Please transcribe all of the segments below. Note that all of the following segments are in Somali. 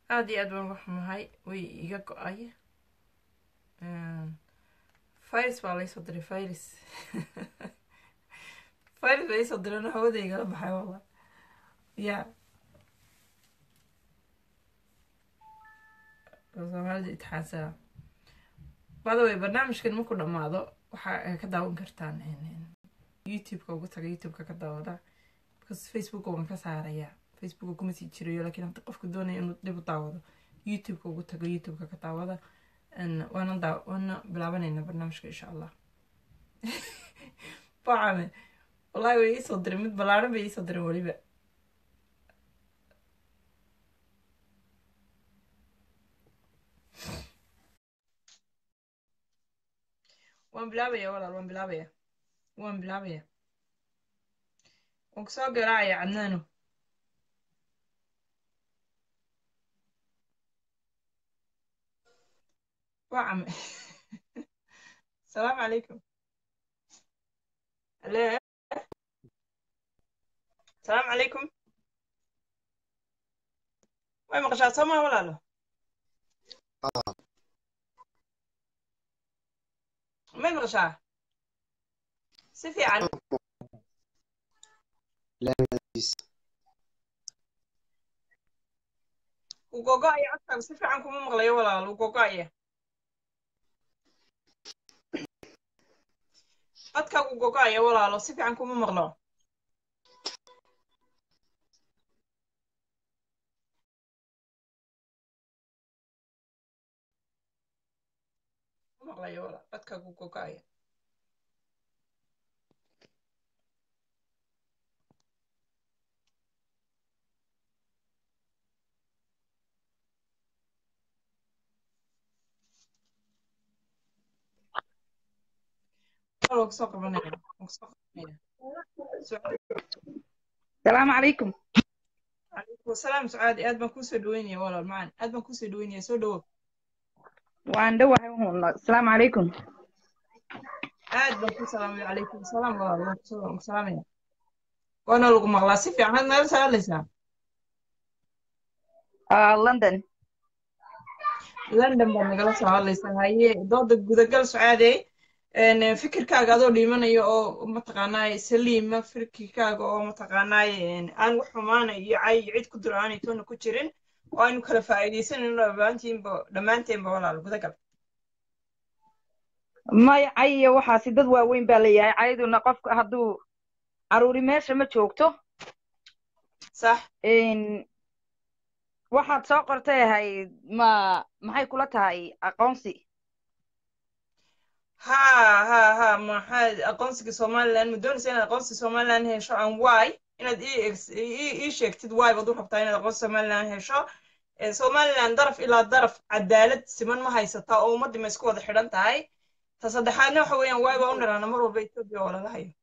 aada iyo aad baan uga xumahay way iga go-ay virus baa laysoo diray virus virus baa iisoo direen hawada igala baxay walla ya soomaalida itixaansana bada way barnaamijkan marku dhammaado waxaa ka daawan kartaan youtube-ka ugu taga youtube-ka ka daawada because facebook waan ka saarayaa facebook kuma sii jirayo laakiin hadda qofku doonaya inuu dib u daawado youtube-ka ugu tago youtube-ka ka daawada waana daa waana bilaabanayna barnaamijka insha allah bacame wallahi way iisoo diray mid ballaaran bay iisoo diray weliba waan bilaabaya walaal waan bilaabaya waan bilaabaya waan kusoo garaacaya cadnaano wacame asalaamu calaykum ale asalaamu calaykum way maqashaa soo maa walaalo may maqashaa si fiican ugogo-aya codkaagu si fiican kuma maqlayo walaal ugogo-aya codkaagu ugogo-aya walaalo si fiican kuma maqlo maqlayo walaal codkaagu ugogo-aya kusoo qabanaya kusoo qabanaya السلام عليكم calaykum asalaam sucaadi aad baan kuusoo dhaweynaya walaal macaan aad baan kuusoo dhaweynaya soo dhawo وان دواهي هون السلام عليكم aad baan ku salaamaya calaykum asalaam walaal waan kusoo waan ku salaamaya waana lagu maqlaa si fiican had meela saalaysaa آه لندن london baad nagala soo hadlaysaa haye dooda gudagal sucaadey fikirkaaga adoo dhiimanayo oo mataqaanaaye saliima fikirkaaga oo mataqaanaaye aan wax xumaana iyo cay iyo cid ku diro aanay toona ku jirin oo aynu kala faa'iidaysanayno dhammaantiinba dhammaanteenba walaal gudagal maya cayiya waxaasi dad waaweyn baa leeyahay cayaduna qofka hadduu caruuri meesha ma joogto sax waxaad soo qortay ahayd ma maxay kula tahay aqoonsi ha ha ha maxaad aqoonsiga somaliland ma doonaysa inaad aqoonsiga somaliland hesho aan wy inaad ii sheegtid wy baad u rabtaa inaad aqoonsiga somaliland hesho somaliland daraf ilaa daraf cadaalad siman ma haysataa oo ummaddii ma isku wada xidhan tahay ta saddexaadna waxa weeyaan wy baa u niraana mar walba etoobiya oo lala hayo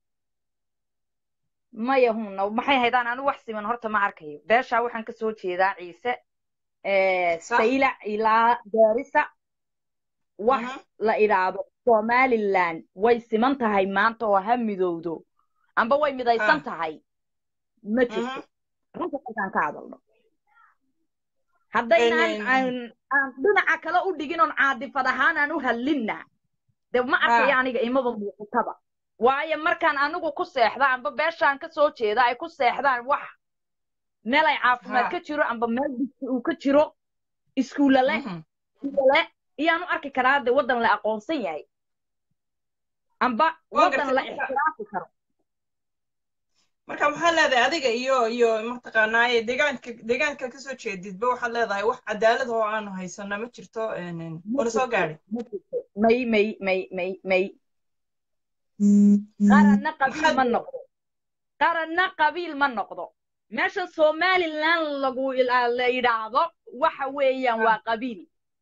maya huna maxay haydaan anigu wax siman horta ma arkayo beeshaa waxaan ka soo jeedaa ciise saylac ilaa gaarisa wax la idhaahdo somaliland way siman tahay maanta oo ha midowdo amba way midaysan tahay ma jirto runta halkaan ka hadalno haddaynaan aan dhinaca kale u dhigin oon caadifad ahaan aan u hadlinna de ma arkayo aniga imaba muuqataba waayo markaan anigu ku seexda amba beeshaan ka soo jeeda ay ku seexdaan wax meel ay caafimaad ka jiro amba meel digsi uu ka jiro iskuulla leh le iyaan u arki karaa de waddan la aqoonsan yahay amba waddan la ixtiraafi karo marka maxaa leedahay adiga iyo iyo mataqaanaaye deegaanka deegaanka kasoo jeedidba waxaad leedahay wax cadaalad oo aanu haysana ma jirto wana soo gaadhay may may may may may qaranna qabiil ma noqdo qaranna qabiil ma noqdo meesha somaliland lagu la yidhaahdo waxa weeyaan waa qabiil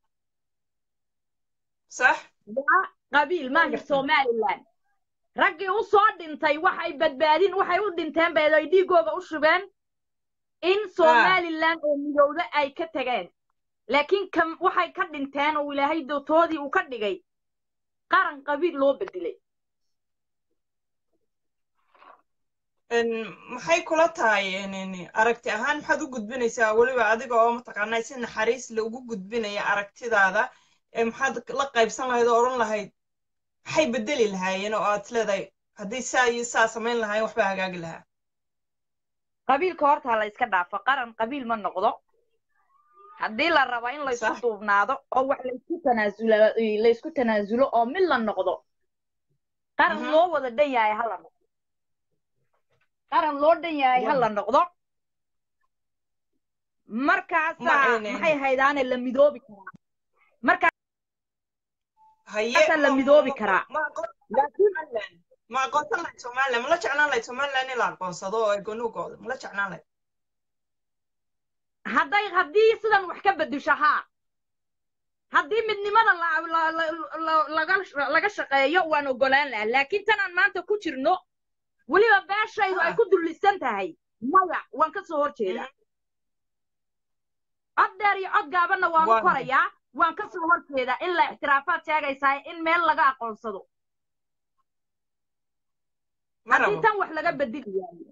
sax waa qabiil maaha somaliland raggii u soo dhintay waxay badbaadin waxay u dhinteen bay ay dhiigooga u shubeen in somaliland oo midowda ay ka tageen laakiin kam waxay ka dhinteen oo ilaahay dootoodii uu ka dhigay qaran qabiil loo bedelay maxay kula tahay aragti ahaan maxaad u gudbinaysaa weliba adiga oo mataqaanaa si naxariis la ugu gudbinaya aragtidaada maxaad la qaybsan lahayd oo odhan lahayd maxay bedeli lahaayeen oo aad leedahay haddii saa iyo saa samayn lahaayeen waxbaa hagaagi lahaa qabiilka horta la iska dhaafo qaran qabiil ma noqdo haddii la rabo in laysku duubnaado oo wax laysku tanaasulo laysku tanaasulo oo mid la noqdo qaran loo wada dhan yahay hala noqdo qaran loo dhan yahay hala noqdo markaasaa maxay haydaane la midoobi karaa markaasaa la midoobi karaa ma aqoonsan lahayd somaliland mala jeclaan lahayd somaliland in la aqoonsado oo egonugooda mala jeclaan lahayd hadday haddii sidan wax ka bedusho haa haddii midnimada laga shaqeeyo waan ogolaan lahaa laakiin tanaan maanta ku jirno weliba beeshaydu ay ku dullisan tahay maya waan ka soo hor jeedaa cod dheer iyo cod gaabanna waan u korayaa waan ka soo hor jeedaa ilaa ixtiraafaad sheegaysaa in meel laga aqoonsado haddii tan wax laga bedeli waayo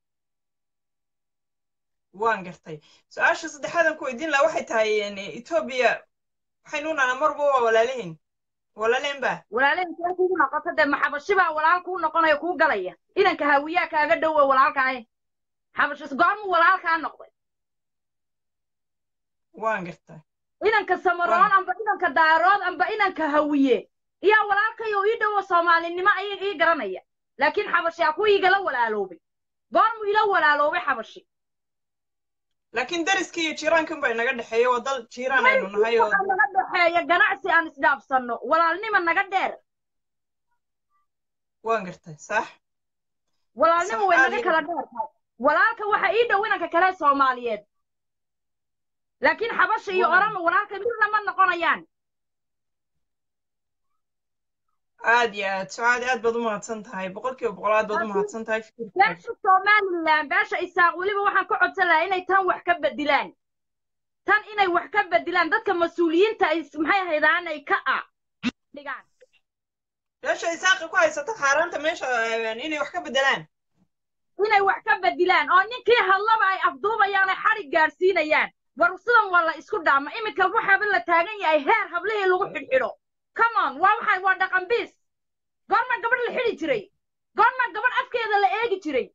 waan gartay su-aasha saddexaadan ku weydiin lahaa waxay tahay etoobiya waxaynu nahnaa marba waa walaalihin walaalehen ba walaalehen see kugu noqoto dee maxabashibaa walaal kuu noqonaya kuu galaya inanka hawiyaa kaaga dhowa walaalkaaye xabashis goormu walaalkaa noqday waan gartay inanka samaroon amba inanka daarood amba inanka hawiye iyaa walaalkayo ii dhowo soomaalinimo ay ii garanaya laakiin xabashi a ku igala walaaloobay goormu ila walaaloobay xabashi laakiin dariska iyo jiiraankan baa inaga dhexeeya waa dal jiiraan aynu nahay oo naga dhexeeya ganacsi aan isdhaafsanno walaalnima naga dheer waan gartay sax walaalnima way naga kala dheer tahay walaalka waxa ii dhow inanka kale soomaaliyeed laakiin xabasha iyo orama walaalka midna ma noqonayaan aad iyo aad sucaad aad baad u mahadsan tahay boqol kiiba boqol aad baad u mahadsan tahay beesha somaliland beesha isaaq weliba waxaan ka codsan lahaa inay tan wax ka bedilaan tan inay wax ka bedilaan dadka mas-uuliyiinta ay maxay ahaydaan ay ka a dhigaan beesha isaaqa ku haysata xaaraanta meesha inay wax ka bedelaan inay wax ka bedilaan oo ninkii hadlaba ay afduubayaan ay xadhig gaadhsiinayaan war sidan waa la isku dhaama iminka waxaaba la taagan yahay heer hablihii lagu xidhxidho come on waa waxay waa dhaqan biis goorma gabadh la xidhi jiray goorma gabadh afkeeda la eegi jiray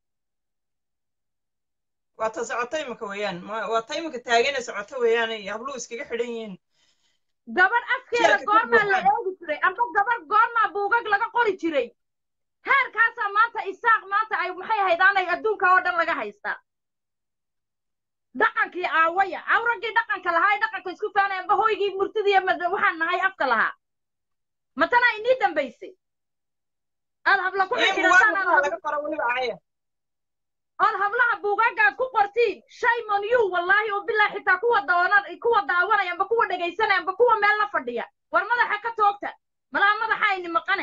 waa ta socota imika weeyaan waa ta imika taagana socota weeyaan ay habluhu iskaga xidhan yihiin gabadh afkeeda goormaa la eegi jiray amba gabadh goormaa buugag laga qori jiray heerkaasaa maanta isaaq maanta ay maxay haydaanay adduunka oo dhan laga haystaa dhaqankii aawaya awraggii dhaqanka lahaa ee dhaqanka isku faanay amba hoygii murtidii waxaan nahay afka lahaa matana inii dambaysay aad habla ku ood hablaha buugaagaad ku qortiin shaymon you wallaahi oo bilaa xitaa kuwa daawana kuwa daawanaya amba kuwa dhegaysanaya amba kuwa meel la fadhiya war madaxa ka toogta malaha madaxa ayni maqane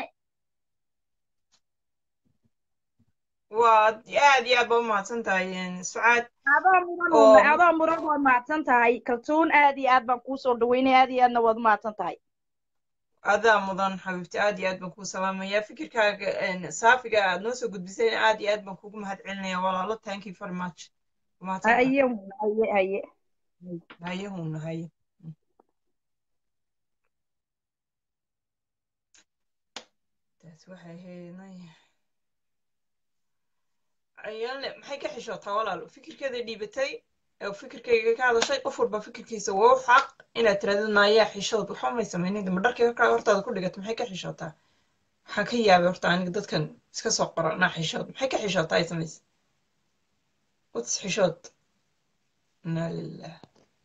waa aad iyo aad baa u mahadsan tahay sucaad adoo muran waad mahadsan tahay kaltuun aad iyo aad baan kuu soo dhaweynaya aad iyo aadna waad u mahadsan tahay adaa mudan xabiibti aad iyo aad baan kuu salaamayaa fikirkaaga saafiga aad noo soo gudbisay aad iyo aad baan kugu mahad celinaya walaalo thank you very much haye haye haye haye huna haye taas waxay ahayd ayaale maxay ka xishootaa walaalo fikirkeeda dhiibatay oo fikirkayga ka hadashay qof walba fikirkiisa waa u xaq inaad tirahdid maayaa xishada waxba may samaynin ma dharkii horkaa hortaada ku dhigato maxay ka xishootaa waxaan ka yaabay horta aniga dadkan iska soo qora naa xishood maxay ka xishootaa ay samaysa wats xishood inaa lilah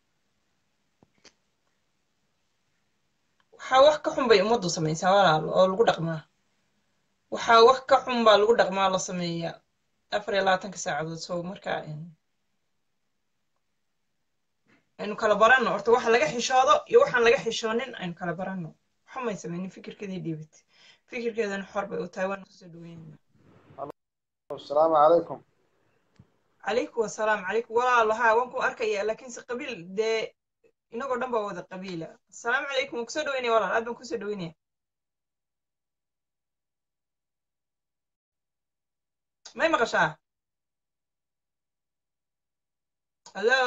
waxaa wax ka xun bay ummaddu samaysaa walaalo oo lagu dhaqmaa waxaa wax ka xun baa lagu dhaqmaa la sameeyaa afar iyo labaatanka saacadood so markaa aynu kala baranno horta waxa laga xishoodo iyo waxaan laga xishoonin aynu kala baranno waxumay samaynin fikirkeedii dhiibatay fikirkeedana xor bay u tahay waan kusoo dhaweynayna asalaamu calaykum calaykum wasalaam calaykum walaalo haa waan ku arkaya laakiinse qabiil dee inagoo dhan baa wada qabiila asalaamu calaykum waan kusoo dhaweynaya walaal aad baan kusoo dhaweynaya may maqashaa hallo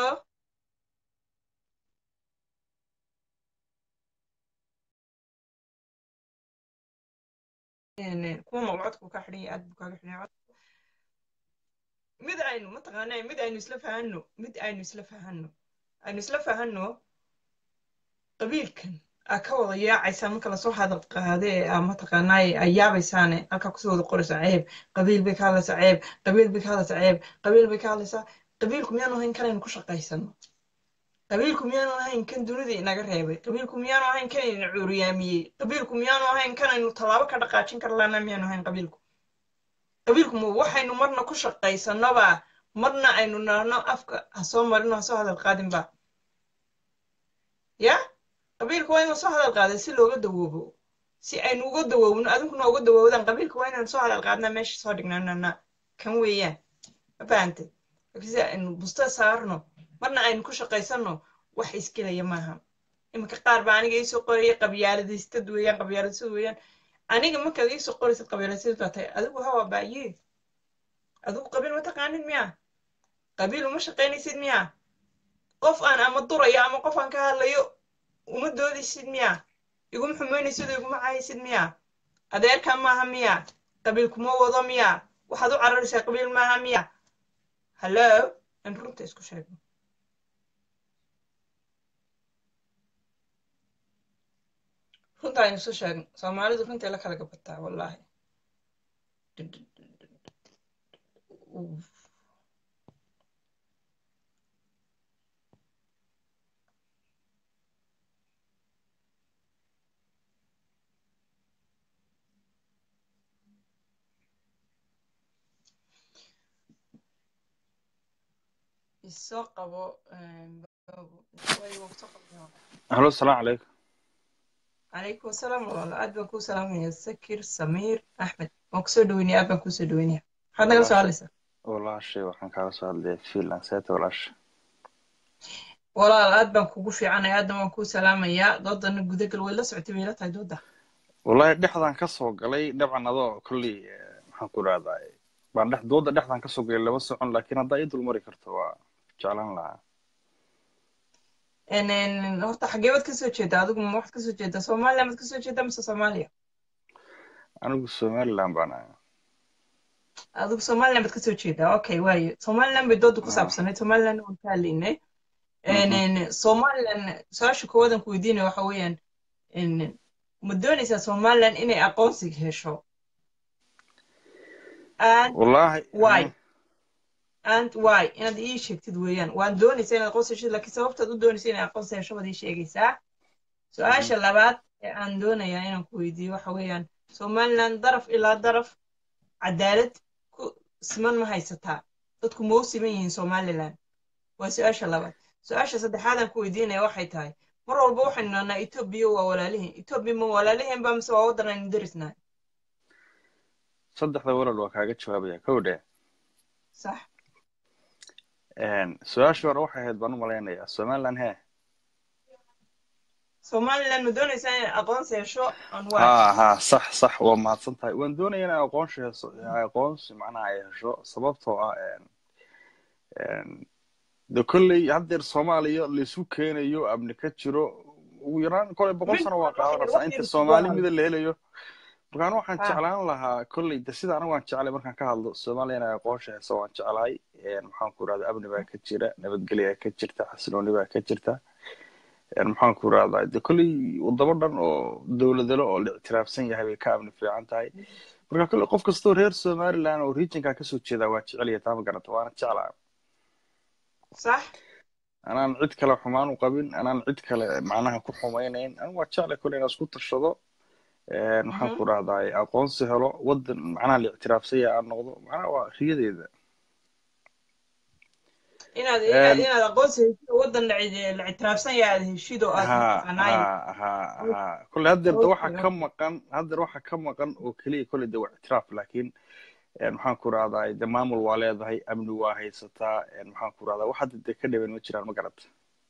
kuwa maqcodku ka xidhan yahay aad buu kaaga xidhan yahay mid aynu mataqaanaa mid aynu isla fahanno mid aynu isla fahanno aynu isla fahanno qabiilkan aa ka wada yaacaysaa marka lasoo hadal qaade ee aa mataqaanaaye aa yaabaysaane halkaa kusoo wada qoraysaa ceeb qabiil bay ka hadlaysaa ceeb qabiil bay ka hadlaysaa ceeb qabiil bay ka hadlaysaa qabiilku miyaanu ahayn kanaynu ku shaqaysano qabiilku miyaanu ahayn kan dunida inaga reebay qabiilku miyaanu ahayn kan ina cuuriyaamiyey qabiilku miyaanu ahayn kanaynu tallaabo ka dhaqaajin kar laana miyaanu ahayn qabiilku qabiilku ma waxaynu marna ku shaqaysanoba marna aynu nahno afka ha soo marino ha soo hadal qaadinba ya qabiilku waa inuu soo hadal qaaday si looga dawoobo si aynu uga dawoobno adinkuna uga dawoodaan qabiilku waa inaynu soo hadal qaadnaa meesha soo dhignaanana kan weeyaan ma fahantay si aynu busta saarno marna aynu ku shaqaysano wax isgelaya maaha iminka qaar baa aniga iisoo qoraya qabyaaladaystad weeyaan qabyaaladasad weeyaan aniga markaad iisoo qoraysad qabyaaladasad baa tahay adigu hawa baaye adigu qabiil ma taqaanid miya qabiil uma shaqaynaysid miya qof aan ama durayo ama qof aan ka hadlayo uma doodaysid miya iguma xumaynaysid oo iguma cahaysid miya adeerka maaha miya qabiil kuma wado miya waxaad u cararaysaa qabiil maaha miya hallo aan runta isku sheegno runta aynu isu sheegno soomaalidu runtay la kala gabataa wallaahi isoo qabo halo asalaamu calaykum calaykum asalaam walaalo aad baan kuu salaamaya sakir samiir axmed waan kusoo dhaweynaya aad baan kuusoo dhaweynaya maxaad nagala soo hadlaysaa walaashay waxaan kaala soo hadlaya finland seeta walaasha walaal aad baan kugu fiicanaya aadna waan kuu salaamayaa doodana gudagal way la socotay bay la tahay dooda wallahi dhexdaan ka soo galay dabcan adoo kolley maxaan ku rahdaa baan dhex dooda dhexdaan ka soo galay lama socon laakiin haddaa ii dulmari karto waa jeclaan lahaa horta xagee baad kasoo jeedaa adigu ma waxaad kasoo jeedaa soomaaliya maad kasoo jeedaa mise soomaaliya anigu somaliland baan ahay adigu somaliland baad kasoo jeedaa okay waayo somaliland bay dooda ku saabsanayd somaliland waan ka hadlaynay somaliland su-aasha koowadan ku weydiinaya waxa weeyaan ma doonaysaa somaliland inay aqoonsiga hesho wallahi why and why inaad ii sheegtid weeyaan waan doonaysaa inaad aqoonsi heshid laakiin sababtaad u doonaysa inay aqoonsi hesho baad ii sheegaysaa su-aasha labaad ee aan doonayaa inaan ku weydiiyo waxa weeyaan somaliland daraf ilaa daraf cadaalad ku siman ma haysataa dadku ma u siman yihiin somaliland waa su-aasha labaad su-aasha saddexaadaan ku weydiinaya waxay tahay mar walba waxaynu nahnaa etoobiya waa walaalihiin etoobiya ma walaalihiin ba mise waa waddan aynu darisnahay saddexda walal waa kaaga jawaabaya kow dhe sax su-aashii hore waxay ahayd baan u malaynayaa somaliland hee somaliland ma doonaysaa inay aqoonsi hesho on ha ha sax sax waa mahadsan tahay waan doonaya inay aqoonsi hesho aqoonsi macnaha ay hesho sababtoo ah de kolley haddeer soomaaliya laisu keenayo amni ka jiro ugu yaraan koley boqol sano waa qaadanaysaa inta soomaali mida la helayo markaan waxaan jeclaan lahaa kolley de sida anigu waan jeclay markaan ka hadlo soomaaliya inay aqoonsha heso waan jeclahay maxaan ku irahdaa amni baa ka jira nabadgelya ka jirta xasilooni baa ka jirta maxaan ku irahdaa de kolley wadamo dhan oo dowladalo oo la ictiraafsan yahay bay ka amni fiican tahay marka kolley qof kastoo reer somaliland oo regionka kasoo jeedaa waa jecelya taa ma garata waana jeclaa sax anaan cid kale xumaan u qabin anaan cid kale macnaha ku xumaynayn anigu waa jeclay kolley inaan isku tashado maxaan ku rahdaa aqoonsi helo wadan macnaha la ictiraafsanya aan noqdo macnaha waa riyadeeda inaad inaad aqoonsi heshid wadan la ictiraafsan yahay aad heshid oo aad ha ha ha kolley haddeer de waxa ka maqan haddeer waxa ka maqan oo keliya kolley de waa ictiraaf laakiin maxaan ku rahdaa de maamul waa leedahay amni waa haysataa maxaan ku rahdaa wax hadda de ka dhawen ma jiraan ma garata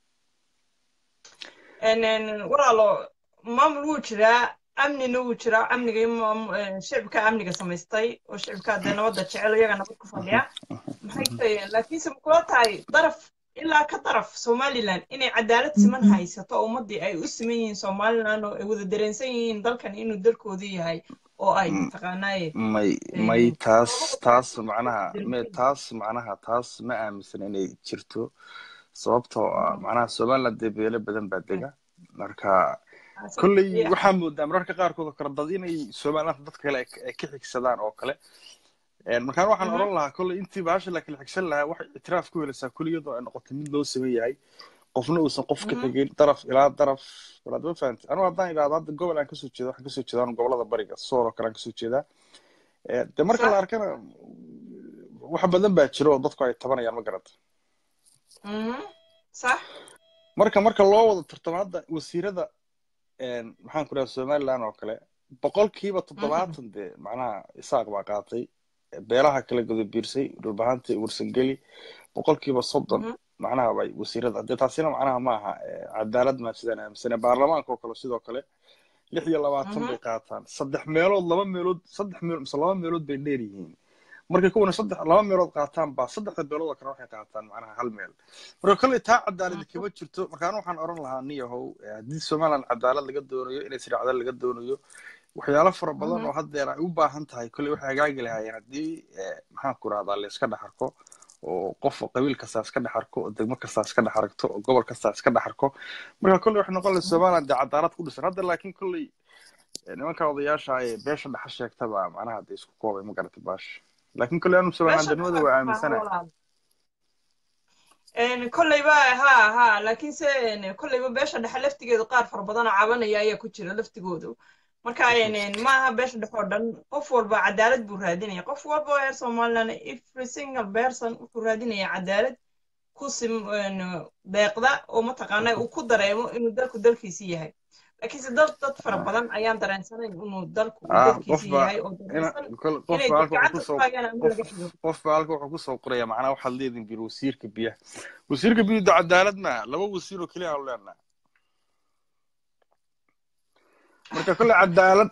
walaalo maamul wuu jiraa amnina wuu jiraa amniga shicibka amniga samaystay oo shicibka dee nabadda jecel iyaga nabad ku fadhiya maxay tahay laakiinse ma kula tahay daraf ilaa ka daraf somaliland inay cadaalad siman haysato oo ummaddii ay u siman yihiin somaliland oo ay wada dareensan yihiin dalkan inuu dalkoodu yahay oo ay mataqaanaaye may may taas taas macnaha me taas macnaha taas ma aaminsan inay jirto sababtoo ah macnaha somaliland dee beelo badan baa dega marka kolley waxaa moodaa mararka qaarkood oo kale dad inay somaliland dadka kale ay ka xigsadaan oo kale markaan waxaan odhan lahaa kolley intii baasha la kala xigsan lahaa waxay ictiraaf ku helaysaa kulliyadoo ay noqotay mid loo saman yahay qofna uusan qof ka xigin daraf ilaa daraf walaad ma fahamtay anigu haddaan idhahdo hadda gobol aan kasoo jeedo waxaan kasoo jeedaa gobolada bariga soor oo kale aan kasoo jeedaa de marka la arkana wax badan baa jiro oo dadku ay tabanayaan ma garata sax marka marka loo wada tartamo hadda wasiirada maxaan ku dhaha somaliland oo kale boqolkiiba toddobaatan dee macnaha isaaq baa qaatay beelaha kala godobiirsay dhulbahanta warsangeli boqolkiiba soddon macnaha bay wasiirada dee taasina macnaha ma aha cadaalad maa sidaan aaminsane baarlamaanka oo kale sidoo kale lix iyo labaatan bay qaataan saddex meelood laba meelood saddex meelood mise laba meelood bay dheer yihiin markay kuwana saddex laba meelood qaataan baa saddexda beelood oo kale waxay qaataan macnaha hal meel marka kolley taa cadaaladi kama jirto markaan waxaan odhan lahaa niyahow haddii somaliland cadaalad laga doonayo inay siracdal laga doonayo waxyaalo fara badan oo haddeer ay u baahan tahay kolley waxay hagaagi lahaayeen haddii maxaan ku rahdaa la iska dhex arko oo qof qabiil kastaa iska dhex arko oo degmo kastaa iska dhex aragto oo gobol kastaa iska dhex arko marka kolley waxay noqon lahay somaliland dee cadaalad ku dhisan hadda laakiin kolley nimanka odayaasha ee beesha dhexa sheegtaba macnaha dee isku koobay ma garatay baasha laakiin kolley anu somalilandnimada waa aaminsanahay kolleyba ha ha laakiinse kolleyba beesha dhexe laftigeedu qaar fara badan oo cabanaya ayaa ku jira laftigoodu marka maaha beesha dhexe oo dhan qof walba cadaalad buu raadinaya qof walba oo reer somaliland every single person wuxuu raadinaya cadaalad ku sim deeqda oo mataqaana uu ku dareemo inuu dalku dalkiisi yahay laakiinse dad dad fara badan ayaan dareensanayn inuu dalku dalkiisi yahay oo dareensan inay gacanta ku hayaan ama laga xigo qofba halka wuxuu kusoo qoraya macnaha waxaad leedin bir wasiirka biyaha wasiirka biyuhu cadaalad maaha laba wasiir oo keliya aanu leenaha marka kolle cadaalad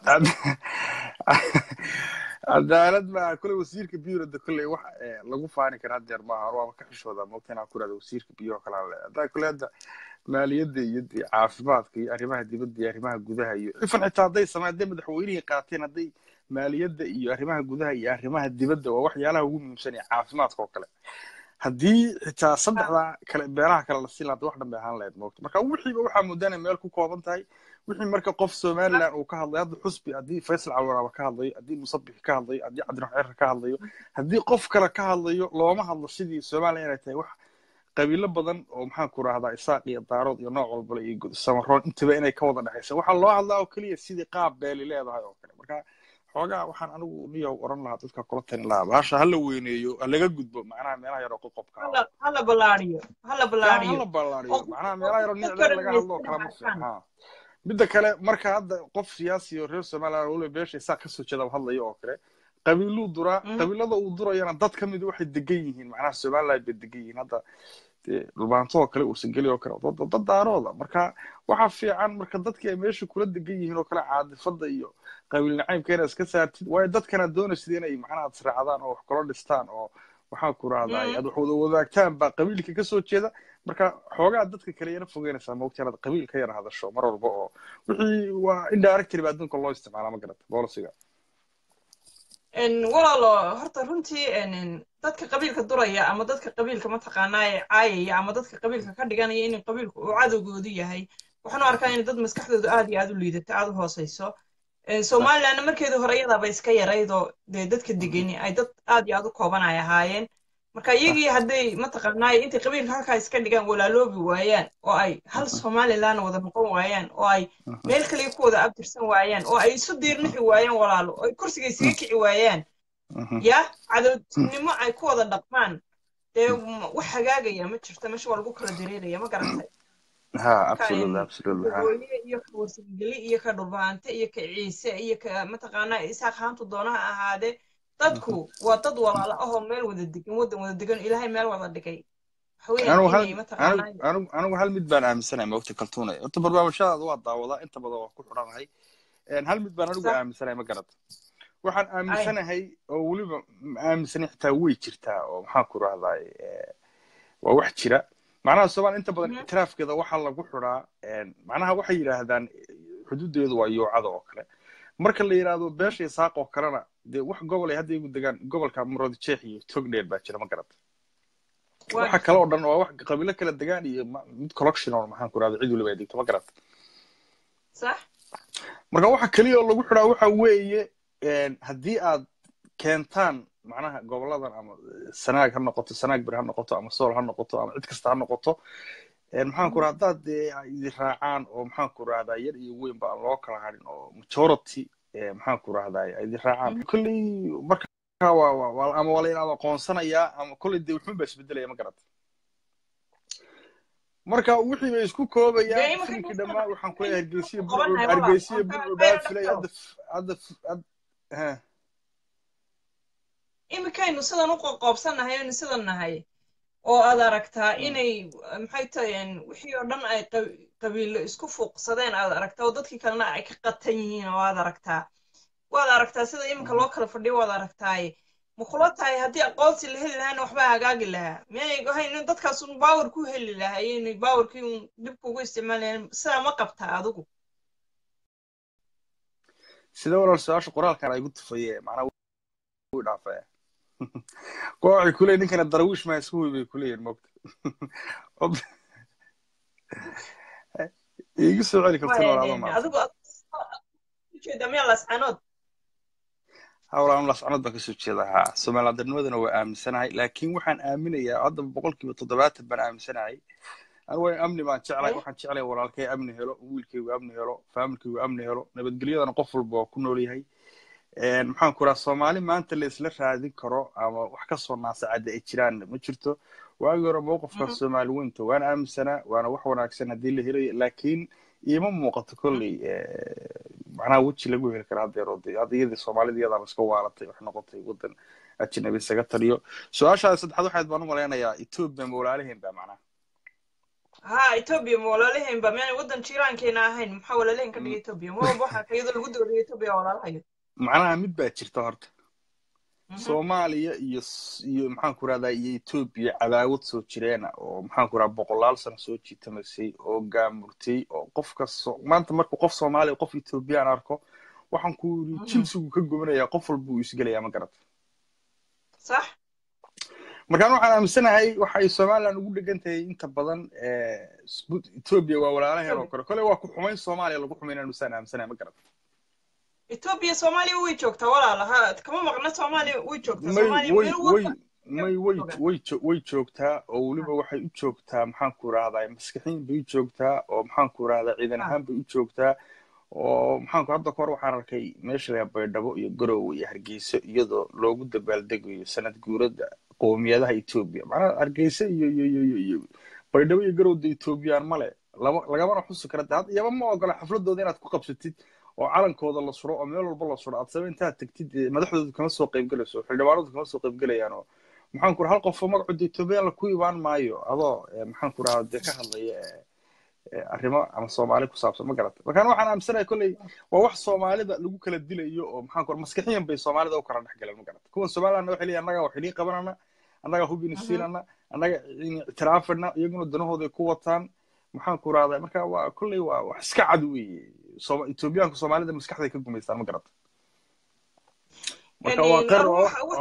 cadaalad maaha kolle wasiirka biyuhuna de kolle wax lagu faani kara haddeer maaha or waaba ka xishoodaa moogta inaan ku irahdo wasiirka biyuhu oo kale aan leeyahay haddaa kolle hadda maaliyadda iyo caafimaadka iyo arrimaha dibadda iyo arrimaha gudaha iyo ifan xitaa hadday samay hadday madaxweynihii qaateen hadday maaliyadda iyo arrimaha gudaha iyo arrimaha dibadda waa waxyaalaha ugu muhiimsan ee caafimaadka oo kale haddii xitaa saddexda kale beelaha kale la siin lahaa wax dhan bay ahaan lahayd moogta marka wixiiba waxaa moodana meel ku kooban tahay wixii marka qof somaliland uu ka hadlayo hadda xusbi haddii faysal cawaraaba ka hadlayo haddii musabix ka hadlayo haddii cabdirax ceer ka hadlayo haddii qof kale ka hadlayo looma hadlo sidii somaliland inay tahay wax qabiilo badan oo maxaan ku rahdaa isaaq iyo daarood iyo nooc walbale iyo samaroon intaba inay ka wada dhexaysa waxaa loo hadlaa oo keliya sidii qaab beeli leedahay oo kale marka xoogaa waxaan anigu niyow oran lahaa dadka kula talin lahaa baasha hala weyneeyo halaga gudbo macnaha meelaha yaroo qoqobka hala ballaariyo hala ballaariyo hala ballaariyo macnaha meelaha yaroo nicdeer laga hadlo oo kala ma fiixa midda kale marka hadda qof siyaasi oo reer somaliland waliba beesha isaaq kasoo jeeda hadlayo oo kale qabiiluu duraa qabiilada uu durayana dad ka mid waxay degan yihiin macnaha somaliland bay degan yihiin hadda dhulbaanto oo kale ursangeli oo kale dad daarooda marka waxaa fiican marka dadkii ay meesha kula degan yihiin oo kale caadifada iyo qabiil nacaybka inaad iska saartid waayo dadkana doonaysid inay macnaha israacdaan oo wax kula dhistaan oo waxaa ku rahdaa aad wax wada wadaagtaan baa qabiilka kasoo jeeda marka xoogaa dadka kale yana fogeynaysaa moogta inaad qabiil ka yara hadasho mar walba oo wixii waa indirectory baa adduunka loo isticmaalaa ma garata bolisiga walaalo horta runtii dadka qabiilka duraya ama dadka qabiilka mataqaanaa caayaya ama dadka qabiilka ka dhiganaya in qabiilku uu cadowgoodu yahay waxaan u arkaa in dad maskaxdoodu aad iyo aad u liidato aad u hooseyso somalilandna markeedii hore iyadaaba iska yaraydoo dee dadka degani ay dad aad iyo aad u kooban ay ahaayeen marka iyagii hadday mataqaanaa intay qabiilka halkaa iska dhigaan walaaloobi waayaan oo ay hal somaliland wada noqon waayaan oo ay meel kaliya ku wada abtirsan waayaan oo ay isu diirnixi waayaan walaalo oo ay kursiga isaga kici waayaan ya cadowtinimo ay ku wada dhaqmaan dee wax hagaagaya ma jirto meesha waa lagu kala dareeraya ma garatay hooye iyo ka warsangeli iyo ka dhulbaante iyo ka ciise iyo ka mataqaanaa isaaq haantu doonaha ahaadee dadku waa dad walaalo ahoo meel wada degan waddan wada degan ilaahay meel wada dhigay anigu hal mid baan aaminsanahay maogta kaltuunay horta barnaamijyadaada waa daawadaa inta badan waa ku xidhanahay hal mid baan anigu aaminsanahay ma garata waxaan aaminsanahay oo weliba aaminsanay xitaa way jirtaa oo maxaan ku rahdaa waa wax jira macnaha soomaaliya inta badan ictiraafkeeda waxaa lagu xidhaa macnaha waxay yidhaahdaan xuduudeedu waa yoocada oo kale marka la yidhaahdo beesha isaaq oo kalena dee wax gobol ay hadda igu degaan gobolka maroodi jeex iyo togdheer baa jira ma garata waxa kale oo dhan waa wax qabiilo kala degaan iyo mid collection oo maxaan ku rahda cid waliba ay degto ma garata sax marka waxa keliya oo lagu xidhaa waxa weeye haddii aad keentaan macnaha goboladan ama sanaag ha noqoto sanaag bir ha noqoto ama sool ha noqoto ama cid kasta ha noqoto maxaan ku rahda haddaad dee idi raacaan oo maxaan ku rahdaa yar iyo weyn ba aan loo kala hadhin oo majority maxaan ku rahdaa idi raacaan kolley marka waa ama waa la aqoonsanayaa ama kolley dee wuxuun baa isbedelaya ma garata marka wixii bay isku koobayaan filimkii dhammaan waxaan ku leeyahay hargeysiya burcud hargeysiya burcud baa filay hadda hadda iminkaynu sidan u qoqoobsannahay aynu sidan nahay oo aad aragtaa inay maxay tahay wixii oo dhan ay qabiilo isku fuuqsadeen aad aragtaa oo dadkii kalena ay ka qatan yihiin oo aad aragtaa waad aragtaa sida iminka loo kala fadhiyo waad aragtaaye ma kula tahay haddii aqoonsi la heli lahaana waxbaa hagaagi lahaa miyay ahayn in dadkaas un baawar ku heli lahaayeen baawarkii un dib kugu isticmaalayeen sidaa ma qabtaa adigu sida walaal su-aasha qoraalkan ay gu tufaye macnaa wuu dhaafaya kuwa waxay kuleeyihin ninkana darawiish maa isku huy bay kuleeyihin mogta iigu soo celi kartin walaalo maa adigu ujeeda miyaa lascanood hawlaan lascanood baan kasoo jeeda ha soomaaliyadanimadana waa aaminsanahay laakiin waxaan aaminayaa hadda boqolkiiba toddobaatan baan aaminsanahay anigu amni baan jeclahay waxaan jeclahay walaalkay amni helo wiilkaygu amni helo faamilkaygu amni helo nabadgelyadana qof walba waa ku nool yahay maxaan ku raha soomaali maanta la isla raadin karo ama wax ka soo naasacadda ay jiraan ma jirto waagii hore mowqifka soomaali weynta waan aaminsanaa waana wax wanaagsan haddii la helayo laakiin iima muuqato kolley macnaha weji lagu heli kara haddeero de hadda iyadii soomaalida iyadaan iska waalatay wax noqotay waddan ajnabi isaga taliyo su-aashaa saddexaad waxaad baan u malaynayaa etoobiya ma walaalaheen ba macnaha ha etoobiya ma walaalaheen ba miyaanay waddan jiiraankeena ahayn maxaa walaalaheen ka dhigay etoobiya ma walba waxaa iyadoo lagu doodaya etoobiya walaalahayo macnaha mid baa jirta horta soomaaliya iyo iyo maxaan ku rahdaa iyo etoobiya cadaawad soo jireena oo maxaan ku rahaa boqolaal sano soo jiitamaysay oo gaamurtay oo qof kasto maanta markuu qof soomaaliya qof etoobiyaan arko waxaan ku yiri jinsigu ka gomanayaa qof walba uu isgelayaa ma garata sax markaan waxaan aaminsanahay waxay somaliland ugu dhegan tahay inta badan etoobiya waa walaalaheen oo kale kole waa ku xumayn soomaaliya lagu xumaynaan usaan aaminsanahay ma garata etoobiya soomaaliya way joogtaa walaala ha kama maqna soomaaliya way joogtaa may may way way way joogtaa oo weliba waxay u joogtaa maxaan ku rahdaa maskaxiin bay u joogtaa oo maxaan ku rahdaa ciidan ahaan bay u joogtaa oo maxaan ku hadda kahor waxaan arkay meesha laga baydhabo iyo garowe iyo hargeysa iyadoo loogu dabaaldegayo sanad guurada qowmiyadaha etoobiya macnaha hargeysa iyo iyo iyo iyo baydhabo iyo garowda etoobiyaan male lama lagamana xusi kara de hadda iyaba ma ogola xafladooda inaad ku qabsatid oo calankooda la suro oo meel walba la suro aad saba intaad tegtid madaxdoodu kama soo qaybgelayso xildhibaanadu kama soo qaybgelayaan oo maxaan ku raha hal qofoo magacooda etoobiyaan la ku imaan maayo adoo maxaan ku rahaa dee ka hadlaya arrimo ama soomaali ku saabsan ma garata markaan waxaan aaminsanahay kolley waa wax soomaalida lagu kala dilayo oo maxaan ku maskaxiyan bay soomaalida u kala dhex galeen ma garata kuwan somalilandna waxay leeyihin annaga wax idin qabanana annaga hubin siinana annaga ictiraafana iyaguna danahooday ku wataan maxaan ku rahdaa marka waa kolley waa wax iska cad weeye etoobiyaanku soomaalida maskaxday ka gumaystaan ma garata marka waa qar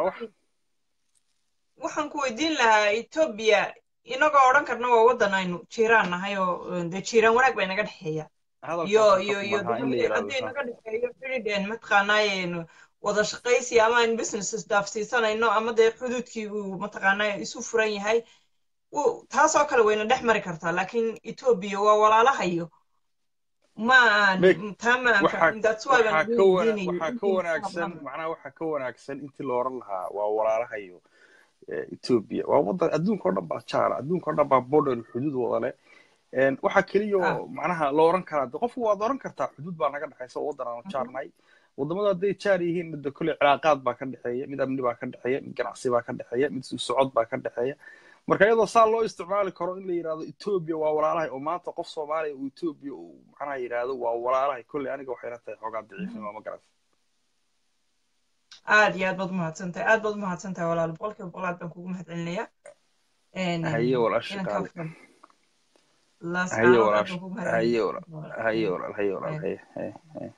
waxaan ku weydiin lahaa etoobiya inagoo odhan karna waa waddan aynu jiiraan nahay oo dee jiiraan wanaag baa inaga dhexeeya iyo iyo iyo haddii inaga dhexeeyo xidhidheen mataqaanaaye wada shaqaysi ama aynu businesses dhaafsiisanayno ama dee xuduudkii uu mataqaanaa isu furan yahay taasoo kale wayna dhex mari kartaa laakiin etoobiya waa walaalahayo ma taa ma waxaa ka wanaagsan macnaha waxaa ka wanaagsan intii la oran lahaa waa walaalahayo etoobiya waa waddan adduunka o dhan baa jaala adduunka o dhan baa border xuduud wada leh waxaa keliya oo macnaha la oran karaa de qofku waad oran kartaa xuduud baa naga dhexaysa oo waddan aanu jaarnahay waddamada hadday jaar yihiin midda kolley cilaaqaad baa ka dhexeeya mid amni baa ka dhexeeya mid ganacsi baa ka dhexeeya mid socod baa ka dhexeeya marka iyadoo saa loo isticmaali karo in la yidhahdo etoobiya waa walaalahay oo maanta qof soomaaliya uu etoobiya uu macnaha yidhahdo waa walaalahay kolley aniga waxay la tahay xoogaa daciifnimo ma garat aad iyo aad baad umahadsantahay aad baad umahadsantahay walaal boqolkiiba boqol aad baan kugu mahad celinayaa haye walaasha kaale haye walaal haye walaal haye walaal haye walaal haye haye haye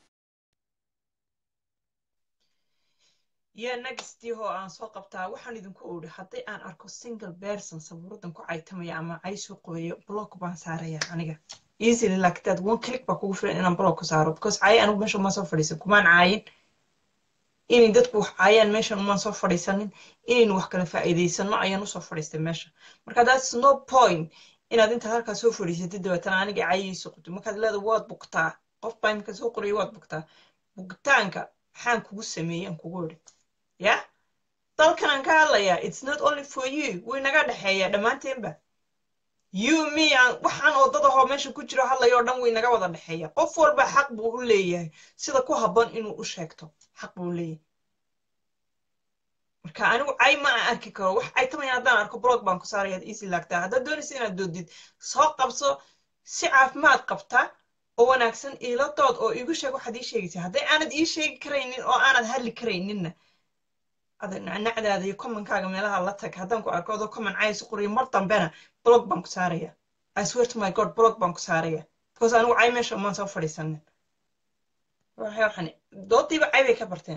yaa nagstiihoo aan soo qabtaa waxaan idinku odhi hadday aan arko single person sabuuradan ku caytamaya ama cay soo qobayo block baan saaraya aniga easily like that one click baa kugu filan inaan block ku saaro because caay anigu meesha umaan soo fadhiisan kumaan caayin inay dadku wax caayaan meeshan umaan soo fadhiisanin inaynu wax kala faa'iidaysano ayaan usoo fadhiistay meesha marka that's no point inaad intaad halkaa soo fadhiisatid dabeetana aniga caayayso qubto markaad leeda waad bugtaa qof baa imika soo qoraya waad bugtaa bugtaanka maxaan kugu sameeyey aan kugu odhi ya dalkan aan ka hadlayaa it's not only for you way naga dhexeeyaa dhammaanteenba you me aan waxaan oodadahoo meesha ku jiro hadlayo oo dhan way naga wada dhexeeya qof walba xaq buu u leeyahay sida ku habboon inuu u sheegto xaq buu u leeyahay marka anigu cay ma aan arki karo wax cay tamaya haddaan arko blog baan ku saarayaad easy laagtaa haddaad doonaysa inaad doodid soo qabso si caafimaad qabta oo wanaagsan iila dood oo iigu sheeg waxaad ii sheegaysaa hadday aanad ii sheegi karaynin oo aanad hadli karayninna ada nacnacdaada iyo commonkaaga meelaha la tag haddaan ku arko adoo common caysu qoriyo mar dambena blog baan ku saaraya i swear to my god blog baan ku saaraya because anigu cay meesha umaan soo fadhiisanin waxaan doodiiba cay bay ka barteen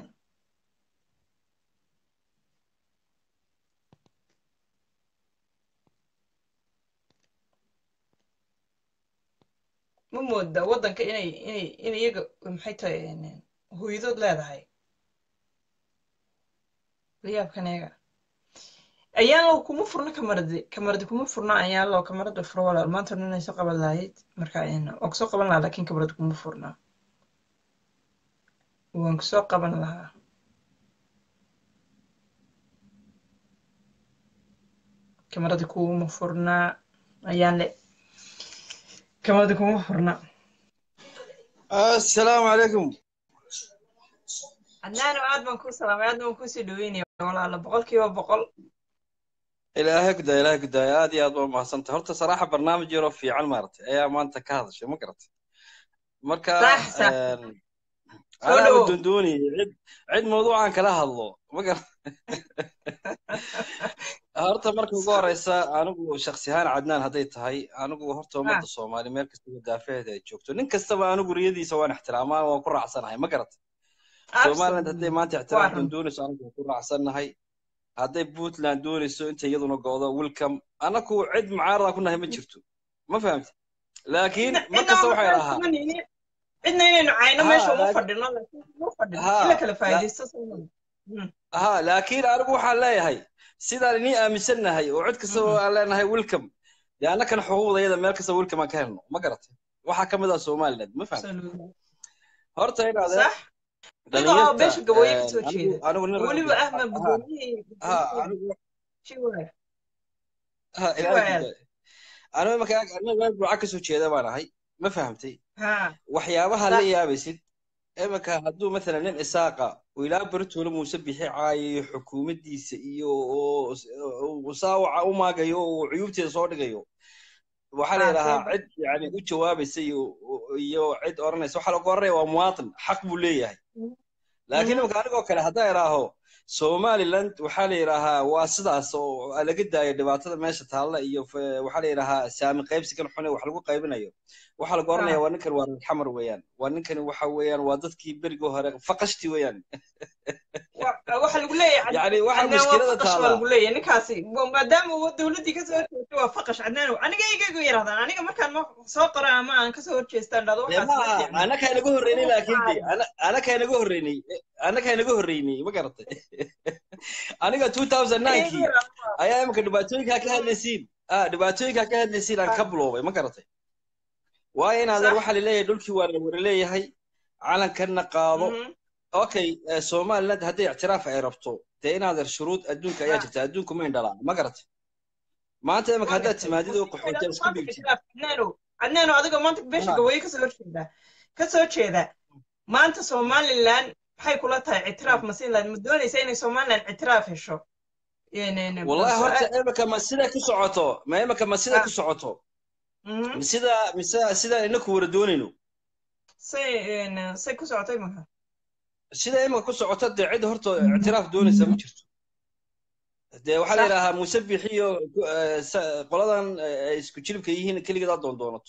ma mooda waddanka inay inay in iyaga maxay tahay hooyadood leedahay layaabkaneega ayaanlow kuma furno kamaradi kamaradi kuma furno ayaanlow kamarada furo walaal maanta inay soo qaban lahayd marka waan kusoo qaban lahaa lakin kamaradi kuma furna waan kusoo qaban lahaa kamaradi kuma furnaa ayaan le kamaradi kuma furna assalaamu calaykum adnaano aad baan kuu salaamay aadna waan kuusii dhaweynaya walaala boqolkiiba boqol ilaahay gudaaya ilaahay gudaaya aad iyo aad waa mahadsantahay horta saraaxa barnaamij yaroo fiican maaragtay ayaa maanta ka hadashay ma garatay marka anaa dondooniyay cid cid mawduucan kala hadlo ma garat horta marka ugu horeysa anigu shaksi ahaan cadnaan hadday tahay anigu horta ummadda soomaali meel kastaba daafaheeda ay joogto nin kastaba anigu riyadiisa waan ixtiraamaa waan ku raacsanahay ma garatay somaliland hadday maanta ixtiraam doonayso anigu waan ku raacsannahay hadday puntland doonayso inta iyaduna go'do welcome anaku cid mucaarada ku nahay ma jirto ma fahamti laakiin mar kasta waxay lahaa cidna inaynu cayno meesha uma fadhino uma fadhino ila kala faa'iidaysto ha laakiin anigu waxaan leeyahay sidaan inii aaminsannahay oo cid kasta aan leenahay welcome dee annakana xuquuqdayada meel kasta welcome aan ka helno ma garatay waxaa ka mid ah somaliland ma fahamti horta inaade beesha gabooye kasoo jeeda weliba ahma anigu marka aniga meel buuca kasoo jeeda baan ahay ma fahamtay waxyaabaha la yaabaysid iminka hadduu mathalan nin isaaqa oo ilaa baritoole muuse bixi caayayo xukuumaddiisa iyo saawaca u maagayo oo cuyuubteeda soo dhigayo waxaa la yidhahaa cid yani u jawaabaysa iyo cid odhanaysa waxaa lagu oranaya waa muwaatin xaq buu leeyahay laakiin iminka anigoo kale haddaan idhaaho somaliland waxaa la yidhaahaa waa sidaas oo laga daayo dhibaatada meesha taalla iyo waxaa la yidhaahaa saami qaybsigan xune wax lagu qaybinayo waxaa lagu oranaya waa ninkan waa xamar weeyaan waa ninkani waxa weeyaan waa dadkii berigii hore faqashti weeyaan waxa lagu leeyahay yani waxa mushkilada taala lagu leeyahay ninkaasi maadaama uu dowladdii kasoo horjeesto waa faqash cadnaan aniga igagu yirahdaan aniga markaan ma soo qora ama aan kasoo horjeestaan dhado waxaas anakaa naga horreynay laakiin de anakaa naga horreynay anakaa naga horreynay ma garatay aniga two thousand ninkii ayaa imika dhibaatooyinkaa ka hadlaysiin dhibaatooyinkaa ka hadlaysiin aan ka buloobay ma garatay waayo inaadeer waxaa laleeyahay dhulkii waa la wara leeyahay calankanna qaado okay somaliland hadday ictiraaf ay rabto dee inaadeer shuruud adduunka ayaa jirta adduunku ma indhalaa ma garatay maanta imika haddaad timaadid oo qaxootiya isku dhigtid cadnaano adiga maanta beesha gabooye kasoo horjeeda kasoo jeeda maanta somaliland maxay kula tahay ictiraaf masiinland ma doonaysa inay somaliland ictiraaf hesho wallahi horta imika ma sida ku socoto ma imika ma sida ku socoto sida mise sida inaku wara doonayno say say ku socotay maka sida imika ku socoto dee cid horta ictiraaf doonaysa ma jirto dee waxaa la yidhaahaa muuse bixiyo qoladan ay isku jilibka yihiin keligeed aad doon doonato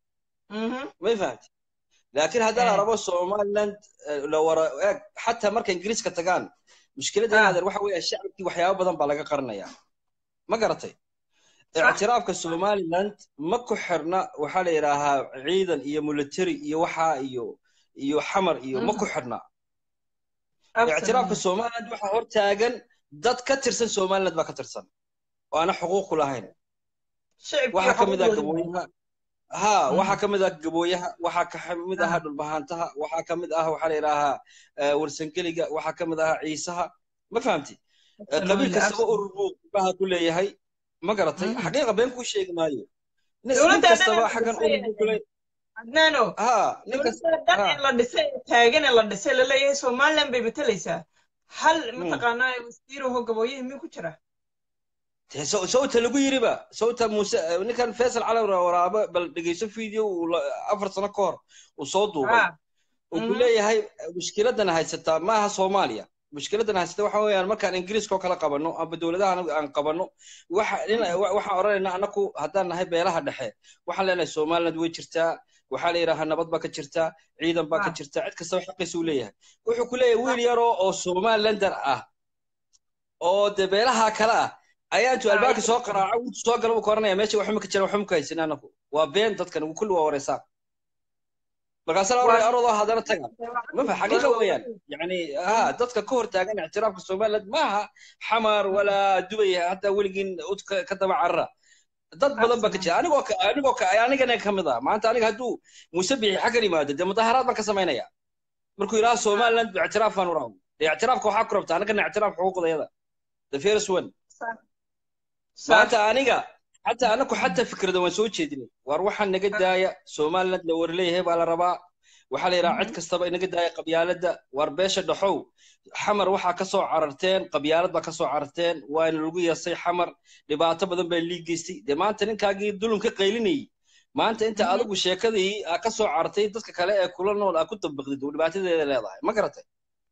may fahamti laakiin haddii la rabo somaliland la wara eeg xataa marka ingiriiska tagaan mushkiladda inaadeer waxa weeya shacabkii waxyaabo badan baa laga qarinayaa ma garatay ictiraafka somaliland ma ku xirna waxaa la yidhaahaa ciidan iyo military iyo waxaa iyo iyo xamar iyo ma ku xirna ictiraafka somaliland waxaa hor taagan dad ka tirsan somaliland baa ka tirsan oo aana xuquuq ku lahayn waxaa ka mid ah gabooyaha ha waxaa ka mid ah gabooyaha waxaa ka mid aha dhulbahaantaha waxaa ka mid ah waxaa la yidhaahaa warsangeliga waxaa ka mid aha ciisaha ma fahamti qabiil kastaba urur buu baha ku leeyahay ma garatay xaqiiqa been kuu sheegi maayo nin kastaba xaggan urur buu ku leeyahay adnaano dowladdan la dhisay taagan ee la dhisay la leeyahay somaliland bay matalaysaa hal mataqaanaa wasiiraho gabooyihii miyuu ku jira sawta lagu yiriba sawta muuse ninkan faisal cali waraabo bal dhegeyso video afar sano ka hor uu soo duubay uu ku leeyahay mushkiladan haysataa maaha soomaaliya mushkiladan haysata waxa weeyaan markaan ingiriiska oo kala qabanno amba dowladaha aan qabanno waxaan odhanaynaa annaku haddaan nahay beelaha dhexe waxaan leenahay somaliland way jirtaa waxaa la yidhaahaa nabad baa ka jirta ciidan baa ka jirta cid kastaba xaqiisa uu leeyahay wuxuu ku leeyahay wiil yaroo oo somalilander ah oo dee beelaha kale ah ayaa intuu albaabka soo qaraaco wiilku soo gala buu ka oranaya meesha waxuma ka jira waxuma ka haysan anaku waa been dadkan kulli waa wareysaan markaasa la oranaya arodoo haddana taga mafa xaqiiqa weeyaan yani ha dadka ka hor taagan ictiraafka somaliland maaha xamar walaa dubay hataa weligiin ud ka daba carara dad badan baa ka jira anigoo anigoo anigana ka mid ah maanta aniga hadduu muuse bixi xaggan yimaado dee mudaharaad baan ka samaynaya markuu yidhaha somaliland ictiraaf baan u raawo dee ictiraafka waxaa ku rabta anigana ictiraaf xuquuqdayada the first one maanta aniga xataa anaku xataa fikrada waan soo jeedinay war waxaan naga daaya somaliland la warleeyahay baa la rabaa waxaa la yidhaha cid kastaba inaga daaya qabyaaladda war beesha dhaxow xamar waxaa ka soo cararteen qabyaalad baa ka soo cararteen waana lagu yeesay xamar dhibaato badan baa lii geystay dee maanta ninkaagii dulum ka qaylinayay maanta inta adigu sheekadii aa ka soo cartay dadka kale ee kula nool aa ku dabaqdid dhibaatadeeda leedahay ma garatay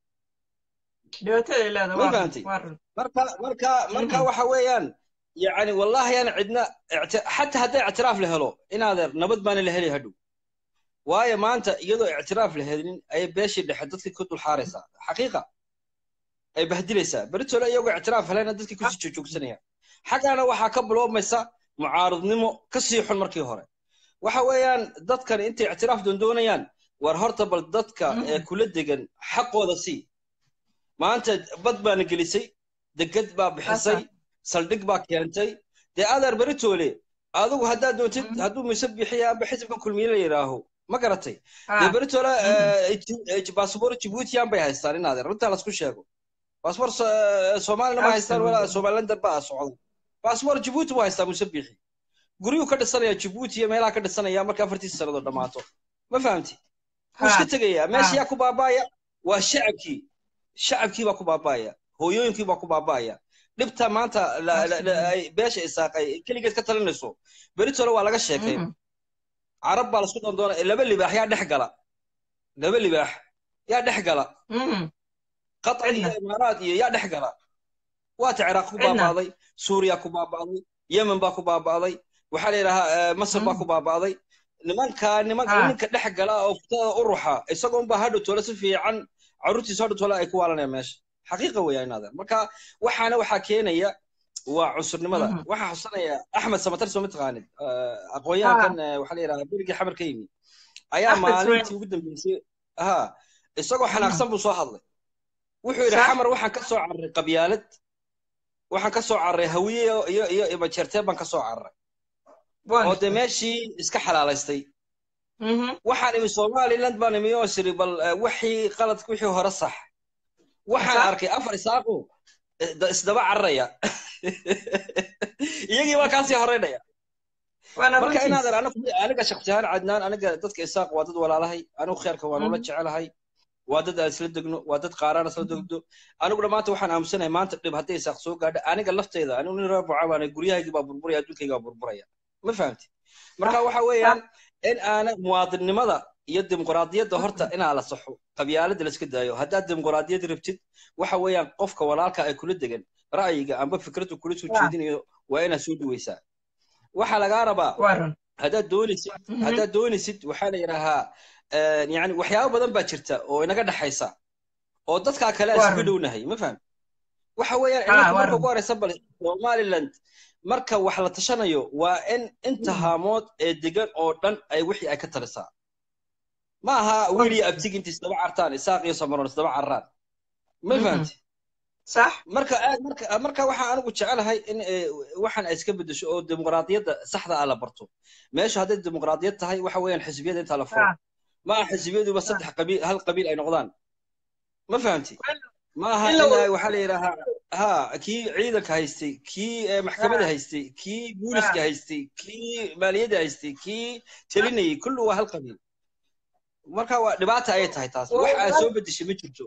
marka marka marka waxa weeyaan يعني والله أنا عندنا حتى هذا اعتراف له إن هذا نبض بان له هلي هدو وايا ما أنت يدو اعتراف لهذين أي بيش اللي حدث لك كتب الحارسة حقيقة أي بهدلسة بريتو لا يوقع اعتراف هلا ندتك كوسي تشوك سنة حق أنا وحا قبل أو مسا معارض نمو كسيح المركي هوري waxa weeyaan dadkan intay ictiraaf doondoonayaan war horta bal dadka ee kula degan xaqooda sii maanta bad baana gelisay degad baa bixisay saldhig baa keentay dee adeer beritoole adigu haddaad doontid hadduu mise bixiya amba xisibka kulmiye la yidhaaho ma garatay dee beritoole baasboor jibuutiyan bay haystaan in adeer runtaa lasku sheego baasboor soomaalina ma haystaan walaa somalilander baa socda baasboor jibuuti buu haystaa mise bixi guryuu ka dhisanaya jibuuti iyo meelaha ka dhisanaya marka afartiisa sannadood dhammaato ma fahamti wuu iska tegayaa meesha yaa ku baabaaya waa shacabkii shacabkii baa ku baabaaya hooyooyinkii baa ku baabaaya dhibta maanta beesha isaaqay keligeed ka talinayso beritole waa laga sheekay carab baa lasku dandoona laba libaax yaa dhex gala laba libaax yaa dhex gala qatar iyo imaaraad iyo yaa dhex gala waata ciraaq ku baaba'day suuriya ku baaba'day yemen baa ku baaba'day waxaa la yidhahaa masar baa ku baaba'day nimanka nimanka ninka dhex gala oo futada u ruxa isagoonba hadhow tole si fiican carruurtiisa hadhow tole ay ku waalanayaan meesha xaqiiqa weeyaan inaadan marka waxaana waxaa keenaya waa cunsurnimada waxaa xusanaya axmed samatar soo mataqaanid aqoonyahankan waxaa la yidhahaa berigii xamar ka yimi ayaa maalintii ugu dambeysay ha isagoo xanaaqsan buu soo hadlay wuxuu yidhi xamar waxaan ka soo carray qabyaalad waxaan ka soo carray hawiye iyo iyo imajeerteen baan ka soo carray oo dee meeshii iska xalaalaystay waxaan imi somaliland baan imi oo siri bal wixii qaladka wixii hore sax waxaan arkay afar isaaqo isdaba cararaya iyagii baa kaasii horeynaya marka inaadan aniga shaksi ahaan cadnaan aniga dadka isaaq waa dad walaalahay anigu kheerka waan ula jecelahay waa dad aan isla degno waa dad qaaraan isla degdo aniguna maanta waxaan aamusanahay maanta dhib hadday isaaq soo gaadho aniga lafteyda anigu nin reer buca baana guryahaygii baa burburaya adduunkayga baa burburaya ma fahamti marka waxa weeyaan in aana muwaadinnimada iyo dimuqraadiyadda horta inaa la saxo qabyaaladda la iska daayo haddaad dimuqraadiyad rabtid waxa weeyaan qofka walaalka ay kula degan ra'yiga amba fikraddu kula soo jeedinayo waa inaad soo dhaweysaa waxaa lagaa rabaa haddaad doonaysid haddaad doonaysid waxaa la yidhaahaa yani waxyaabo badan baa jirta oo inaga dhexaysa oo dadkaa kale aan isugu dhownahay ma faham waxa weeyaan inanka marka ugu horeysa bal somaliland marka wax la tashanayo waa in inta haamood ee degan oo dhan ay wixii ay ka talisaa ma aha wiil iyo abtig inta isdaba cartaan isaaq iyo samaroon isdaba carraan ma fahamti صح marka aad marka marka waxaan anigu jecelahay in waxaan ay iska bedesho oo dimuqraadiyadda saxda ah la barto meesha hadday dimuqraadiyad tahay waxa weeyaan xisbiyada intaa la furo ma aha xisbiyaduba saddex qabiil hal qabiil ay noqdaan ma fahamti ma aha in waxaa la yidhaahaa ha kii ciidanka haystay kii maxkamadda haystay kii booliska haystay kii maaliyadda haystay kii telinayay kullu waa hal qabiil marka waa dhibaata ayay tahay taas wax aad soo bedeshay ma jirto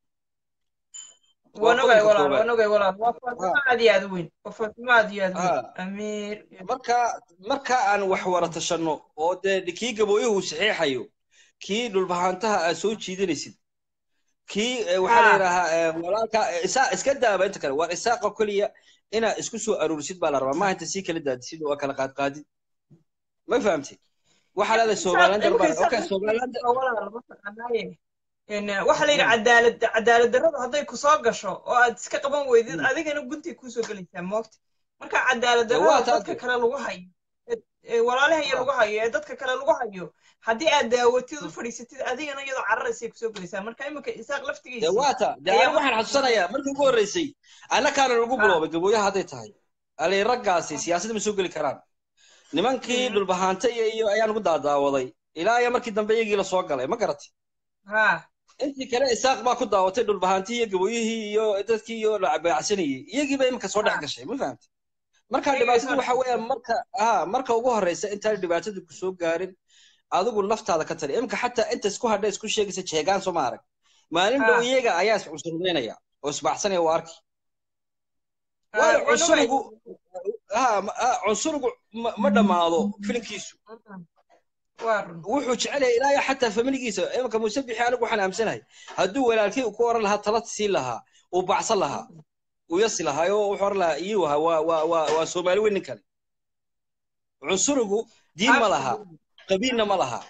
wanogay walaal wanogay walaal waa faatimo aad iyo aad u weyn waa faatimo aad iyo aad u weyn amiir marka marka aan wax wara tashanno oo dee kii gabooyuhu saxiixayo kii dhulbahaantaha aad soo jiidanaysid kii waxaa la yidhaahaa walaalka isaa iska daaba inta kale waar isaaqa keliya inaad isku soo aruurisid baa la rabaa maaha inta sii kala daadisid oo kala qaadqaadid ma fahamtid waxaa leedahay somaliland okay somaliland waxaa la yidhi cadaalad cadaalad darradu hadday ku soo gasho oo aad iska qaban weydid adigana guntay kuusoo gelaysaa moogta marka cadaalad darrada dadka kale lagu hayo walaalahaya lagu hayo ee dadka kale lagu hayo haddii aad daawatid u fadhiisatid adigana iyadoo cararaysay kusoo gelaysaa marka iminka isaaq laftigiisa waata de anigu waxaan xasuusanayaa markii ugu horreysay annakaana lagu biloobay gabooyaha hadday tahay alay raggaasi siyaasadda ma soo geli karaan nimankii dhulbahaante iyo iyo ayaan ugu daadaawaday ilaa iyo markii dambe iyagii la soo galay ma garatay intii kale isaaq baa ku daawatay dhulbahaantii iyo gabooyihii iyo dadkii iyo la beecsanayey iyagii ba iminka soo dhex gashay ma fahamtay marka dhibaatadu waxa weeyaan marka ha marka ugu horreysa intaan dhibaatada ku soo gaarin adigu naftaada ka tali iminka xataa inta isku hadha isku sheegaysa jeegaan soo ma arag maalin dhow iyaga ayaa is cunsurdaynaya oo isbaxsanaya waa arki waayo cunsurigu ha cunsurigu ma dhammaado filinkiisu wuxuu jecel yahay ilaa iyo xataa familigiisa iminka muuse bixi anigu waxaan aamsanahay hadduu walaalkii ku oran lahaa tala siin lahaa uu bacsan lahaa uu yasi lahaa oo wuxuu oran lahaa iyuu ahaa waa waa waa waa soomaali weyn nin kale cunsurigu diin ma laha qabiilna ma laha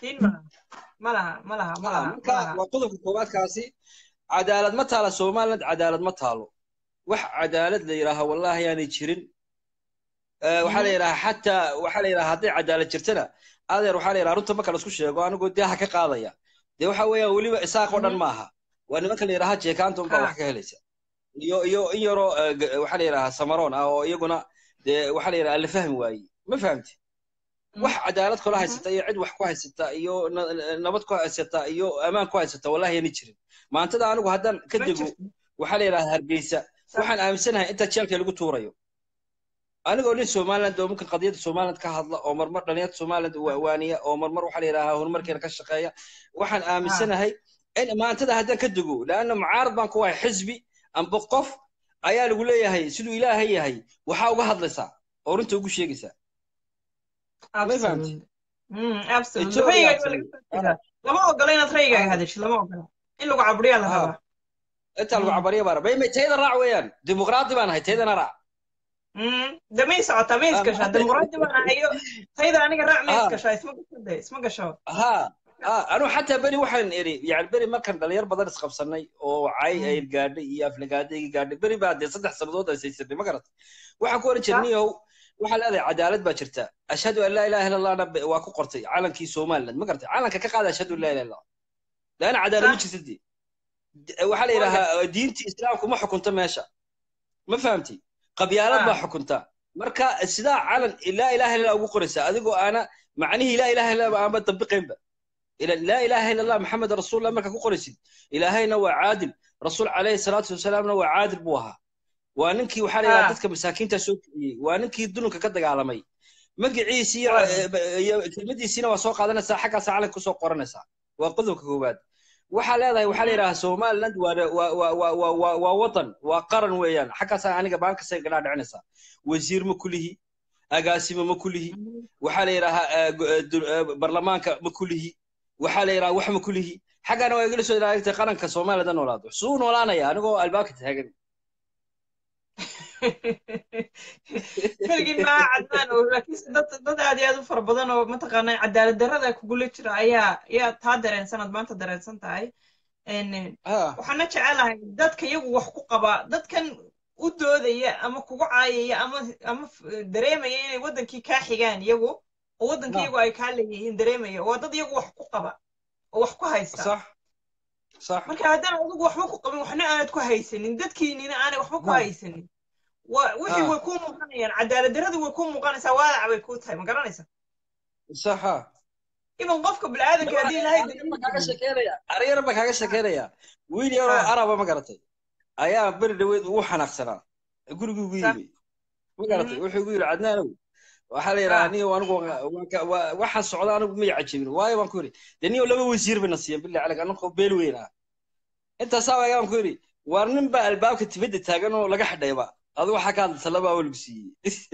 marka waa qodobka koowaadkaasi cadaalad ma taala somaliland cadaalad ma taalo wax cadaalad la yidhaaha wallahi aanay jirin waxaa la yidhaha xataa waxaa la yidhaha hadday cadaalad jirtana adeer waxaa la yidhaha runta marka laisku sheego anigoo daaha ka qaadaya dee waxa weeyaan weliba isaaq oo dhan maaha waa nimanka la yidhaha jeekaanta unbaa wax ka helaysa iyo iyo in yaroo waxaa la yidhaha samaroon ah oo iyaguna dee waxaa la yidhaha la fahmi waaye ma fahamti wax cadaalad kula haysata iyo cid wax ku haysata iyo nabad ku haysata iyo amaan ku haysata wallahi ani jirin maantada anigu haddaan ka dego waxaa la yidhaha hargeysa waxaan aaminsanahay inta jeelka lagu tuurayo anigoo nin somaliland oo mumkin qadiyadda somaliland ka hadla oo marmar dhalinyarta somaliland waaniya oo marmar waxaa la yidhahaa horumarkeena ka shaqeeya waxaan aaminsanahay in maantada haddaan ka dego laanna mucaarad baan ku wahay xisbi amba qof ayaa lagu leeyahay siduu ilaahay yahay waxaa uga hadlaysaa oo runta ugu sheegaysaa ma fahamti lama ogola inaad rayigaaga hadashid lama ogola in lagu caburiyaa la rabaa inta lagu cabariya baa rabaa tayada raac weeyaan dimuqraadi baan ahay taydana raac de may socotaa may isgashaa dimuqraadi baan ahayo tayda aniga raac may isgashaa isma gasho de isma gasho ha anu xataa beri waxaan iri yani beri markaan dhalinyar badan isqabsanay oo cay ay gaadhay iyo aflagaadayga gaadhay beri baa dee saddex sannadood ay saysanay ma garat waxaan ku oran jirniyow waxaa leedahay cadaalad baa jirta ashhadu an laa ilaha illa allahna waa ku qortay calankii somaliland ma garatay calanka ka qaada ashhadu an laa ilaha illallah laana cadaalad ma jirta dee waxaa la yidhahaa diintii islaamku ma xukunto meesha ma fahamti qabyaalad baa xukunta marka sidaa calan laa ilaha illa ugu qoraysa adigoo aana macnihii laa ilaha illa aanba dabiqaynba laa ilaha illa allah maxamed rasuulullah marka ku qoraysid ilaahayna waa caadil rasuul calayhi salaatu wasalaamna waa caadil buu ahaa waa ninkii waxaa la yidhaha dadka masaakiinta soo kiciyey waa ninkii dulunka ka dagaalamay magaciisi iyo kelmadiisiina waa soo qaadanaysaa xaggaasa calanka kusoo qoranaysaa waa qodobka koowaad waxaa leedahay waxaa la yidhaha somaliland waa wadan waa qaran weeyaan xaggaasaa aniga baankasa gadhaa dhicinaysaa wasiir ma kulihi agaasimo ma kulihi waxaa la yidhahaa barlamaanka ma kulihi waxaa la yidhaha wax ma kulihi xaggaana waa igala soo ilaalintay qaranka somaliland ha noolaado suu noolaanaya anigoo albaabka taagan keligii maaha cadnaan oo laakiinse dad dad aad iyo aad u fara badan oo mataqaanaa cadaalad darrada kugula jira ayaa ayaa taa dareensan aad maanta dareensan tahay waxaana jecelahay dadka iyagu wax ku qaba dadkan u doodaya ama kugu caayaya ama ama dareemaya inay waddankii kaa xigaan iyagu oo waddankii iyagu ay kaa leeyihiin dareemaya waa dad iyagu wax ku qaba oo wax ku haysta marka haddaan adigu waxba ku qabin waxna aanad ku haysanin dadkiinina aanay waxba ku haysanin wixii way kuu muuqanayaan cadaalad darradu way kuu muuqanaysaa waadaca bay kuu tahay ma garanaysa saxa iban qofka biniaadanka haddii ilaahay aryar baa kaaga shekeynaya wiil yaroo araba ma garatay ayaa beri dhaweed ugu xanaaqsanaa gurigii ugu yimi ma garatay wuxuu igu yidhi cadnaanow waxaa la yidhaha niyo anigu waxaan socda anigu may cajabin waayo baan ku yidhi dee niyo laba wasiir bayna siiyan billahi calayk anakoo beel weyn ah intaasaa waagaa baan ku yidhi waar nin baa albaabka tibadda taagan oo laga xidhayba adu waxaa ka hadlaysa laba awal lagu siiyey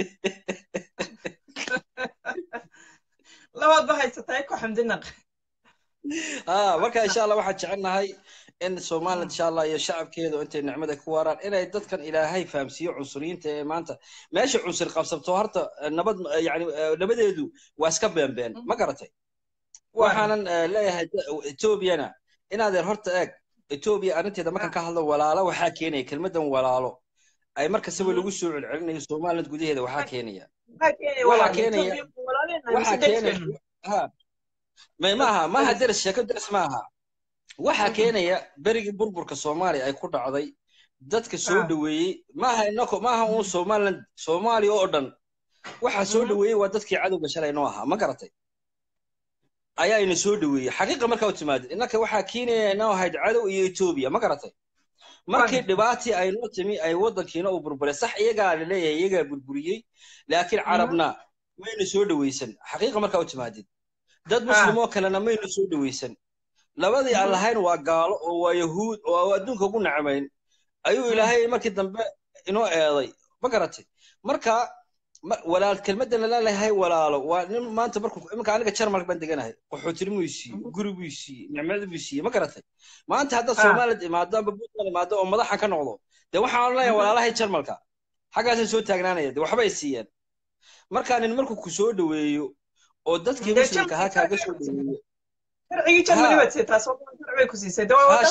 labaad ba haysataa ku xamdinaq ha marka insha allah waxaan jecelnahay in somaliland insha allah iyo shacabkeedu intay nicmada ku waaraan inay dadkan ilaahay fahamsiiyo cunsuriyiinta ee maanta meesha cunsur qabsabto horta nabad yani nabadeedu waa iska beenbeen ma garatay waxaanan leeyahay etoobiyana inaadeer horta eeg etoobiya arrinteeda markaan ka hadlo walaalo waxaa keenaya kelmadan walaalo ay markastaba lagu soo celcelinayo somaliland gudaheeda waxaa keenaya waxaa keenaya waxaa keenaya may maaha maaha deris sheeko deris maaha waxaa keenaya berigii burburka soomaaliya ay ku dhacday dadka soo dhoweeyey maaha inako maaha uun somaliland soomaaliya oo dhan waxaa soo dhoweeyey waa dadkii cadowga shalay noo ahaa ma garatay ayaa ina soo dhoweeyey xaqiiqa markaa u timaadid innaka waxaa keenaya inoo ahayd cadow iyo etoobiya ma garatay markii dhibaatii ay noo timi ay waddankiina uu burburay sax iyagaa laleeyahay iyagaa burburiyey laakiin carabna mayna soo dhoweysan xaqiiqa markaa u timaadid dad muslimoo kalena mayna soo dhoweysan labadii aan lahayn waa gaalo oo waa yahuud oo adduunka ugu nacmayn ayuu ilaahay markii dambe inoo eeday ma garatay marka walaal kelmaddan laleeyahay walaalo waa nin maanta markuu iminka aniga jarmalka baan deganahay qaxootir buu siiyey guri buu siiyey nicmada buu siiyey ma garatay maanta haddaad somaliland imaado amba puntland imaado oo madaxan ka noqdo dee waxaan leeyahay walaalahay jarmalka xaggaasay soo taagnaanaya dee waxbay siiyeen markaa nin markuu ku soo dhoweeyo oo dadkii muslimka ahaa kaaga soo dhoweeyo sharcigii jarmali baad sitaa sharci bay ku siisay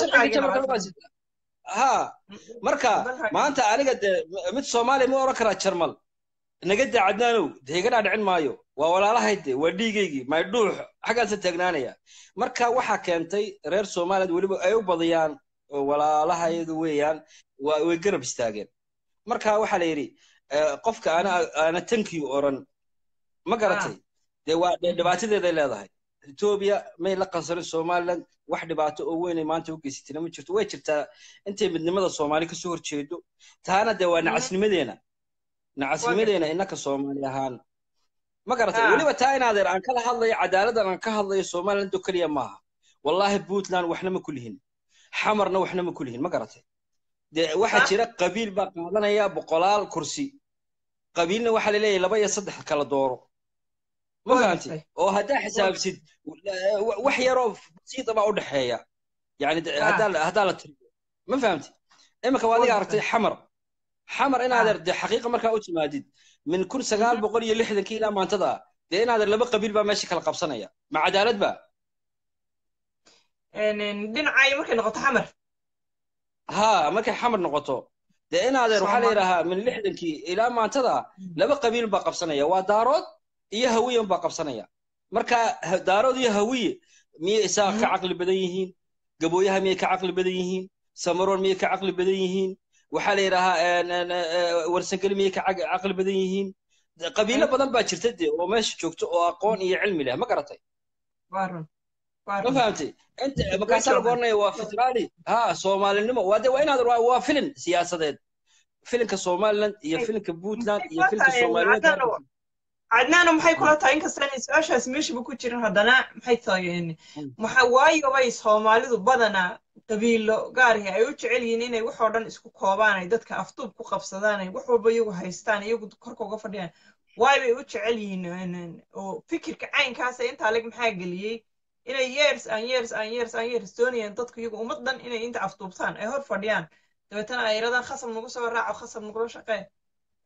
ha marka maanta aniga dee mid soomaaliya ma oran karaa jarmal naga daa cadnaanow dee iga dhaadhicin maayo waa walaalahayd de waa dhiigaygii maydhuux xaggaasa taagnaanaya marka waxaa keentay reer somaliland weliba ay u badiyaan walaalahayadu weeyaan way garab istaageen marka waxaa la yidhi qofka ana ana tankii oran ma garatay dee waa dhibaatadeeday leedahay etoobiya may la qansarin somaliland wax dhibaato oo weynay maanta u geysatina ma jirto way jirtaa intay midnimada soomaali kasoo horjeedo taana dee waa nacasnimadeena nacasnimadeena innaka soomaali ahaan ma garatay weliba taa inaadeer aan kala hadlayo cadaaladan aan ka hadlayo somaliland oo keliya maaha wallahi puntland waxna ma kulihin xamarna waxna ma kulihin ma garatay dee waxaa jira qabiil baa qaadanaya boqolaal kursi qabiilna waxaa laleeyahay laba iyo saddex kala dooro ma fahamtid oo haddaa xisaabsid wax yaroo basiida baa u dhexeeya yani haddaa la tiriyo ma fahamtid iminka waa adiga aragtay xamar xamar inaadeer dee xaqiiqa markaa u timaadid min kun sagaal boqol iyo lixdankii ilaa maantada dee inaadeer laba qabiil baa meesha kala qabsanaya ma cadaalad ba dhinacay markay noqoto xamar ha markay xamar noqoto dee inaadeer waxaa la yidhaahaa min lixdankii ilaa maantada laba qabiil baa qabsanaya waa daarood iyo hawiye baa qabsanaya marka daarood iyo hawiye miyay isaaq ka caqli badan yihiin gabooyaha miyay ka caqli badan yihiin samaroon miyay ka caqli badan yihiin waxaa la yidhaahaa warsangeli miyay ka caqli badan yihiin qabiilo badan baa jirta dee oo meesha joogto oo aqoon iyo cilmi leh ma garatay ma fahamtay inta markaasaa lagu oranaya waa federaali ha soomaalinimo waa de waa inaad waa filin siyaasadeed filinka somaliland iyo filinka puntland iyo filinka somaliland cadnaana maxay kula tahay inkastaan su-aashaas meeshaba ku jirin haddana maxay tahay maxa waayo bay soomaalidu badanaa qabiilo gaarihi ay u jecel yihiin inay waxoo dhan isku koobaan ay dadka afduub ku qabsadaan ay wax walba iyagu haystaan iyagu korka uga fadhiyaan waay bay u jecel yihiin oo fikirka caynkaasa intaa leg maxaa geliyey inay years an years an years an years doonayaan dadku iyagu ummaddan inay inta afduubtaan ay hor fadhiyaan dabeetana ay yidhahdaan khasab nagu soo raaco khasab nagula shaqee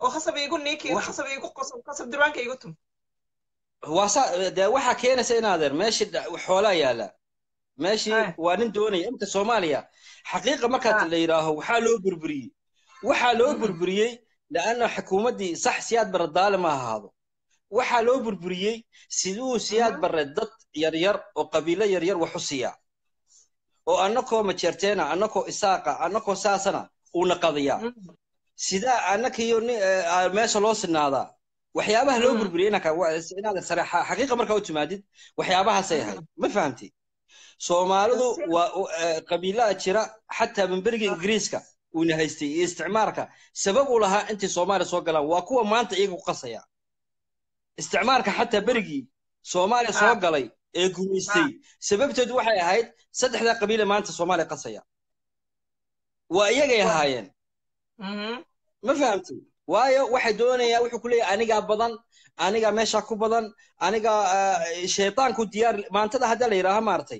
oo khasab iigu niiki khasab iigu qosab khasab durbaanka iigu tum waasa dee waxaa keenaysa inaadeer meeshii xoolaa yaala meeshii waa nin doonaya imka soomaaliya xaqiiqa markaad la yidhaaho waxaa loo burburiyey waxaa loo burburiyey لأنه حكومتي صح سياد برد ما هذا وحا لو بربريي سيدو سياد برد ضد يرير وقبيلة يرير وحسيا وأنكو مجرتينا أنكو إساقا أنكو ساسنا ونقضيا سيدا أنك يوني ماشا لوس هذا وحيابها لو بربرينا كا هذا صراحة حقيقة مركا وتمادد وحيابها سيها ما فهمتي سومالدو وقبيلة جرا حتى من برق إنجليزكا uuna haystay iyo isticmaarka sabab u lahaa intay soomaaliya soo galaan waa kuwa maanta iyaga ku qasaya isticmaarka xataa berigii soomaaliya soo galay ee gumaystay sababteedu waxay ahayd saddexdaa qabiile maanta soomaaliya qasaya waa iyagay ahaayeen ma fahamtay waayo waxay doonayaan wuxuu ku leeyahay anigaa badan anigaa meeshaa ku badan anigaa shaytaanku diyaar maantada haddaa la yidhaaha maartay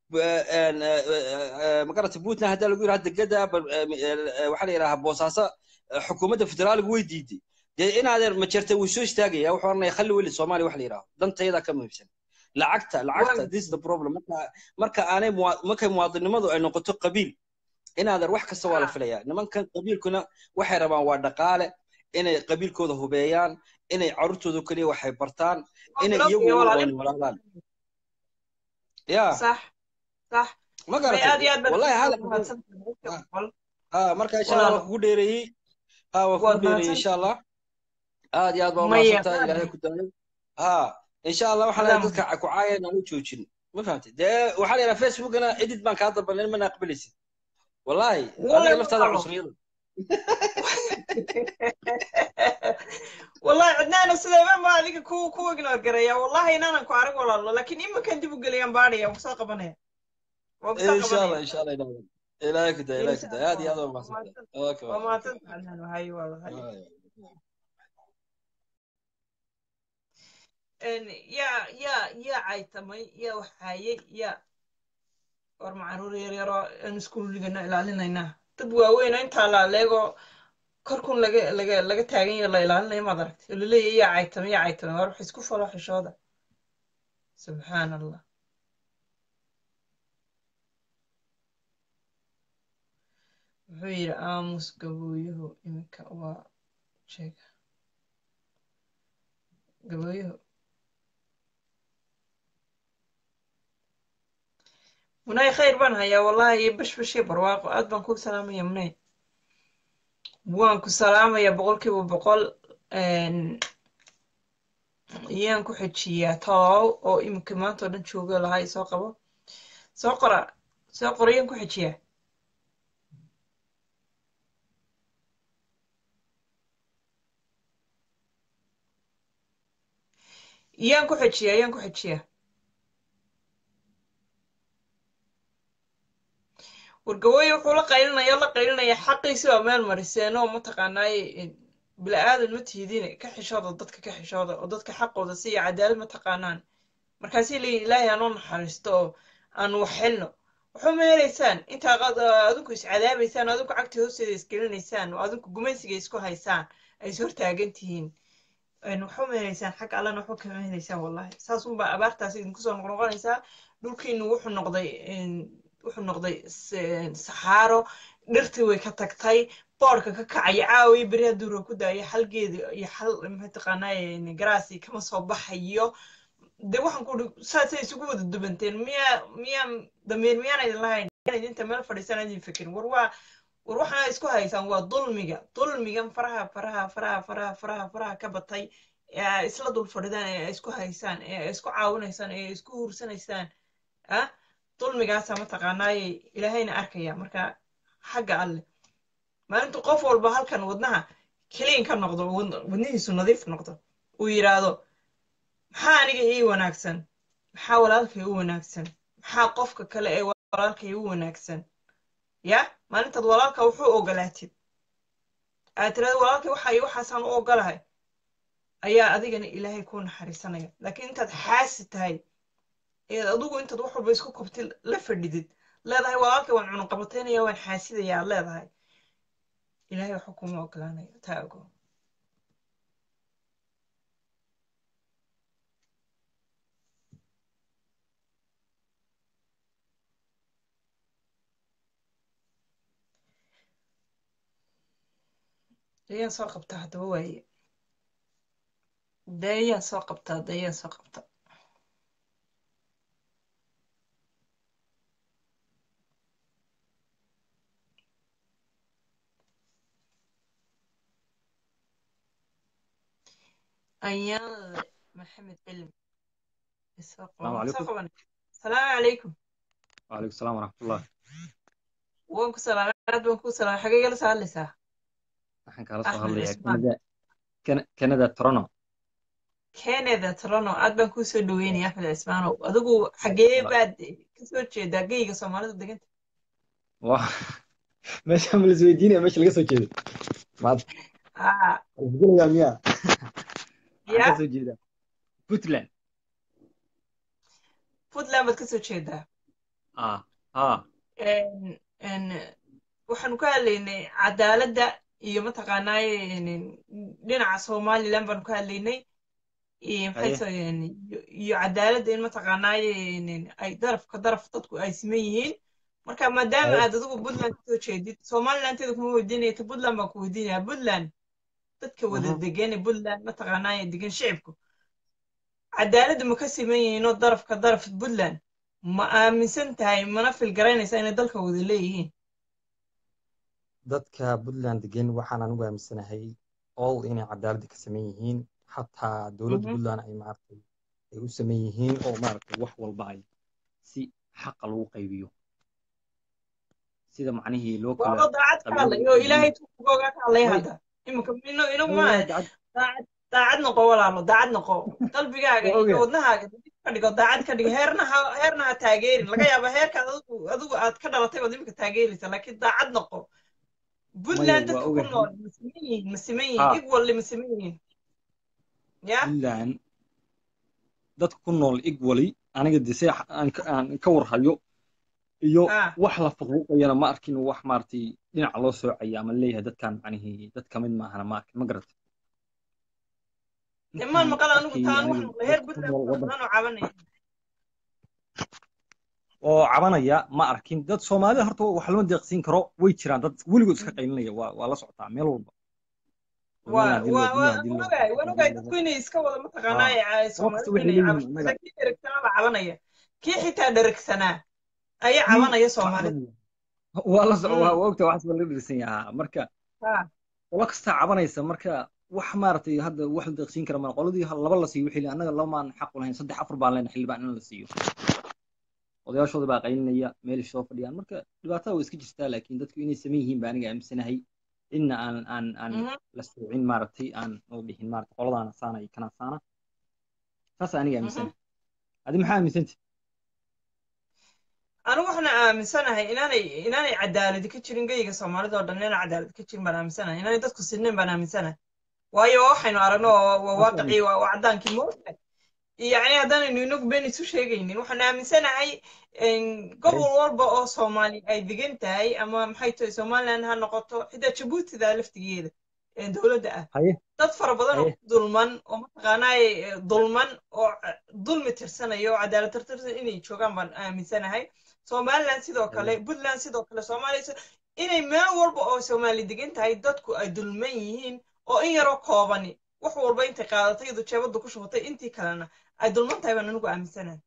magarata puntland haddaa lagu yidhaha degada waxaa la yidhaha boosaaso xukuumadda federaaliga way diiday dee inaadeer ma jirta wuu soo istaagaya wuxuu oranaya khalli weli soomaaliya wax la yidhaho dantayada ka muhiimsan lacagta lacagta this is the problem marka marka aanay markay muwaadinimadu ay noqoto qabiil inaadeer wax kasta waa la filayaa nimankan qabiilkuna waxay rabaan waa dhaqaale inay qabiilkooda hubeeyaan inay carruurtooda keliya waxay bartaan inay iyagu walaalaan ya صح صح ما قرأت والله هذا اه مركا ان شاء الله وكو ديري اه وكو ديري ان شاء الله اه يا ابو ما صرت الى هيك ها ان شاء الله وحنا dadka ku caayeen aan u joojin ma fahamtay dee waxa la yiraahdaa facebook ana edit baan ka dalban ma naqbalaysid wallahi adiga laftaada cusriyada والله عدنان سليمان ما عليك كو كو اجنور قريا والله ان انا كو عارف والله لكن اما كان دبو قليان باريا ومساقه بنيا ان شاء الله ان شاء الله ينور الى كده الى كده هذه هذا ما اوكي وما تنسى هاي والله هاي ان يا يا يا عيتمي يا وحايي يا war macaruur yar yaro aan iskuuligana ilaalinaynaa dad waaweyn intaa laaleego korkun laga laga laga taagan yaho la ilaalinayo maad aragtay oo laleeyahy yaa caytame yaa caytame war wax isku falo xishooda subxaan allah wuxuu yidhi aamus gabooyuhu iminka waa sheega gabooyuhu munay khayr baan hayaa wallahi iyo bashbashii barwaaqo aad baan ku salaamaya munay waan ku salaamaya boqolkiiba boqol iyaan ku xejiyaa toow oo iminka maanta oo dhan joogo lahaa soo qabo soo qora soo qora iyaan ku xejiyaa iyaan ku xejiyaa iyaan ku xejiyaa wargawooye wuxuu la qaylinaya la qaylinaya xaqiisi waa meel mariseen oo mataqaanaaye bila'aadan ma tiidine ka xishooda dadka ka xishooda oo dadka xaqooda siiya cadaalad ma taqaanaan markaasii leeyihin ilaahay aanoo naxariisto oo aan wax helno waxba ma helaysaan intaa adinku iscadaabaysaan adinku cagta hoosteeda isgelinaysaan oo adinku gumaysiga isku haysaan ay is hortaagan tihiin waxba ma helaysaan xag allana waxba kama helaysaan wallahi saas unbaa abaartaas idinku soo noqnoqonaysaa dhulkiinu wuxuu noqday wuxuu noqday saxaaro dhirtii way ka tagtay boorka ka kacaya caawiya beri hadduu roob ku daayo xalgeedi iyo xal mataqaanaaye garaasi kama soo baxayo de waxaan ku uri saasay isugu wada dubanteen miyaa miyaa damiir miyaan idin lahayn idinta meel fadhiisaan idin fikirin war waa war waxaana isku haysaan waa dulmiga dulmigan faraha faraha faraha faraha faraha faraha ka batay ee isla dul fadhidaan ee isku haysaan ee isku caawinaysaan ee isku huursanaysaan ah dulmigaasa mataqaanaaye ilaahayna arkaya marka xagga alle maalintu qof walba halkan wadnaha keliin ka noqdo wadnihiisu nadiif noqdo uu yidhaahdo maxaa aniga ii wanaagsan maxaa walaalkay u wanaagsan maxaa qofka kale ee walaalkay u wanaagsan ya maalintaad walaalka wuxuu ogolaatid aad tirahda walaalkay waxa iyo waxaasaan u ogolahay ayaa adigana ilaahay kuu naxariisanaya laakiin intaad xaasi tahay eed adigu intaad wax walba isku kobtid la fadhidid leedahay walaalkay waan cunuqabataynaya waan xaasidaya aad leedahay ilaahay waxa kuma ogolaanayo taa ogo dayaan soo qabtaa haddaba waaye dayaan soo qabtaa dayaan soo qabta ayaanle maxamed cilmi soo qaban soo qaban asalaamu calaykum وعليكم السلام ورحمة الله waan ku salaamay aad baan ku salaamay xagee gala soo hadlaysaa waxaan kala soo axmed hadlayaa cismaan Canada Can- Canada Toronto canada toronto aad baan kuu soo dhaweynaya axmed cismaanow adigu xagee baad kasoo jeedaa geyga soomaalida deganta waa meesha ma lis weydiinaya meesha laga soo jeedo maad aa isgelayaa miyaa waxaan ya ka soo jeedaa Puntland puntland baad kasoo jeedaa ah ah En- en, waxaanu ka hadlaynay cadaaladda iyo mataqaanaaye en, dhinaca somaliland baanu ka hadlaynay iyo maxay haye soo en, iyo iyo cadaaladda in mataqaanaaye en, ay darafka daraf dadku ay siman yihiin marka maadaama haye aad adigu puntland kasoo jeedid somalilanteeda kuma weydiinaya ta puntland baan ku weydiinaya puntland dadka wada mhm degan ee puntland mataqaanaaye degan shicibku cadaaladda ma ka siman yihiin oo darafka daraf puntland ma aaminsan tahay mana filgaraynaysaa inay dalka wada leeyihiin dadka Puntland degan waxaan anigu aaminsanahay all inay cadaaladda ka sameyn yihiin xataa dowladda Mhm. Puntland ay maaragtay ay u sameyn yihiin oo maaragtay wax walba ay si xaqa lagu qaybiyo sida macnihii loo kala waaba daacad ka hadlay qabiilada oo iyo ilaahay tuugooga ka hadlaya way hadda iminka ino inagu way maaha waa dacad daacad daacad noqo walaalo daacad noqo qalbigaaga waa iyo ogahay wadnahaaga dib ka dhigo daacad ka dhigo heerna ha heerna ha taageerin laga yaaba heerka adigu adigu aad ka dhalatay baad iminka taageeraysa laakiin daacad noqo maya puntland waa dadka ku ogahay nool ma siman yihiin ma siman yihiin ha equally ma siman yihiin ya Puntland dadka ku nool equally aniga de see aan ka aan ka warhayo iyo ah wax la faquuqayana ma arkin wax maaragtay dhinaca loo soocaya ama leeyahay dadkan macnihii dad ka mid maahana ma arkin ma garata dee maan intaan maqal anigu arkay taan aniga waxaan maqlay heer dadka ku puntland nool fara waddanka badan oo cabanaya oo cabanaya ma arkin dad soomaalida horta wax lama deeqsiin karo way jiraan dad weligood iska qaylinaya waa waa la socotaa meel walba waa somaliland hadii waa loo waa dunyo hadii loo waan ogahay waan ogahay dadku inay iska wada mataqaanaa wax soomaalidu kasta waxay inay leeyihiin cabashada annaga kii dheragsanaa baa cabanaya kii xitaa dheragsanaa ayaa kii cabanaya soomaalida waa la so- waa Mm. waa ogta waxaas baa laga dhirsan yahaa marka ha qolo kastaa cabanaysa marka wax maaragtay hadda wax la deeqsiin kara ma qoladii hal- laba la siiyo wixii le annaga lamaan xaq u lahayn saddex afar baan leenahay xildhibaan in la siiyo odayaashooda baa qaylinaya meelay soo fadhiyaan marka dhibaatada way iska jirtaa laakiin dadku inay saman yihiin baa aniga aaminsanahay inna aan aan aan Mhm. la soocin maaragtay aan oo dhihin maaragtay qoladaana saana iyo kana saana saas aniga Mhm. aaminsanahay adi maxaa aaminsantay anigu waxaan aaminsanahay inaanay inaanay cadaaladi ka jirin geyga soomaalida oo dhan inaan cadaalad ka jirin baan aaminsanahay inaanay dadku sinnayn baan aaminsanahay waayo waxaynu aragno waa waa waaqicii waa waa caddaankii moogta yacni haddaanaynu inagu been isu sheegaynin waxaan aaminsanahay in gobol walba oo soomaali ay degan tahay ama maxay tahay somaliland ha noqoto xitaa jabuutida laftigeeda ee dowladda ah haye dad fara badan oo haye dulman oo mataqaanaaye dulman oo eh, dulmi tirsanaya oo cadaalad tirtirsan inay joogaan baan aaminsanahay somaliland sidoo kale haye puntland sidoo kale soomaaliya si- inay meel walba oo soomaali degan tahay dadku ay dulman yihiin oo in yaroo koobani wax walba intay qaadatay iyadu jeebadda ku shubatay intii kalena ay dulman tahay baan anigu aaminsanahay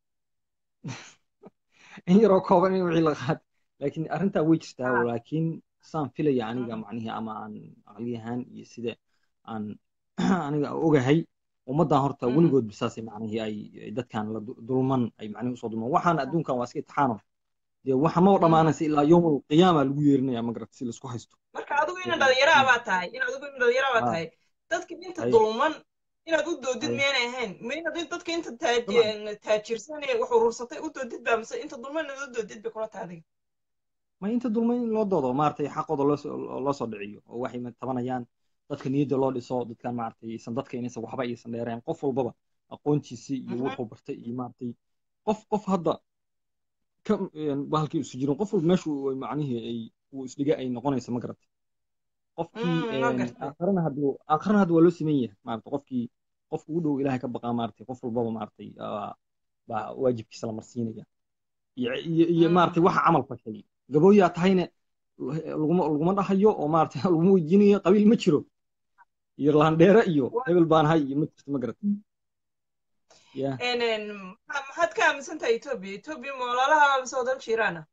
in yaroo kooban in wixii la qaad laakiin arrintaa way jirtaa Ah, laakiin saan filaya aniga mm, macnihii ama aan aqliyahaan iyo sida aan aniga ogahay ummaddan horta mm, weligood bisaasay macnihii ay ay dadkan la du- dulman ay macnihii usoo dulman waxaan adduunkan waa iska itixaano dee waxa ma mm. dhammaanaysa ilaa yowmal qiyaama lagu yeerinaya ma garata si laisku haysto marka adigu ina Ee, dhalinyaro mm, baa tahay in adigu ina dhalinyaro baa ah, tahay dadka inta haye dulman inaad u doodid haye miyaanay ahayn ma inaad in- dadka inta dabcan taaj- taajirsan ee wax urursatay u doodid baa mise inta dulman inaad u doodid bay kula tahay adiga ma inta dulma in loo doodo maaragtay xaqooda loo soo loo soo dhiciyo oo waxay tabanayaan dadka niyadda loo dhiso dadkan maaragtay aysan dadka inaysan waxba aysan dheereen qof walbaba aqoontiisii iyo Mhm, wuxuu bartay iyo maaragtay qof qof hadda ka een, bahalkii isu jirin qof walba meeshu ay macnihii ay uu isdhiga ay noqonaysa ma garatay qofkii mm, ma een, gartay aakhirana hadduu aakhirana hadda waa loo siman yahay maaragtay qofkii qofka ugu dhow ilaahay ka baqaa maaragtay qof walbaba maaragtay aa, baa waajibkiisa la marsiinaya iyo iyo iyo Mm, maaragtay waxa camal fashay gabooyaa tahayna laguma laguma dhahayo oo maarata laguma weydiinayo qabiil ma jiro iyo laandheere iyo hebel baan hay iyo ma jirto ma garat ya maxaad ka aaminsan tahay etoobiya etoobiya ma walaalaha mise wadal jiiraana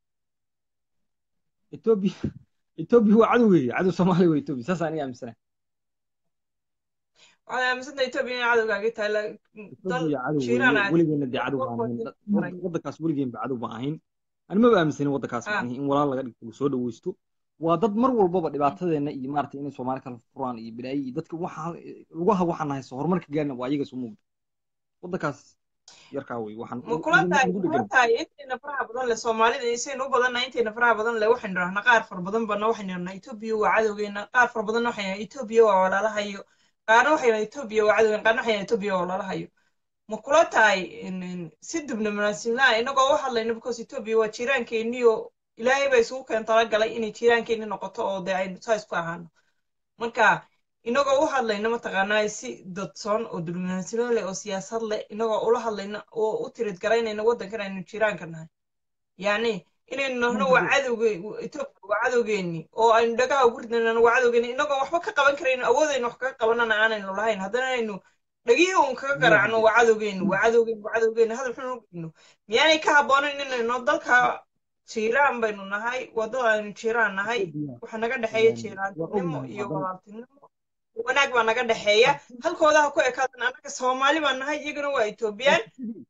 etoobiya etoobiya waa cadowgeega cadow soomaaliya waa etoobiya saas aniga aaminsanahay waxaad aaminsan tahay etoobiya inay cadowgaagi tahay dal etoobiya cadow jiiraan weeye aad weligeena dee cadow baan ahayn waddankaas weligeen ba cadow baan ahayn ani maba aaminsanin waddankaas Ah. macnihi in walaal laga dhigto lasoo dhaweysto waa dad mar walbaba dhibaatadeena iyo maarata inay soomaali kala furaan iyo bilaayi iyo dadka waxa lugaha waxaan hayso horumarka gaarna waa iyaga soo muuqda waddankaas yarkaa wey waxaan ma kula tahay ugu kula dhegan tahay intayna faraha badan leh soomaalida isaynu u badannahay intayna faraha badan leh waxaynu dhahnaa qaar fara badan bana waxaynu dhahnaa etoobiya waa cadowgeena qaar fara badanna waxaynu dhahnaa etoobiya waa walaalahayo qaarna waxaynu dhahnaa etoobiya waa cadowgeena qaarna waxaynu dhahnaa etoobiya waa walaalahayo ma kula tahay in- in si diblomaasiyadna inagoo u hadlayno because etoobiya waa jiiraankeeniyo ilaahay baa isugu keen talagalay inay jiiraankeeni noqoto oo dee aynu saa isku ahaano marka inagoo u hadlayna mataqaanaa si dadsoon oo diblomaasiyad leh oo siyaasad leh inagoo ula hadlayna oo u tirid garaynayna waddankan aynu jiraanka nahay yacni inaynu nahno waa cadowge etoobiya waa cadowgeeni oo aynu dhagaha ugu ridnayna waa cadowgeeni inagoo waxba ka qaban karayno awoodaynu wax kaga qabanana aanaynu lahayn haddana aynu dhagihii uun kaga garaacno waa cadowgeeni waa cadowgeeni waa cadowgeeni hadal xun u gudno miyaanay ka habboonayn inayno dalka jiiraan baynu nahay waddada aynu jiiraan nahay waxa naga dhexeeya jiiraannimo iyo walaaltinimo wanaag baa naga dhexeeya halkoodaha ku ekaadan annaga soomaali baan nahay iyagana waa etoobiyaan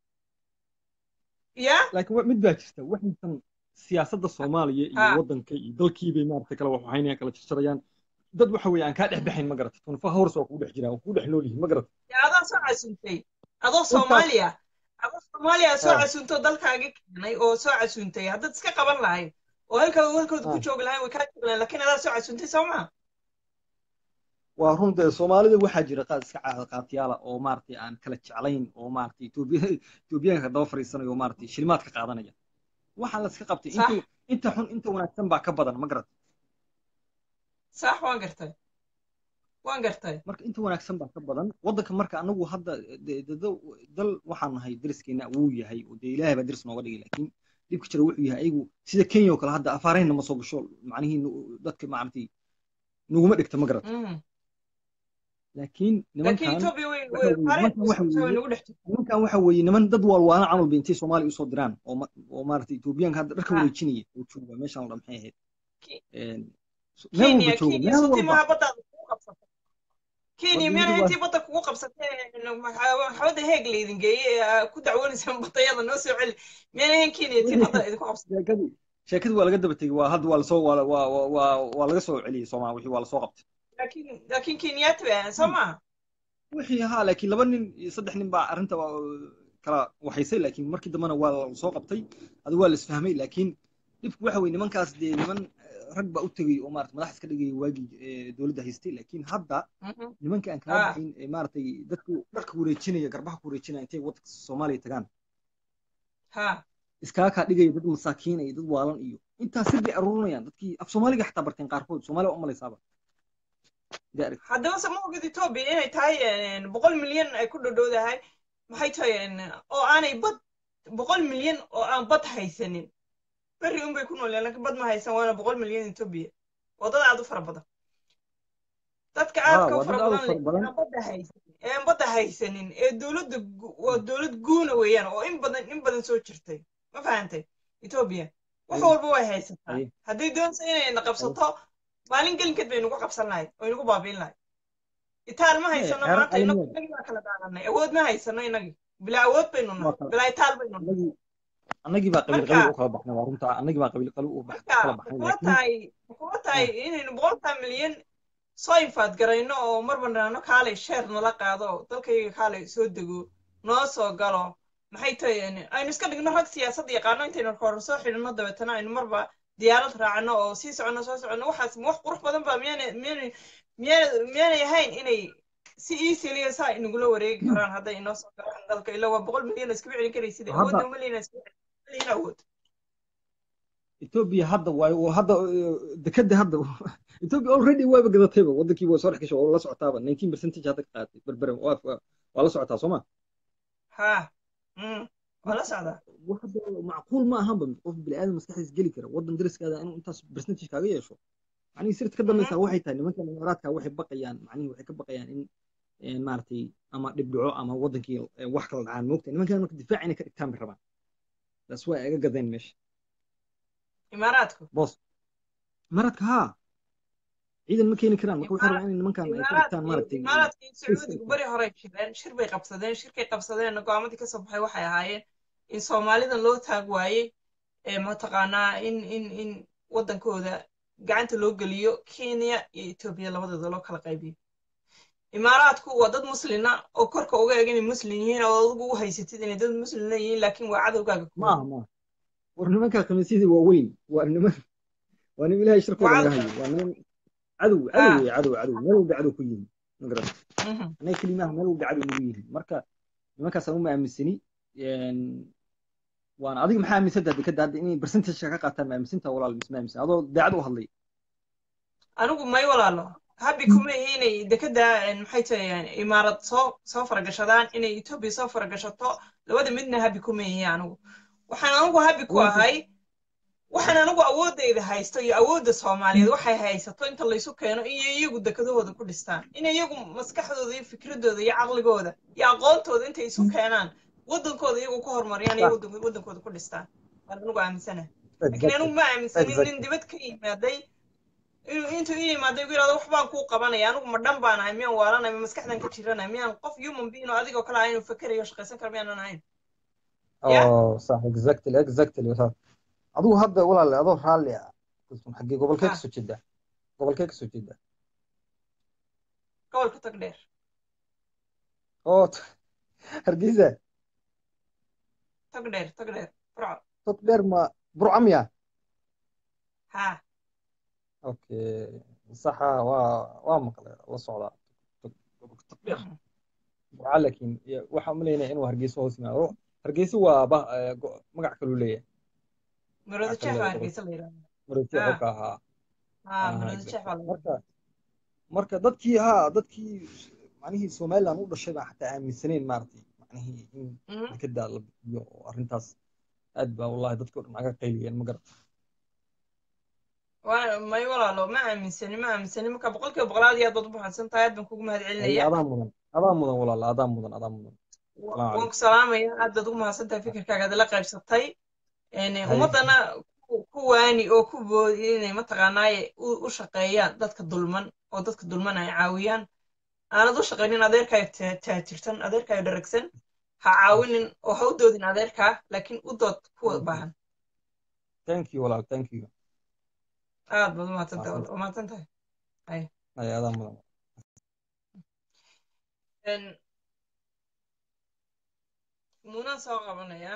ya laakiin wa- mid baa jirta waxaysan siyaasadda soomaaliya iyo Ha. waddanka iyo dalkiibay maarata kala waxaynayaan kala jarjarayaan dad waxa weeye aan kaa dhex baxayn ma garata tunfa hawrs waa kugu dhex jiraan waa kugu dhex nool yihiin ma garata ya adaa soo casuuntay adoo soomaaliya adoo soomaaliya soo Ha. casuuntay oo dalkaagi keenay oo soo casuuntay haddaad iska qaban lahayd oo halkaa halkooda ku Ha. joogi lahayn way kaa joogi lahayn laakiin adaa soo casuuntay soo maa waa runta soomaalida waxaa jira qaad iska caada qaatiyaala oo maaragtay aan kala jeclayn oo maaragtay etoobiya etoobiyaanka daba fariisanaya oo maaragtay shilimaad ka qaadanaya waxaa la iska qabtay Sax. inta inta xun inta wanaagsan baa ka badan ma garata sax waan gartay waan gartay marka inta wanaagsan baa ka badan waddanka marka anagu hadda de- de- de- dal waxaan nahay deriskeena wuu yahay oo dee ilaahay baa deris nooga dhigay laakiin dhibka jira wuxuu yahay ayagu sida kenya oo kale hadda afaaraheenna ma soo gasho macnihii nu- dadka maaragtay nuguma dhigta ma garata Mhm. laakiin laakiin nimankan etoobiya way waxa weeye nimankan waxa way weeye nagu dhex jirtaa nimankan waxa weeye niman dad waalwaana camal bay intay soomaaliya usoo diraan oo ma- oo maaragtay etoobiyaanka hadda dharka Ha. wareejinaya oo jooga meeshaan la maxay ahayd Ki- Een, so- meel kenya walba jooga kenya meel sotii walba maha baddaada kugu qabsatay kenya Badda miyana waa- intii badda kugu qabsatay maxamadda heeg laydin geeyey ee ku dacwoonaysaan badayada noo soo celi miyana ahayn kenya tii badda idinku qabsatay sheekadii sheekadii waa laga daba tegey waa hadda waa lasoo waa waa waa waa waa laga soo celiyey soomaa wixii waa lasoo qabtay laakiin laakiin kenyaati bay ahayn soo maaha wixii ahaa laakiin laba nin iyo saddex nin baa arrinta waa, kala waxaysay laakiin markii dambena waa lasoo qabtay adi waa la isfahmay laakiin dhibku waxa weye nimankaas dee niman eh, rag baa u tegey oo maarata madax iska dhigaya waagii eh, dowladda haystay laakiin hadda Mhm. nimanka aan kala Ah. baxayn ee maaragtay dadku dharka wareejinaya garbaha ku wareejinaya intay waddanka soomaaliya tagaan ha iskaga kaa dhigaya dad masaakiin iyo dad waalan iyo intaas sir bay aruurinayaan dadkii af soomaaliga xataa barteen qaarkood soomaaliya waa u malaysaaba dee arag haddaba se ma ogid etoobiya inay tahay een, boqol milyan ay ku dhodhowdahay maxay tahay een, oo aanay bad boqol milyan oo aan bad haysanin berri unbay ku nool laakiin bad ma haysan waana boqol milyan etoobiya waa dad aad u fara badan dadka haa aadka u waa fara dad aad u badan leh fara badan aan badda haysanin ee aan badda haysanin ee dowladda gu- waa dowlad guuna weeyaan oo in badan in badan soo jirtay ma fahantay etoobiya wax Haye. walba way haysataa Haye. hadday doonaysa inay na qabsato maalin gelinkeed bay nagu qabsan lahayd oo inagu baabiin lahayd itaal ma Haye, haysano xeerar maanta inagu caalamiyeed inagii baa kala daadanay awood ma haysano inagii bilaa awood baynu waa nahay kala bilaa itaal baynu nahay annagii annagii baa qabiil marka qabiil u kala baxnay waa runta annagii baa qabiil qabiil u bax- marka kala ma baxnay kula laakiin tahay ma kula tahay inaynu boqolkaa milyan soo infaad garayno oo marba nahno kaalay sheer nala qaado dalkayga kaalay soo dego noo soo galo maxay tahay yani aynu iska dhigno rag siyaasad yaqaano intaynu hore soo xidhino dabeetana aynu marba diyaarad raacno oo sii soconno soo soconno waxaas wax qurux badan baa miyaana miyaana miyaana miyaanay ahayn inay si easily saa inagula wareegi karaan hadday inoo soo galaan dalka ilaa waa boqol milyan iskama celin karaysid hadda awoodna malina iskama celin awood Ethiopia hadda waay oo hadda eh, dekada hadda Ethiopia already wayba gadatayba wadankii waa soo dhex gashay oo la socotaaba 19 percentage hadda ka qaadatay berbere waa waa waa la socotaa soo ma ha mm. waa la socdaa waxda macquul ma ahanba qof bini'aadam maskaxdiis geli kara waddan dariskaada inuu intaas percentage kaaga yeesho macnihii sirta ka dambaysa waxay tahay nimankan imaaraadka waxay baqayaan macnihii waxay ka baqayaan in maaragtay ama dhibdhaco ama waddankii wax kala dhacaan moogta nimankan marka difaac inay ka dhigtaan bay rabaan taas waa iga gadeen meesha imaaraadku boos imaaraadka haa ciidan ma keeni karaan marka waxay rabaan in nimankan ay ka dhigtaan maaragtay imaaraadka iyo sacuudigu beri horey jireen shir bay qabsadeen shirkay qabsadeenna go'aamadii ka soo baxay waxay ahaayeen in soomaalidan loo taag waayey ee mataqaanaa in in in waddankooda gacanta loo geliyo kenya iyo etoobiya labadooda loo kala qaybiyo imaaraadku waa dad muslina oo korka uga eg inay muslim yihiin oo adigu u haysatid inay dad muslina yihiin laakiin waa cadowgaaga maaha maaha war nimanka khamiisyadii waa weyn waa niman waa nin ilaahay shirkooda naga hayo waa niman cadow cadow wey cadow cadow meel walba cadow ku yihin ma garan annaga kelimaha meel walba cadow nagu yihin marka nimankaasaan uma aaminsani waana adiga maxaa aaminsantaa dekada hadda inay percentage ka qaataan ma aaminsantaa walaal misma aaminsan adoo daacad u hadlay anigu may walaalo habi kuma ihi inay dekada maxay tahay imaarad soo soo faragashadaan inay etoobiya soo faragashato labada midna habi kuma ihi anigu waxaan anigu habi ku ahay waxaan anigu awoodayda haysto iyo awoodda soomaaliyeed waxay haysato inta laysu keeno iyo iyagu dekadahooda ku dhistaan in iyagu maskaxdooda iyo fikradooda iyo caqligooda iyo aqoontooda intay isu keenaan waddankooda iyagu ku horumariyaan iyo waddankooda ku dhistaan waan anigu aaminsanahay laakiin anigu ma aaminsanin nin dibad ka yimaaday intuu ii yimaaday ugu yidhahdo wax baan kuu qabanaya anigu ma dhan baan ahay miyaan waalanay ma maskaxdan ka jiranay miyaan qof human being oo adigoo kale ahay inuu fakerayo shaqaysan karo miyaanan ahayn oh sax exactly exactly adigu hadda walaale adoo raalli ah xaggee gobolkee kasoo jeedaa gobolkee kasoo jeedaa gobolka tag dheer oo hargeysa tag dheer tag dheer burco tag dheer ma burco miya ha okay saxa waa waa maqlay la socdaa gobolka tag dheer burco laakiin waxaan umaleynaya inuu hargeysa hoos yimaado hargeysa waa magac kaluu leeyahay marada jeex baa hargeysa la yidhahda marada jeex ka ahaa ha marada jeex baa marka marka dadkii haa dadkii macnihii somaliland u dhashay baa xataa aaminsaneyn maaragtay macnihii in dekedaa la bixiyo oo arrintaas aad baa wallahi dadkii o dhan aga qayliyeen ma garata may walaalo ma aaminsani ma aaminsani marka boqolkiiba boqolaad iyo aad baad u baxadsan tahay aad baan kugu mahad celinaya adaa mudan adaa mudan walaala adaa mudan adaa mudan waan ku salaamaya aad baad ugu mahadsan tahay fikirkaaga ad la qaybsatay ummaddana ku waani oo ku boodi inay mataqaanaaye u shaqeeyaan dadka dulman oo dadka dulman ay caawiyaan aanad u shaqaynin adeerkaayo taajirtan adeerkaayo dharagsan ha caawinin oo ha u doodin adeerkaa laakiin u dood kuwa baahan thank you walaal thank you aad baad umahadsantahay waa mahadsan tahay ay ay adaa mudan muunaan soo qabanayaa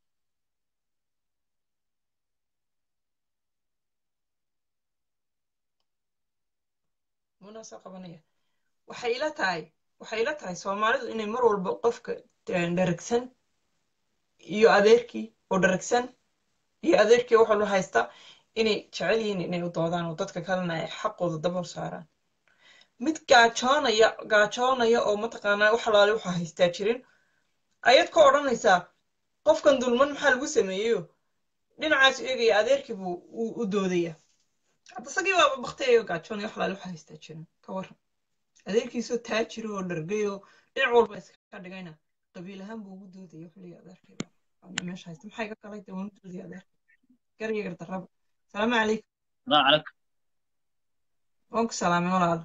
muunaan soo qabanaya waxay ila tahay waxay ila tahay soomaalidu inay mar walba qofka dharagsan iyo adeerkii oo dharagsan iyo adeerkii wax walba haysta inay jecel yihiin inay u doodaan oo dadka kalena ay xaqooda dabal saaraan mid gaajoonaya gaajoonaya oo mataqaanaa wax alaale waxa haystaa jirin ayaad ka odhanaysaa qofkan dulman maxaa lagu sameeyeyo dhinacaas eegaya adeerkii buu u doodaya hadda isagii baaba baktiyayo gaajoonaya wax alaale waxa haystaa jirin ka waran adeerkiisoo taajiro oo dhargayoo dhinac walba iska dhigayna qabiil ahaan buu ugu doodaya wuxuu leeyahay adeerkayba meesha haysta maxay ka kalay dee waan u doodaya adeerka garya gardarraba salaamu calaykum salaamu calaykum waan ku salaamay walaalo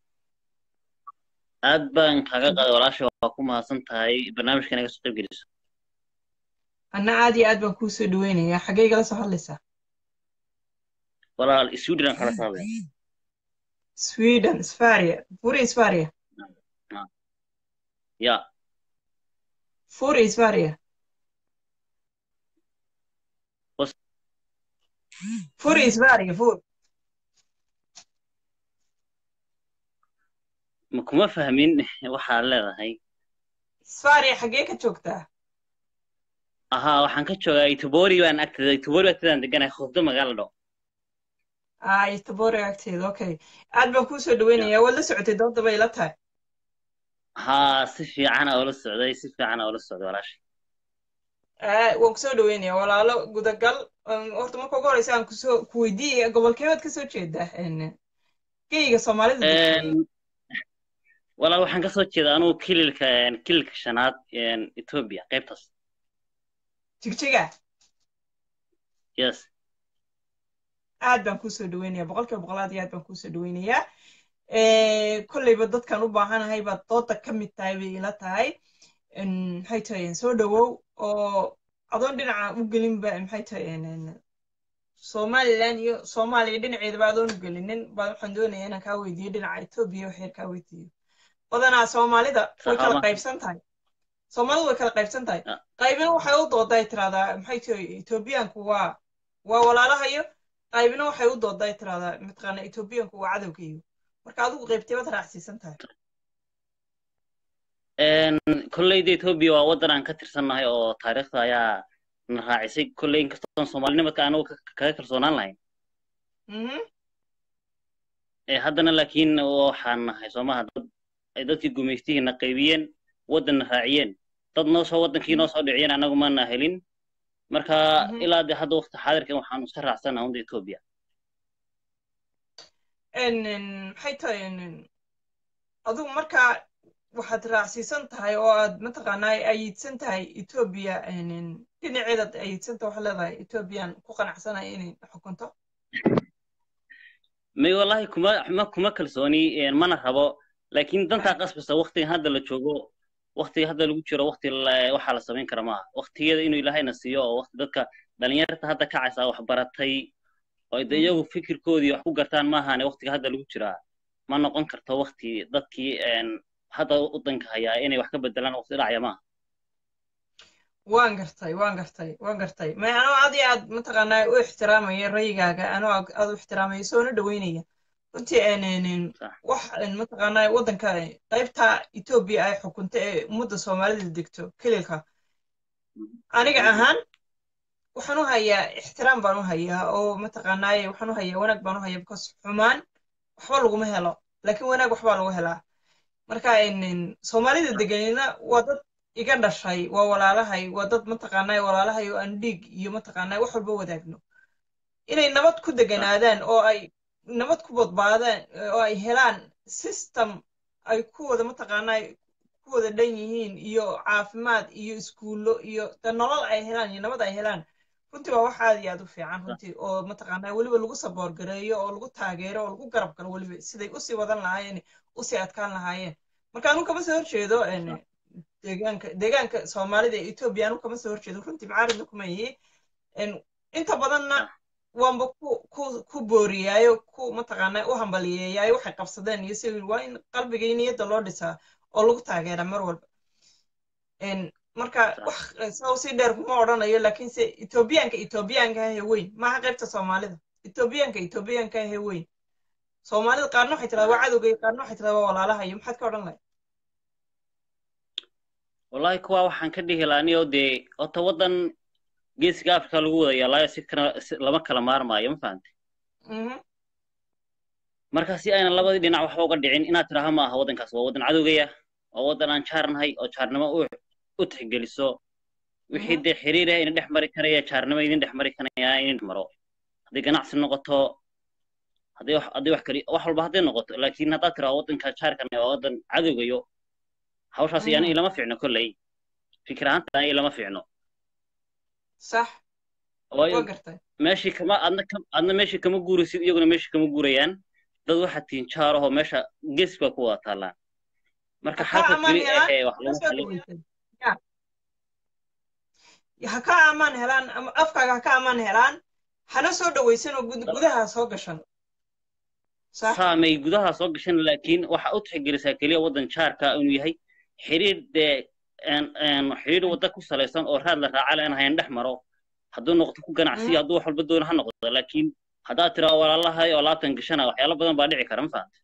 aad baan kaaga qaaday walaasha waa ku mahadsan tahay barnaamijka inaga soo qayb geliso anna aad iyo aad baan kuu soo dhaweynayaa xaggee igala soo hadlaysaa walaal sweden aan kala saabay sweden sfaria furi sfaria ya furi sfaria furi sfaria fur ma kuma fahmin waxaad leedahay sfaria xaggee ka joogtaa ahaa waxaan ka joogaa itobori baan agteeda itobori agteedaan deganahay khusdo magaala dho ah itobori agteeda okay aad baan kuu soo dhaweynayaa waad la socotay dooda bay la tahay haa si fiican oo la socday si fiican oo la socday walaashay waan kusoo dhaweynaya walaalo gudagal horta marka ugu horeysa aan kusoo ku weydiiyaya gobolkeebaad kasoo jeedaa geyga soomaalida walaal waxaan kasoo jeedaa anugu kililka kililka shanaad ethiopia qaybtaas jigjiga yes aad baan kusoo dhaweynaya boqolkiiba boqol aad iyo aad baan kusoo dhaweynayaa kolleyba dadkan u baahanahay baad dooda ka mid tahay bay ila tahay maxay tahay soo dhawow oo adoon dhinaca u gelinba maxay tahay somaliland iyo soomaaliya dhinaceedaba adoon u gelinin baa waxaan doonayaa inaan kaa weydiiyo dhinaca etoobiya waxyar kaa weydiiyo badanaa soomaalida way kala qaybsan tahay soomaalidu way kala qaybsan tahay qaybina waxay u dooday tiraahdaa maxay tahay etoobiyaanku waa waa walaalahayo qaybina waxay u dooday tiraahdaa mataqaana etoobiyaanku waa cadowgayo marka adigu qaybtay baad raacsiisan tahay kolleyda etoobiya waa waddan aan ka tirsannahay oo taariikhda ayaa na raacisay kolley inkastoon soomaalinimadka anagu kaga kalsoonaan lahayn haddana laakiin waxaan nahay soomaha dad ay dadkii gumaystihiina qaybiyeen waddanna raaciyeen dad noo soo waddankii noo soo dhiciyeen anagu maana helin marka ilaa de hadda waqti xaadirkan waxaanu iska raacsannaha unda etoobiya maxay tahay adigu marka waxaad raacsiisan tahay oo aad mataqaanaa ayidsan tahay etoobiya dhinaceedaad ayidsan tahay waxaad leedahay etoobiyan ku qanacsanaya inay xukunto may wallahi kuma ma kuma kalsooni mana rabo laakiin dantaa qasbasa waqtigan hadda la joogo waqtiga hadda lagu jiro waqti waxaa la samayn kara maaha waqtigeeda inuu ilaahayna siiyo oo waqti dadka dhalinyarta hadda kacaysa wax baratay oo de iyagu fikirkoodii wax ku gartaan maahane waqtiga hadda lagu jiraa ma noqon karto waqti dadkii hadda waddanka hayaa inay wax ka bedelaan waqti dhacaya maaha waan gartay waan gartay waan gartay may anoo aad iyo aad mataqaanaa u ixtiraamaya rayigaaga anoo aad u ixtiraamaya soona dhaweynaya runtii wax mataqaanaa waddanka qaybta etoobiya ay xukunta ee ummadda soomaalida degto kelilka aniga ahaan waxaan u hayaa ixtiraam baan u hayaa oo mataqaanaaye waxaan u hayaa wanaag baan u hayaa because xumaan waxba laguma helo laakiin wanaag waxbaa lagu helaa marka soomaalida deganina waa dad iga dhashay waa walaalahay waa dad mataqaanaa walaalahay oo aan dhiig iyo mataqaanaa wax walba wadaagno inay nabad ku deganaadaan oo ay nabad ku badbaadaan oo ay helaan system ay ku wada mataqaanaa ku wada dhan yihiin iyo caafimaad iyo iskuullo iyo de nolol ay helaan iyo nabad ay helaan runtii waa wax aad iyo aad u fiican runtii oo mataqaanaa weliba lagu saboor gareeyo oo lagu taageero oo lagu garab galo weliba siday usii wadan lahaayeen usii adkaan lahaayeen marka anu kama soo horjeedo deegaanka deegaanka soomaalida ee etoobiya anu kama soo horjeedo runtii macaaridna kuma yihi inta badanna waanba ku ku ku booriyaayo ku mataqaanaa u hambaliyeeyaayo waxay qabsadeen iyo si waa in qalbiga iyo niyadda loo dhisaa oo lagu taageeraa mar walba marka wax saa si dheer kuma odhanayo laakiinse etoobiyaanka etoobiyaanka ahe weyn maaha qaybta soomaalida etoobiyaanka etoobiyaanka ahe weyn soomaalida qaarna waxay tirahdaa waa cadowga qaarna waxay tirahdaa waa walaalahayo maxaad ka odhan lahay wallahi kuwa waxaan ka dhihi lahaa anigoo dee horta waddan geesiga africa lagu wada yaalaayo si kana lama kala maarmaayo ma fahantay marka si aynan labadii dhinac waxba uga dhicin inaad tidhaaha ma aha waddankaas waa waddan cadowgaya waa waddan aan jaarnahay oo jaarnimo u tixgeliso wixii dee xiriir ah ina dhex mari karaya jaarnimo idin dhex mari karaya inin maro hadday ganacsi noqoto hadday wax hadday wax kali wax walba hadday noqoto laakiin haddaad tiraa waddanka jaarkan waa waddan cadowgayo hawshaas iyana ilama fiicno kolley fikir ahaanta ilama fiicno sax waayo meeshii kama adna adna meeshii kama guuraysid iyaguna meeshii kama guurayaan dad waxaad tihiin jaar ahoo meesha gees baa ku wada taallaan marka xalka keli ahee wax lagu xalin ha ka amaan helaan ama afkaaga ha ka amaan helaan hana soo dhawaysan oo gudaha soo gashan saamay gudaha soo gashan laakiin waxa u tixgelisaa keliya waddan jaarka inuu yahay xiriir dee xiriir wadda ku salaysan oo raad la raaca leen hayan dhex maro hadduu noqdo ku ganacsiyo hadduu wax walba doono ha noqdo laakiin haddaad tiraa walaalahay oo laabtan gashana waxyaalo badan baa dhici kara ma fahanta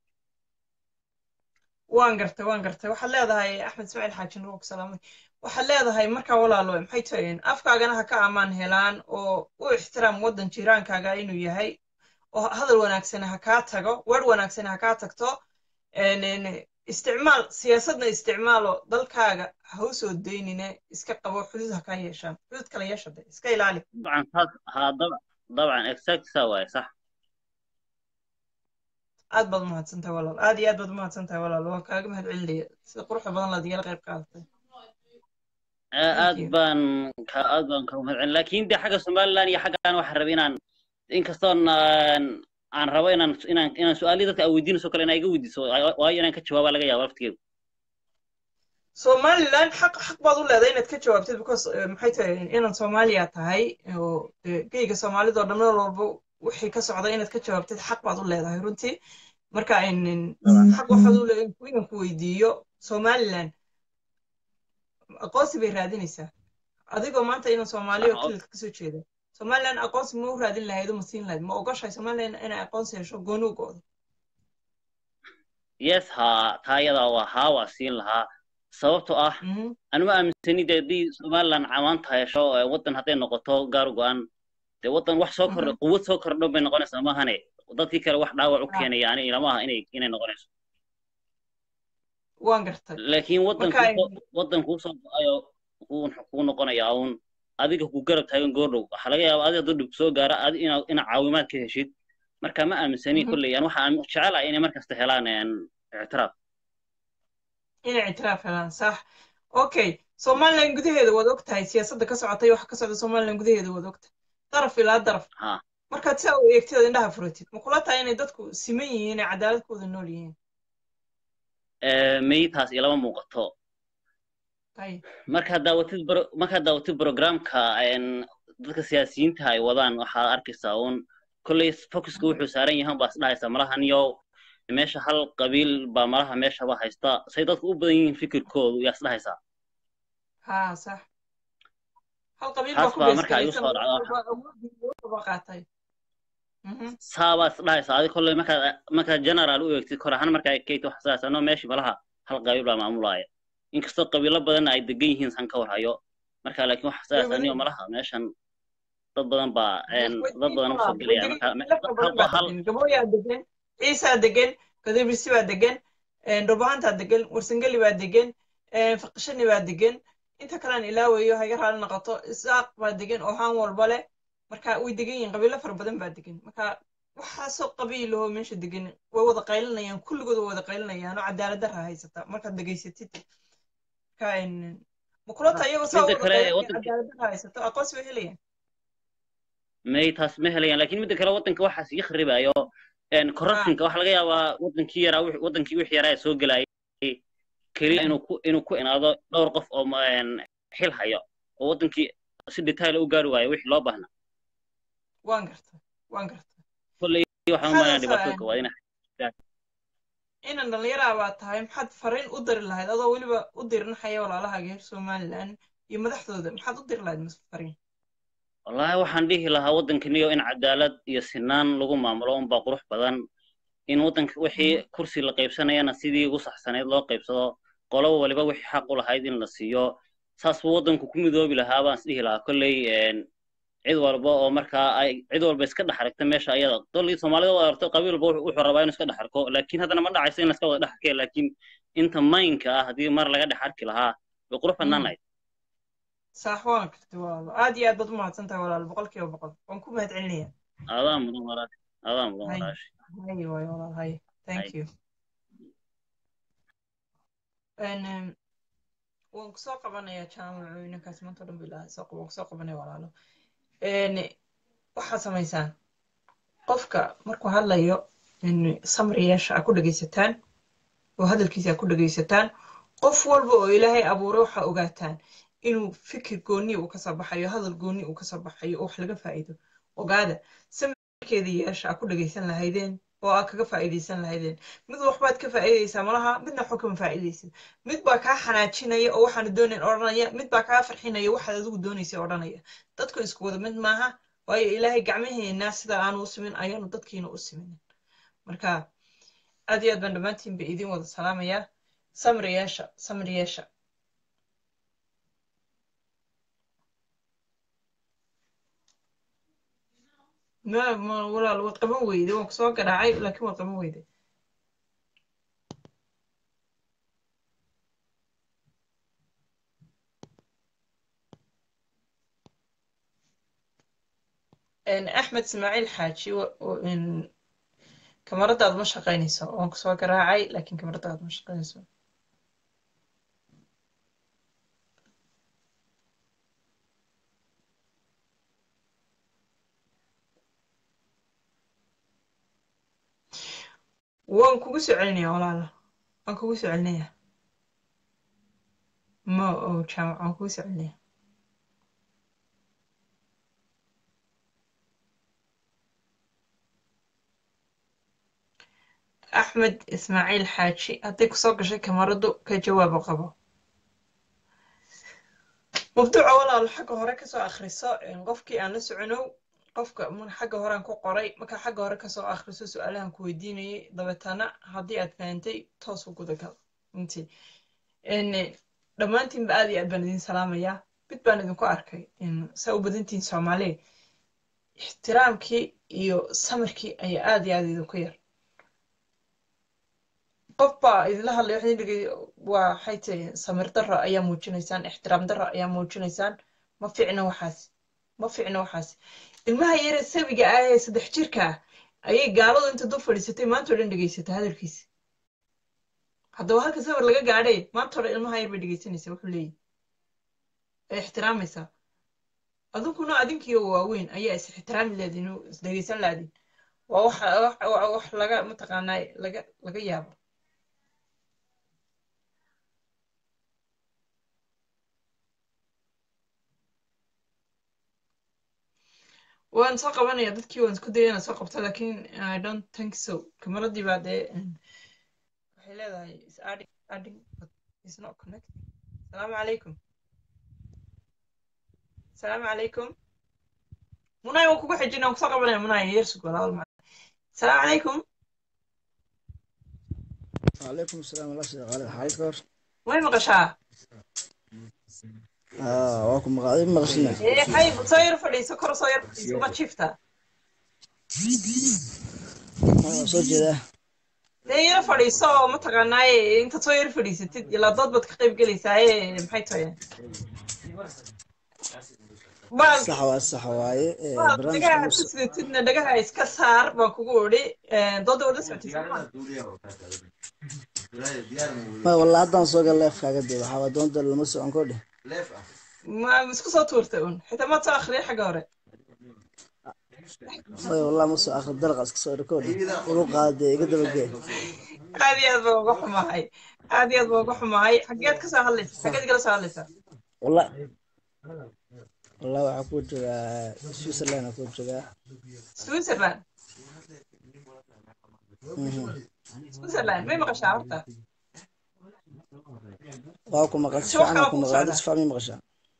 waan gartay waan gartay waxaad leedahay axmed ismaaciil xaaji nuur ku salaamay waxaad leedahay markaa walaalo maxay tahayn afkaagana ha ka amaan helaan oo u ixtiraam waddan jiraankaaga inuu yahay oo hadal wanaagsana ha kaa tago weer wanaagsana ha kaa tagto isticmaal siyaasadna isticmaalo dalkaaga ha u soo daynine iska qabo xuduud ha ka yeeshaan xuduud kala yeesha de iska ilaali طبعا saas haa dab- dabcan exact saa waaye sax aad baad umahadsantahay walaal aad iyo aad baad umahadsantahay walaal waan kaaga mahad celinaya sida quruxda badan laad igala qayb qaadatay Aa- aad you. baan ka aad baan ka mahadcelin laakiin de xagga somaliland iyo xaggaan waxaan rabay inaan inkastoon aan aan rabo inaan inaan inaan su-aalihii dadka aan weydiinayso kale inaa iga weydiiso waayo waayo inaan ka jawaaba laga yaaba laftigeedu somaliland xaq xaq baad u leedahay inaad ka jawaabtid because eh, maxay tahay inaad soomaaliya tahay oo dee geyga soomaalida oo dhan meel walba wixii ka socda inaad ka jawaabtid xaq baad u leedahay runtii marka in- in xaq waxaad u leedahay inaan ku weydiiyo somaliland aqoonsi bay raadinaysaa adigoo maanta inaan soomaaliya oo Aqoon- kililka kasoo jeeda somaliland aqoonsi ma u raadin lahayd oo ma siin lahayd ma ogoshahay somaliland inay aqoonsi hesho gooni u go'do yes haa taa iyada waa haa waa siin lahaa sababtoo ah Mhm. anuma aaminsani de haddii somaliland camaanta hesho ee waddan hadday noqoto gaar go-an dee waddan wax soo kordha quwad soo kordho bay noqonaysaa maahane dadkii kale wax dhaawac u Ah. keenaya ani ilama aha inay inay noqonayso waan gartay laakiin waddan marka kuu soo waddan kuu soo go-ayo kuu kuu noqonaya uun adiga ku garab taagan goordhow waxaa laga yaabaa adiga hadduu dhib soo gaara adi ina ina caawimaad ka heshid marka ma aaminsani Mhm. kolley an waxaan jecelahay inay markasta helaan een, ictiraaf inay ictiraaf helaan sax okay somaliland gudaheeda waad og tahay siyaasadda ka socotay waxa ka socda somaliland gudaheeda waad og tahay daraf ilaa daraf ha markaad saa u eegtid oo indhaha furatid ma kula tahay inay dadku siman yihiin ee cadaalad ku wada nool yihiin Ee, may taas ilama muuqato Hay. markaad daawatid bro- markaad daawatid programka een, dadka siyaasiyiinta ay wadaan waxaad arkaysaa uun kolley focuska wuxuu saaran yahan baa isdhahaysaa malahan yow meesha hal qabiil baa malaha meeshaba haysta say dadku u badan yihiin fikirkoodu yaa isdhahaysaa haa sax hal qabiil taas baa ku baa marka igu beesgaraysan soo oo dhacda walba awoodii walba qaatay Mhm. saabaa isdhahaysaa adi kolley markaad markaad general u eegtid kor ahaan markaa kate waxa sidaas anoo meeshii malaha hal qabiil baa maamulaya inkastoo qabiilo badanna ay degan yihiin san ka warhayo marka laakiin waxa sidaas aniyo malaha meeshan dad badan baa een, dad badan usoo gelaya marka me- hal hal gabooyaa degan ciisaa degan kadibisi baa degan dhulbahantaa degan warsangeli baa degan faqishani baa degan inta kalean ilaawayo haga raali noqoto isaaq baa degan oo haan walba leh marka way degan yihiin qabiilo fara badan baa degan marka waxaasoo qabiilahoo meesha degan way wada qaylinayaan kulligood way wada qaylinayaan oo cadaalad darra haysata markaad degaysatid marka en, ma kula tahay iyagoo saa midda wada kale qaylinaya waddanka cadaalad darra haysato aqoonsi bay helayaan may taas ma helayaan laakiin midda kale waddanka waxaas ii kharibayo een, corruptionka waxaa laga yaabaa waddankii yaraa wix- waddankii wixii yaraa ee soo gelayay keliya inuu ku inuu ku inaado dhowr qof oo ma- een, xil hayo oo waddankii si detail u gaari waayo wixii loo baahna waan garta waan garta kolley waxaan u maxaad malaynaya asa dhibaatooyinka waa inay inan dhallinyaraa baa tahay maxaad fariin u diri lahayd adoo weliba u dirinahaya walaalahaaga reer somaliland iyo madaxdooda maxaad u diri lahayd mas fariin wallaahi waxaan dhihi lahaa waddankaniyo in cadaalad iyo sinaan lagu maamulo unbaa qurux badan in waddanka wixii kursi la qaybsanayana sidii ugu saxsaneyd loo qaybsado qoloba waliba wixii xaq u lahayd in la siiyo saas buu waddanku ku midoobi lahaa baan isdhihi lahaa kolley een, cid walba oo markaa ay cid walba iska dhex aragta meesha ayada dolii soomaalida waa aragto qabiil walba wuxuu wuxuu rabaa inuu iska dhex arko laakiin haddana ma dhacayso in la iska wada dhex arkee laakiin inta maynka ah haddii mar laga dhex arki lahaa way qurux badnaan lahayd saax waan karti walaalo aad iyo aad baad u mahadsan tahay walaalo boqol kiiba boqol waan ku mahad celinaya adaa mudan walaash adaa mudan hay walaash hay waay walaal hay thank hay you En, em, waan kusoo qabanayaa jaamacooyinkaas maanta o dhan bilaa soo waan kusoo qabanaya walaalo En, waxaad samaysaan qofka markuu hadlayo in samri yeesha aa ku dhegaysataan oo hadalkiisa aa ku dhegaysataan qof walba oo ilaahay abuuray waxaa ogaataan inuu fikir gooni uu kasoo baxayo hadal gooni uu kasoo baxayo oo wax laga faa'iido ogaada samirkeeda yeesha aa ku dhegaysan lahaydeen oo aa kaga faa'iidaysan lahaydeen mid waxbaad ka faa'iidaysaa malaha midna waxba kama faa'iidaysid mid baa kaa xanaajinaya oo waxaana doonayn odhanaya mid baa kaa farxinaya waxaad adigu doonaysay odhanaya dadku isku wada mid maaha waayo ilaahay gacmaheena sida aanu u simin ayaanu dadkiina u siminin marka aad iyo aad baan dhammaantiin ba idin wada salaamayaa samri yeesha samri yeesha ma ma walaal waad qaban weyde waan kusoo garaacay laakiin waad qaban weyde axmed ismaaciil xaaji kamaradaadu ma shaqaynayso waan ku soo garaacay laakiin kamaradaadu ma shaqaynayso waan kugu soo celinaya walaala waan kugu soo celinaya ma oo jaamac waan kugu soo celinaya axmed ismaaciil xaaji hadday kusoo gashay kamaradu ka jawaabo qabo mabduuca walaalo xagga hore kasoo akhriso qofkii aan la soconow qofka xagga horean ku qoray markaa xagga hore kasoo akhriso su-aalahan ku weydiinayay dabeetana haddii aad fahantay toos u gudagal intii dhammaantiinba aad iyo aad baan idin salaamayaa mid baan idinku arkay saa u badantihin soomaaliya ixtiraamkii iyo samirkii ayaa aad iyo aad idinku yar qof baa idinla hadlay waxay dhigay waxay tahay samir darro ayaa muujinaysaan ixtiraam darro ayaa muujinaysaan ma fiicna waxaas ma fiicna waxaas ilmaha yare sabiga ah ee saddex jirka ah ayay gaaladu inta dul fadhiisatay maanta o dhan dhegaysata hadalkiisa haddaba halka sawir laga gaadhay maanta o dhan ilmaha yar bay dhegaysanaysaa wuxuu leeyahy ay ixtiraamaysaa adinkuna adinkiyo waaweyn ayaa is ixtiraami leedin is dhegaysan laadin waa wax wax laga mataqaanaa laga laga yaabo waan soo qabanaya dadkii waan isku daya inaan soo qabto lakin i don't think so kamaradii baa dee waxay leedahay is adding adding but is not connecting asalaamu calaykum asalaamu calaykum munay waan kugu xijin waan kusoo qabanaya munay yersug walaal ma asalaamu calaykum وعليكم السلام ورحمة الله وبركاته حالك كور way maqashaa اه واكم مقاعدين مغشنا ee xayb soo yar fadhiiso kor soo yar fadhiiso ma jifta soo jeeda dee yar fadhiiso oo mataqaanaaye intaad soo yar fadhiisatid ilaa dood baad ka qayb gelaysaaye maxay tahay sax waa sax waaye dhagaha aad ku sidatidna dhagaha iska saar baan kugu odhi dooda wada socotay soomaa ma walla haddaan soo gal leefkaaga dee waxaa waa doonta lama socon kodhe ma isku soo tuurtay un xitaa maad soo akhriyay xagga hore maya wallah ma soo akhri dalqa iska soo rikoodhe igu qaada dee iga dabagee aad iyo aad baan uga xumahay aad iyo aad baan uga xumahay xageed ka soo hadlaysa xageed igala soo hadlaysaa wallah wallah waxaa ku joogaa switzerland aa ku joogaa switzerland switzerland may maqashaa horta waa ku maqan si fiican ku maqan si fiican maqashaa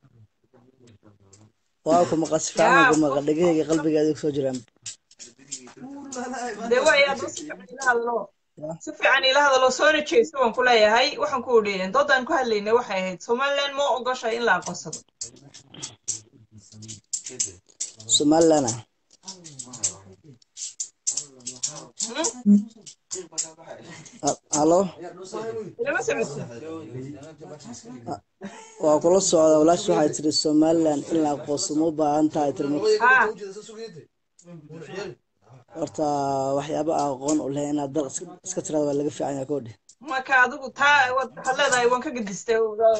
waa ku maqan si fiican ku maqan dhegahayga qalbigaada soo jiraan dee way aad si fiican ila hadlo si fiican ila hadlo soona jeesto waan ku leeyahay waxaan ku odhi doodaan ku hadlaynay waxay ahayd somaliland ma ogoshahay in la aqoonsado somaliland ah halo ilama socodsa waa kula socda walaash waxay tiri somaliland in la aqoonsado u baahan tahay tiri horta waxyaaba aqoon u leh inaad dal iska tirada waa laga fiican yahay kodhe marka adigu taa waxaad leedahay waan ka gedistay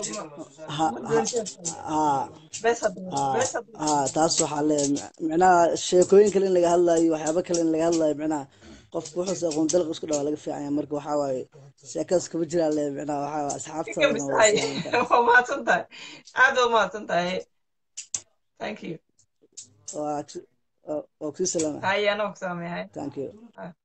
ha taas waxaa le micnaha sheekooyin kale in laga hadlayo waxyaaba kale in laga hadlayo micnaha qofku wuxuuse aqoon dalq isku dhawa laga fiican yahay marka waxaa waaye sheekadaas kama jiraa le micnaha waxaa waaye asxaabta waa mahadsan tahay aad waa mahadsan tahay thank you waa kusii salaama haya anoo ku saamayahay thank you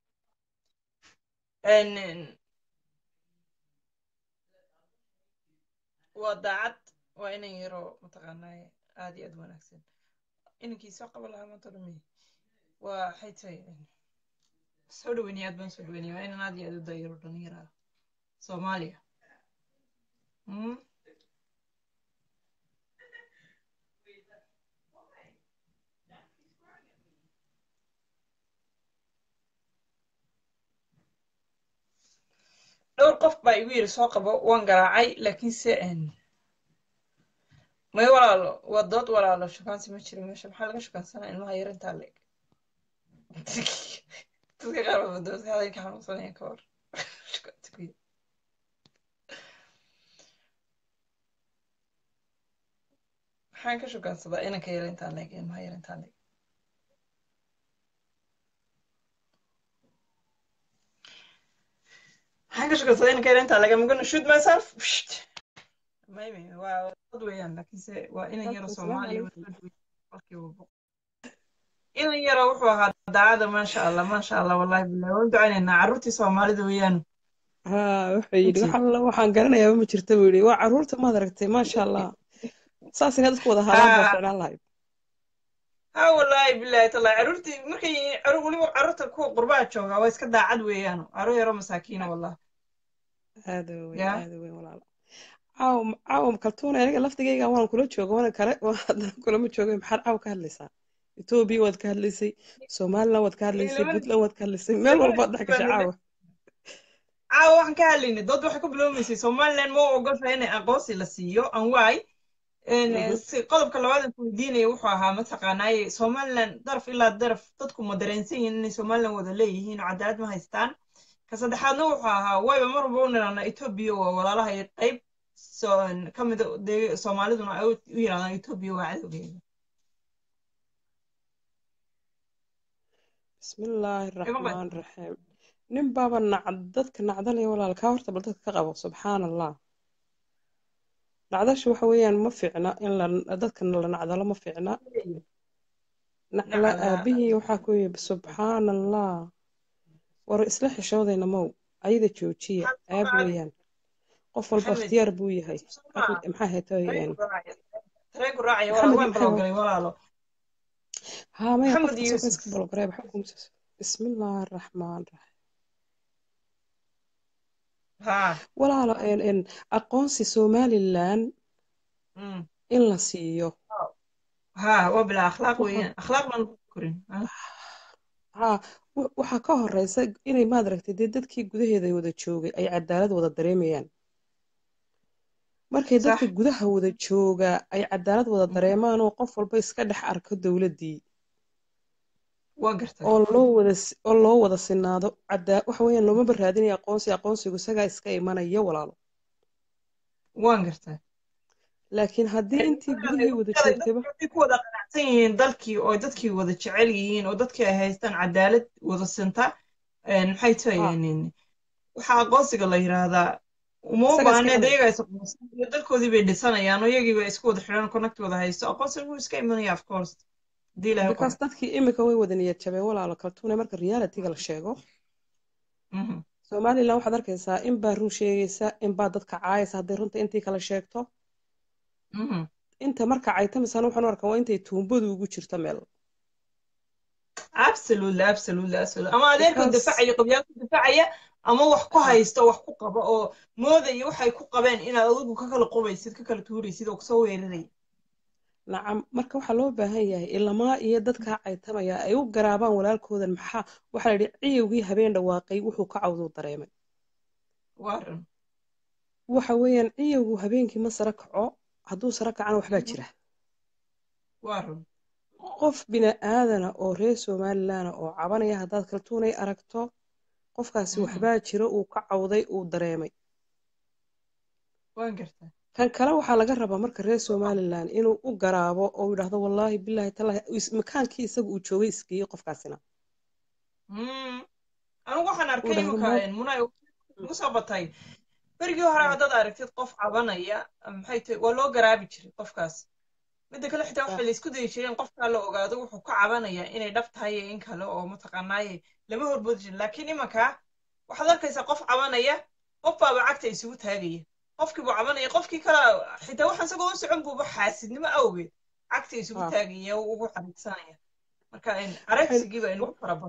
waa daacad waa inan yaro mataqaanaa aad iyo aad wanaagsan inankii soo qaban lahaa maanta dhumi waa waxay tahay soo dhaweynaya aad baan soo dhaweynaya waa inan aad iyo aad u dayaro dhalinyara soomaaliya dhowr qof baa igu yiri soo qabo waan garaacay laakiinse may walaalo waa dood walaalo shukaansi ma jiro meesha maxaa laga shukaansanaa ilmaha yar intaa leeg dadka qaar baa doodka haday ka xanuunsanaya ka hor shukaansi ku yar maxaan ka shukaansadaa inanka yar intaa leeg ilmaha yar intaa leeg maxaan ka shukaansadaa inanka yar intaa leeg I'm gonna shoot myself maybe waa dad weeyaan laakiinse waa inan yaro soomaaliya boqolkiiba boqol inan yaro wuxuu ahaa daacada maasha allah maasha allah wallahi bilahi waan ducaynaynaa carruurtii soomaalida weeyaan haa wuxuu yidhi wax alla waxaan garanayaa ma jirta buu yidhi waa carruurta maad aragtay maasha allah saas inaad isku wada haadaan baa ficnaan lahayd ha wallahi bilahi tallahi carruurtii markay carruur weliba carruurta kuwa qurbaha jooga waa iska daacad weeyaan carruur yaro masaakiina wallah aada weyn aada weyn walaalo caaw caaw kaltuuna aniga laftigayga waan kula jooga wana kale haddana kulama jooga maxaad caaw ka hadlaysaa etoobiya waad ka hadlaysay somaliland waad ka hadlaysay puntland waad ka hadlaysay meel walbaad dhex gashay caawa caawa waxaan ka hadlaynay dood waxay ku bilowmaysay somaliland ma ogosha inay aqoonsi la siiyo anwaay qodobka labaad ku weydiinaya wuxuu ahaa mataqaanaaye somaliland daraf ilaa daraf dadku ma dareensan yihiin inay somaliland wada leeyihiin oo cadaalad ma haystaan ka saddexaadna wuxuu ahaa wayba mar walba u niraana etoobiya waa walaalaha qayb ka mida soomaaliduna ay u yirahdaan etoobiya waa cadowgeeda bismillaahi raxmaan raxiim nin baaba nacd dadka nacdalaya walaal kaa horta bal dadka ka qabo subxaan allah nacdasha waxa weeyaan ma fiicna in dadka la nacdalo ma fiicna nacla aabihii waxaa ku yidhi subxaan allah war isla xishoodayna mow ayada joojiya aab weeyaan qof walba ikhtiyaar buu yahay maxaa haytooyeen ها ما يقف تصوص قبل قريب حكم بسم الله الرحمن الرحيم ها ولا لا إن إن أقونسي سومالي لان إن لا سيو ها وبلا أخلاق وين أخلاق من كورين ها waxaa ka horeysa inay maad aragtay dee dadkii gudaheeda wada joogay ay cadaalad wada dareemayaan markay dadka gudaha wada jooga ay cadaalad wada dareemaan oo qof walba iska dhex arko dowladdii oo loo wada oo loo wada sinaado cadaa waxa weeyaan loomaba raadinaya aqoonsi aqoonsigu isagaa iska imanaya walaalo waan gartaa laakiin haddii intii gudihii wada joogtayba ku wada qanacsan yihiin dalkii oo dadkii wada jecel yihiin oo dadkii ay haystaan cadaalad wada sinta maxay tahayeen waxaa aqoonsiga la yiraahdaa uma u baahneed iyaga is dalkoodii bay dhisanayaan oo iyagii bay isku wada xidhan connect wada haysto aqoonsiga wuu iska imanaya of course hadii ilahay because dadkii imika way wada niyad jabeen walaalo kaltuune marka realityga la sheego somaliland waxaad arkaysaa in baa run sheegaysa in baa dadka caayaysa hadday runta intii kala sheegto inta marka caytamisana waxaan u arkaa waa intay tuumbadu ugu jirto meel absolutely absolutely absolutely ama adeerkoo dafacaya qabyaalku dafacaya ama wax ku haysto wax ku qaba oo moodaya waxay ku qabeen inaad adigu ka kala qubaysid ka kala tuuraysid oo kusoo weeraray nacam marka waxaa loo baahan yahay ilamaa iyo dadkaa caytamaya ay u garaabaan walaalkoodan maxaa waxaa la yidhi ciyowgii habeen dhawaaqay wuxuu ka cawduu dareemay waaran waxa weeyaan ciyowgu habeenkii ma sara kaco hadduu sara kacana waxbaa jira waaran qof bini aadana oo reer somalilandna oo cabanaya haddaad kaltuunay aragto qofkaasi waxbaa jira uu ka cawday uu dareemay waan gartaa kan kale waxaa laga rabaa marka reer somaliland inuu u garaabo oo yidhaahdo wallaahi bilaahi talaahi makaankii isaga uu joogay isgeeyey qofkaasina anigu waxaan arkay imika munay ugu soo batay berigii hore haddaad aragtid qof cabanaya maxay tahay waa loo garaabi jiray qofkaas midda kale xitaa waxay la isku dayi jireen qofkaa la ogaado wuxuu ka cabanaya inay dhab tahay iyo in kale oo mataqaanaaye lama horboodi jirin laakiin imanka waxaad arkaysaa qof cabanaya qof baaba cagta isugu taagaya qofkii buu cabanaya qofkii kale xitaa waxaan isagoo u socon buuba xaasidnimo awgeed cagta isugu taagaya oo ugu xariigsanaya marka aragsigii baa inugu fara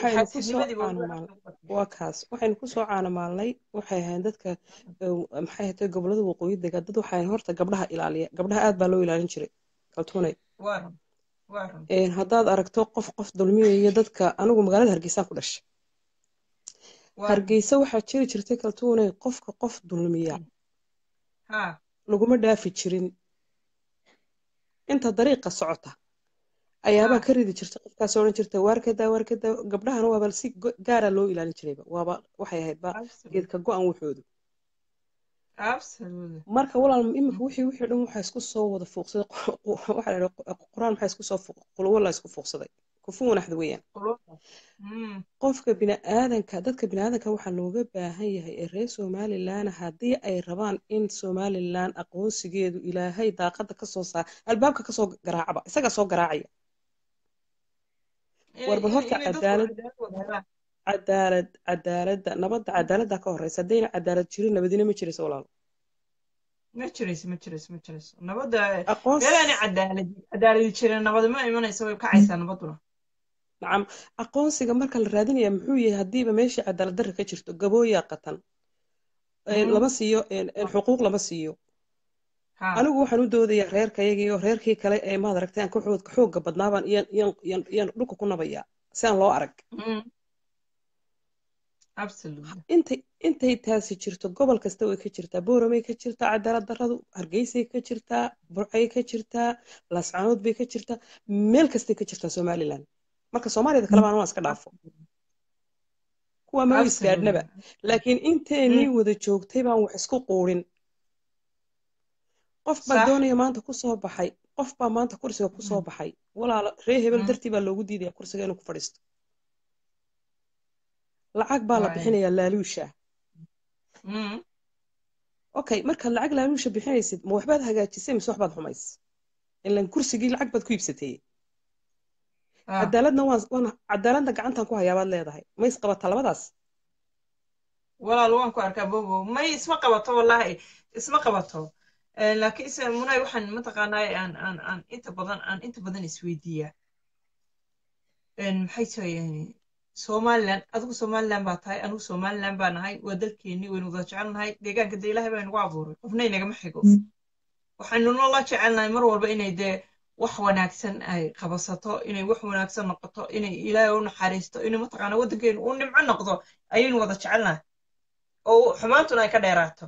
waa kaas waxaynu kusoo caanamaalnay waxay ahayn dadka maxay hatay gobolada waqooyi dega dad waxay horta gabdhaha ilaaliya gabdhaha aad baa loo ilaalin jiray kaltuunay haddaad aragto qof qof dulmiyaya dadka anigu magaalada hargeysaan ku dhashay hargeysa waxaa jiri jirtay kaltuunay qofka qof dulmiya laguma dhaafi jirin inta dariiqa socota ayaabaa ka ridi jirta qofkaas odhan jirta waarkada waarkada gabdhahana waaba si gaara loo ilaalin jirayba waaba waxay ahayd ba geedka go-an wuxoodu marka walaal iminka wixii wixii dhan waxaa isku soo wada fuuqsaday waxaa la qur-aan maxaa isku soo qulwo la isku fuuqsaday kufu wanaxda weeyaan qofka biniaadanka dadka biniaadanka waxaa looga baahan yahay ee reer somalilan haddii ay rabaan in somalilan aqoonsigeedu ilaahay daaqada kasoo saar albaabka kasoo garaacaba isagaa soo garaacaya warbal horta cadaalad cadaalad cadaaladda nabadda cadaaladda ka horeysa haddayna cadaalad jirin nabadina ma jirayso walaalo ma jirayso ma jirayso ma jirayso nabadda meelaani cadaalad cadaaladi jirin nabad ma imanayso way kacaysaa nabaduna nacam aqoonsiga marka la raadinaya muxuu yahay haddiiba meeshii cadaalad darra ka jirto gabooyaa qatan lama siiyo xuquuq lama siiyo anigu waxaan u doodayaa reerkayagii oo reerkii kale ee maad aragtay aan ka xoogga badnaabaan iyaan dhulka ku nabayaa si aan loo arag intay intay taasi jirto gobol kasta way ka jirtaa booramay ka jirtaa cadaalad darradu hargeysay ka jirtaa burcay ka jirtaa laascaanood bay ka jirtaa meel kastay ka jirtaa somalilan marka soomaaliyada kale baan waan iska dhaafo kuwa ma isgaadhnaba laakiin inteenii wada joogtay baan wax isku quurin qof baa doonaya maanta kusoo baxay qof baa maanta kursiga kusoo baxay walaalo ree hebel dartii baa loogu diidaya kursiga inuu ku fadhiisto lacag baa la bixinayaa laaluusha okay markaad lacag laaluusha bixinaysid ma waxbaad hagaajisay mise waxbaad xumays ilan kursigii lacag baad ku iibsatay cadaaladna waan cadaaladna gacantan ku hayaabaad leedahay ma is qabataa labadaas walaal waan ku arkaa bobo may isma qabato wallahi isma qabato laakiin se munay waxaan mataqaanaa aan aan aan inta badan aan inta badan isweydiiyaa maxay tahay somalilan adigu somalilan baa tahay anigu somalilan baa nahay waa dalkeennii waynu wada jecelnahay deegaanka dee ilaahay baa nagu abuuray qofna inagama xigo waxaynu noola jecelnahay mar walba inay dee wax wanaagsan ay qabasato inay wax wanaagsan noqoto inay ilaahay u naxariisto inay mataqaana waddankeenu u nimco noqdo ayaynu wada jecelnahay oo xumaantuna ay ka dheeraato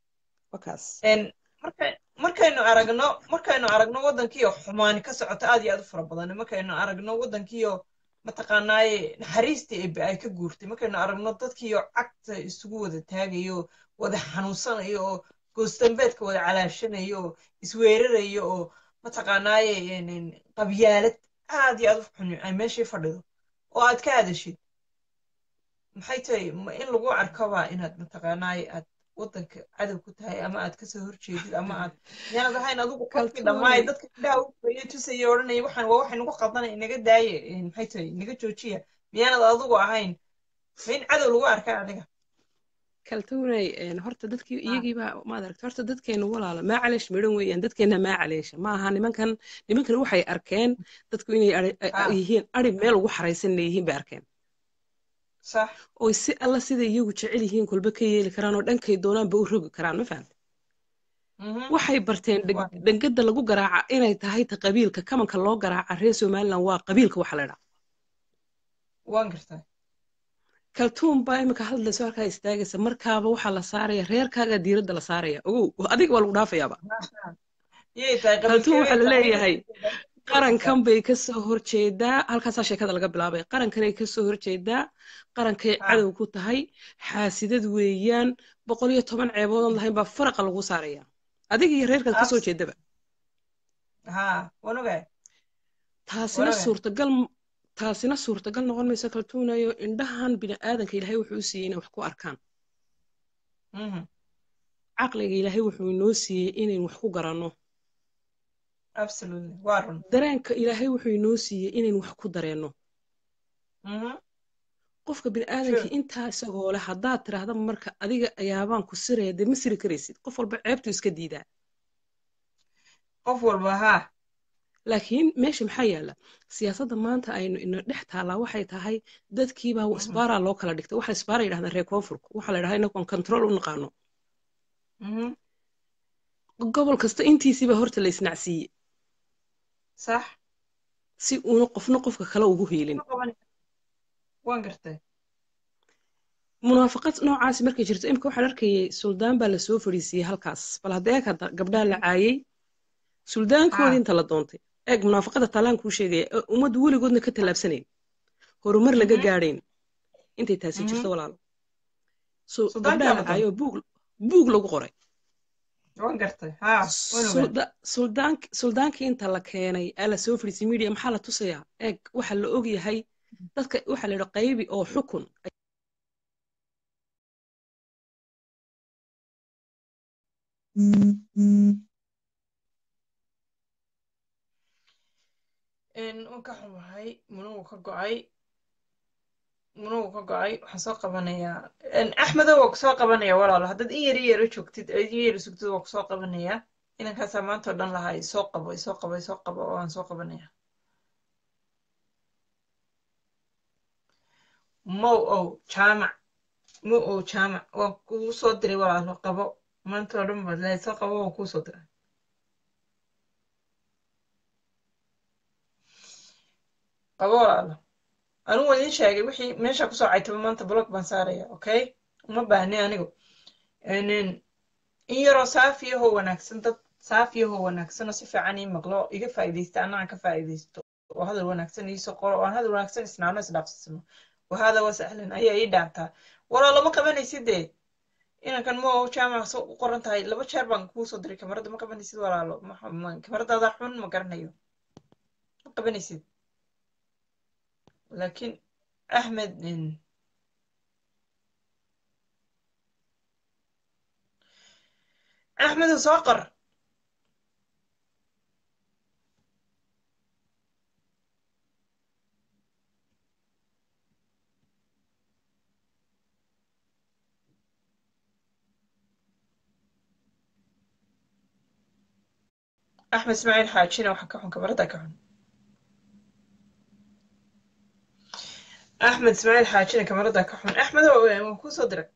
markaynu aragno markaynu aragno waddankiio xumaani ka socoto aad iyo aad u fara badan markaynu aragno waddankiio mataqaanaaye naxariistii ebe ay ka guurtay markaynu aragno dadkiio cagta isugu wada taagayo wada xanuunsanayo oo goostambeedka wada calaashanayo oo isweerarayo oo mataqaanaaye qabyaalad aad iyo aad u xun ay meeshii fadhido oo aad ka hadashid maxay tahay in lagu arkaba inaad mataqaanaaye aad waddanka cadow ku tahay ama aad kasoo horjeedid ama aad miyaanad ahayn adigu qofkii dhammaay dadka indhaha ufaye tusaya odhanaya waxaan waa waxay nagu qaldanay inaga daaye maxay tahay inaga joojiya miyaanad adigu ahayn ma in cadow lagu arkaa adiga kaltuunay horta dadkii iyagiibaa maad aragta horta dadkeenu walaala maa caleesh midhan weeyaan dadkeena maa caleesha ma aha nimankan nimankan waxay arkeen dadku inay yihiin ari meel ugu xaraysan inay yihiin bay arkeen oy si alla sida iyagu jecel yihiin kolba ka yeeli karaan oo dhankay doonaanba u rogi karaan ma fahamte waxay barteen dhangada lagu garaaca inay tahay ta qabiilka kamanka loo garaaca reer somaliland waa qabiilka waxa la dhaa waan gartaa kaltuun baa imika hadlayso halkaa istaagaysa markaaba waxaa la saaraya reerkaagaa diiradda la saaraya ogow adiga waa lagu dhaafayaaba kaltuun waxaa la leeyahay qarankan bay kasoo horjeedaa halkaasaa sheekada laga bilaabay qarankanay kasoo horjeedaa qarankay cadow ku tahay xaasidad weeyaan boqol iyo toban ceeboodan lahayn baa faraqa lagu saaraya adiga iyo reerkaad kasoo jeedaba taasina suurtagal taasina suurtagal noqon mayso kaltuunayo indhahan bini'aadanka ilaahay wuxuu u siiyey inay wax ku arkaan caqliga ilaahay wuxuu inoo siiyey inayn wax ku garanno dareenka ilaahay wuxuu inoo siiyey inayn wax ku dareenno qofka bini'aadanka intaa isagoo leh haddaad tiraahda marka adiga ayaabaan ku siraya dee ma siri karaysid qof walba ceebtuu iska diidaa qof walba haa laakiin meesha maxaa yaalla siyaasadda maanta aynu ina dhex taallaa waxay tahay dadkiibaa isbaaraa loo kala dhigtay waxa isbaara yidhahdaan reer koonfurka waxaa la yidhahdaa inagoon control u naqaano gobol kasta intiisiiba horta la isnacsiiye sax si uuna qofna qofka kale ugu hiilin waan gartay munaafaqad noocaasi markay jirto imika waxaan arkayay suldaan baa lasoo fadhiisiiyey halkaas bal haddee ka gabdhaha la caayey suldaankoodii inta la doontay eeg munaafaqada taalaan kuu sheegaya ee ummaddu weligoodna ka tallaabsanayn horumar laga gaadhayn intay taasi jirto walaalo so gabdhaha la caayo buug buug lagu qoray suldaankii inta la keenay ee la soo fadhiisay media maxaa la tusayaa eeg waxa la og yahay dadka waxa la yidhi qaybi oo xukun waan ka xumahay munugu ka go-ay munugu ka go-ay waxaan soo qabanayaa axmedo waa kusoo qabanaya walaalo haddaad in yari yaro joogtid in yari sugtid waa kusoo qabanayaa inankaasaa maanta oo dhan lahaa isoo qabo isoo qabo isoo qabo oo aan soo qabanaya mow ow jaamac mow ow jaamac waan kuu soo diray walaalo qabo maanta oo dhan baad lehay soo qabo waan kuu soo diray qabo walaalo anigu waan idiin sheegay wixii meesha kusoo caytaba maanta blog baan saaraya okay uma baahni anigu in yaroo saafiyahoo wanaagsan dad saafiyahoo wanaagsan oo si fiican ii maqlo iga faa'iidaysta annaga ka faa'iidaysto oo hadal wanaagsan iisoo qoro oo aan hadal wanaagsan isnaano isdhaafsano wahada wa sahlan ayaa ii dhaantaa walaalo ma qabanaysid dee inankan mo jaamac u qoran tahay laba jeer baan kuu soo diray kamarada ma qabanaysid walaalo kamaradaada xun ma garanayo ma qabanaysid laakiin axmed axmedu soo qor axmed ismaaciil xaajina waxa ka xun kamarada ka xun axmed ismaaciil xaajina kamarada ka xun axmed waan kuu soo diray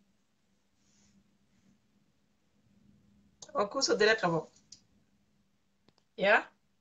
waan kuu soo diray qabo ya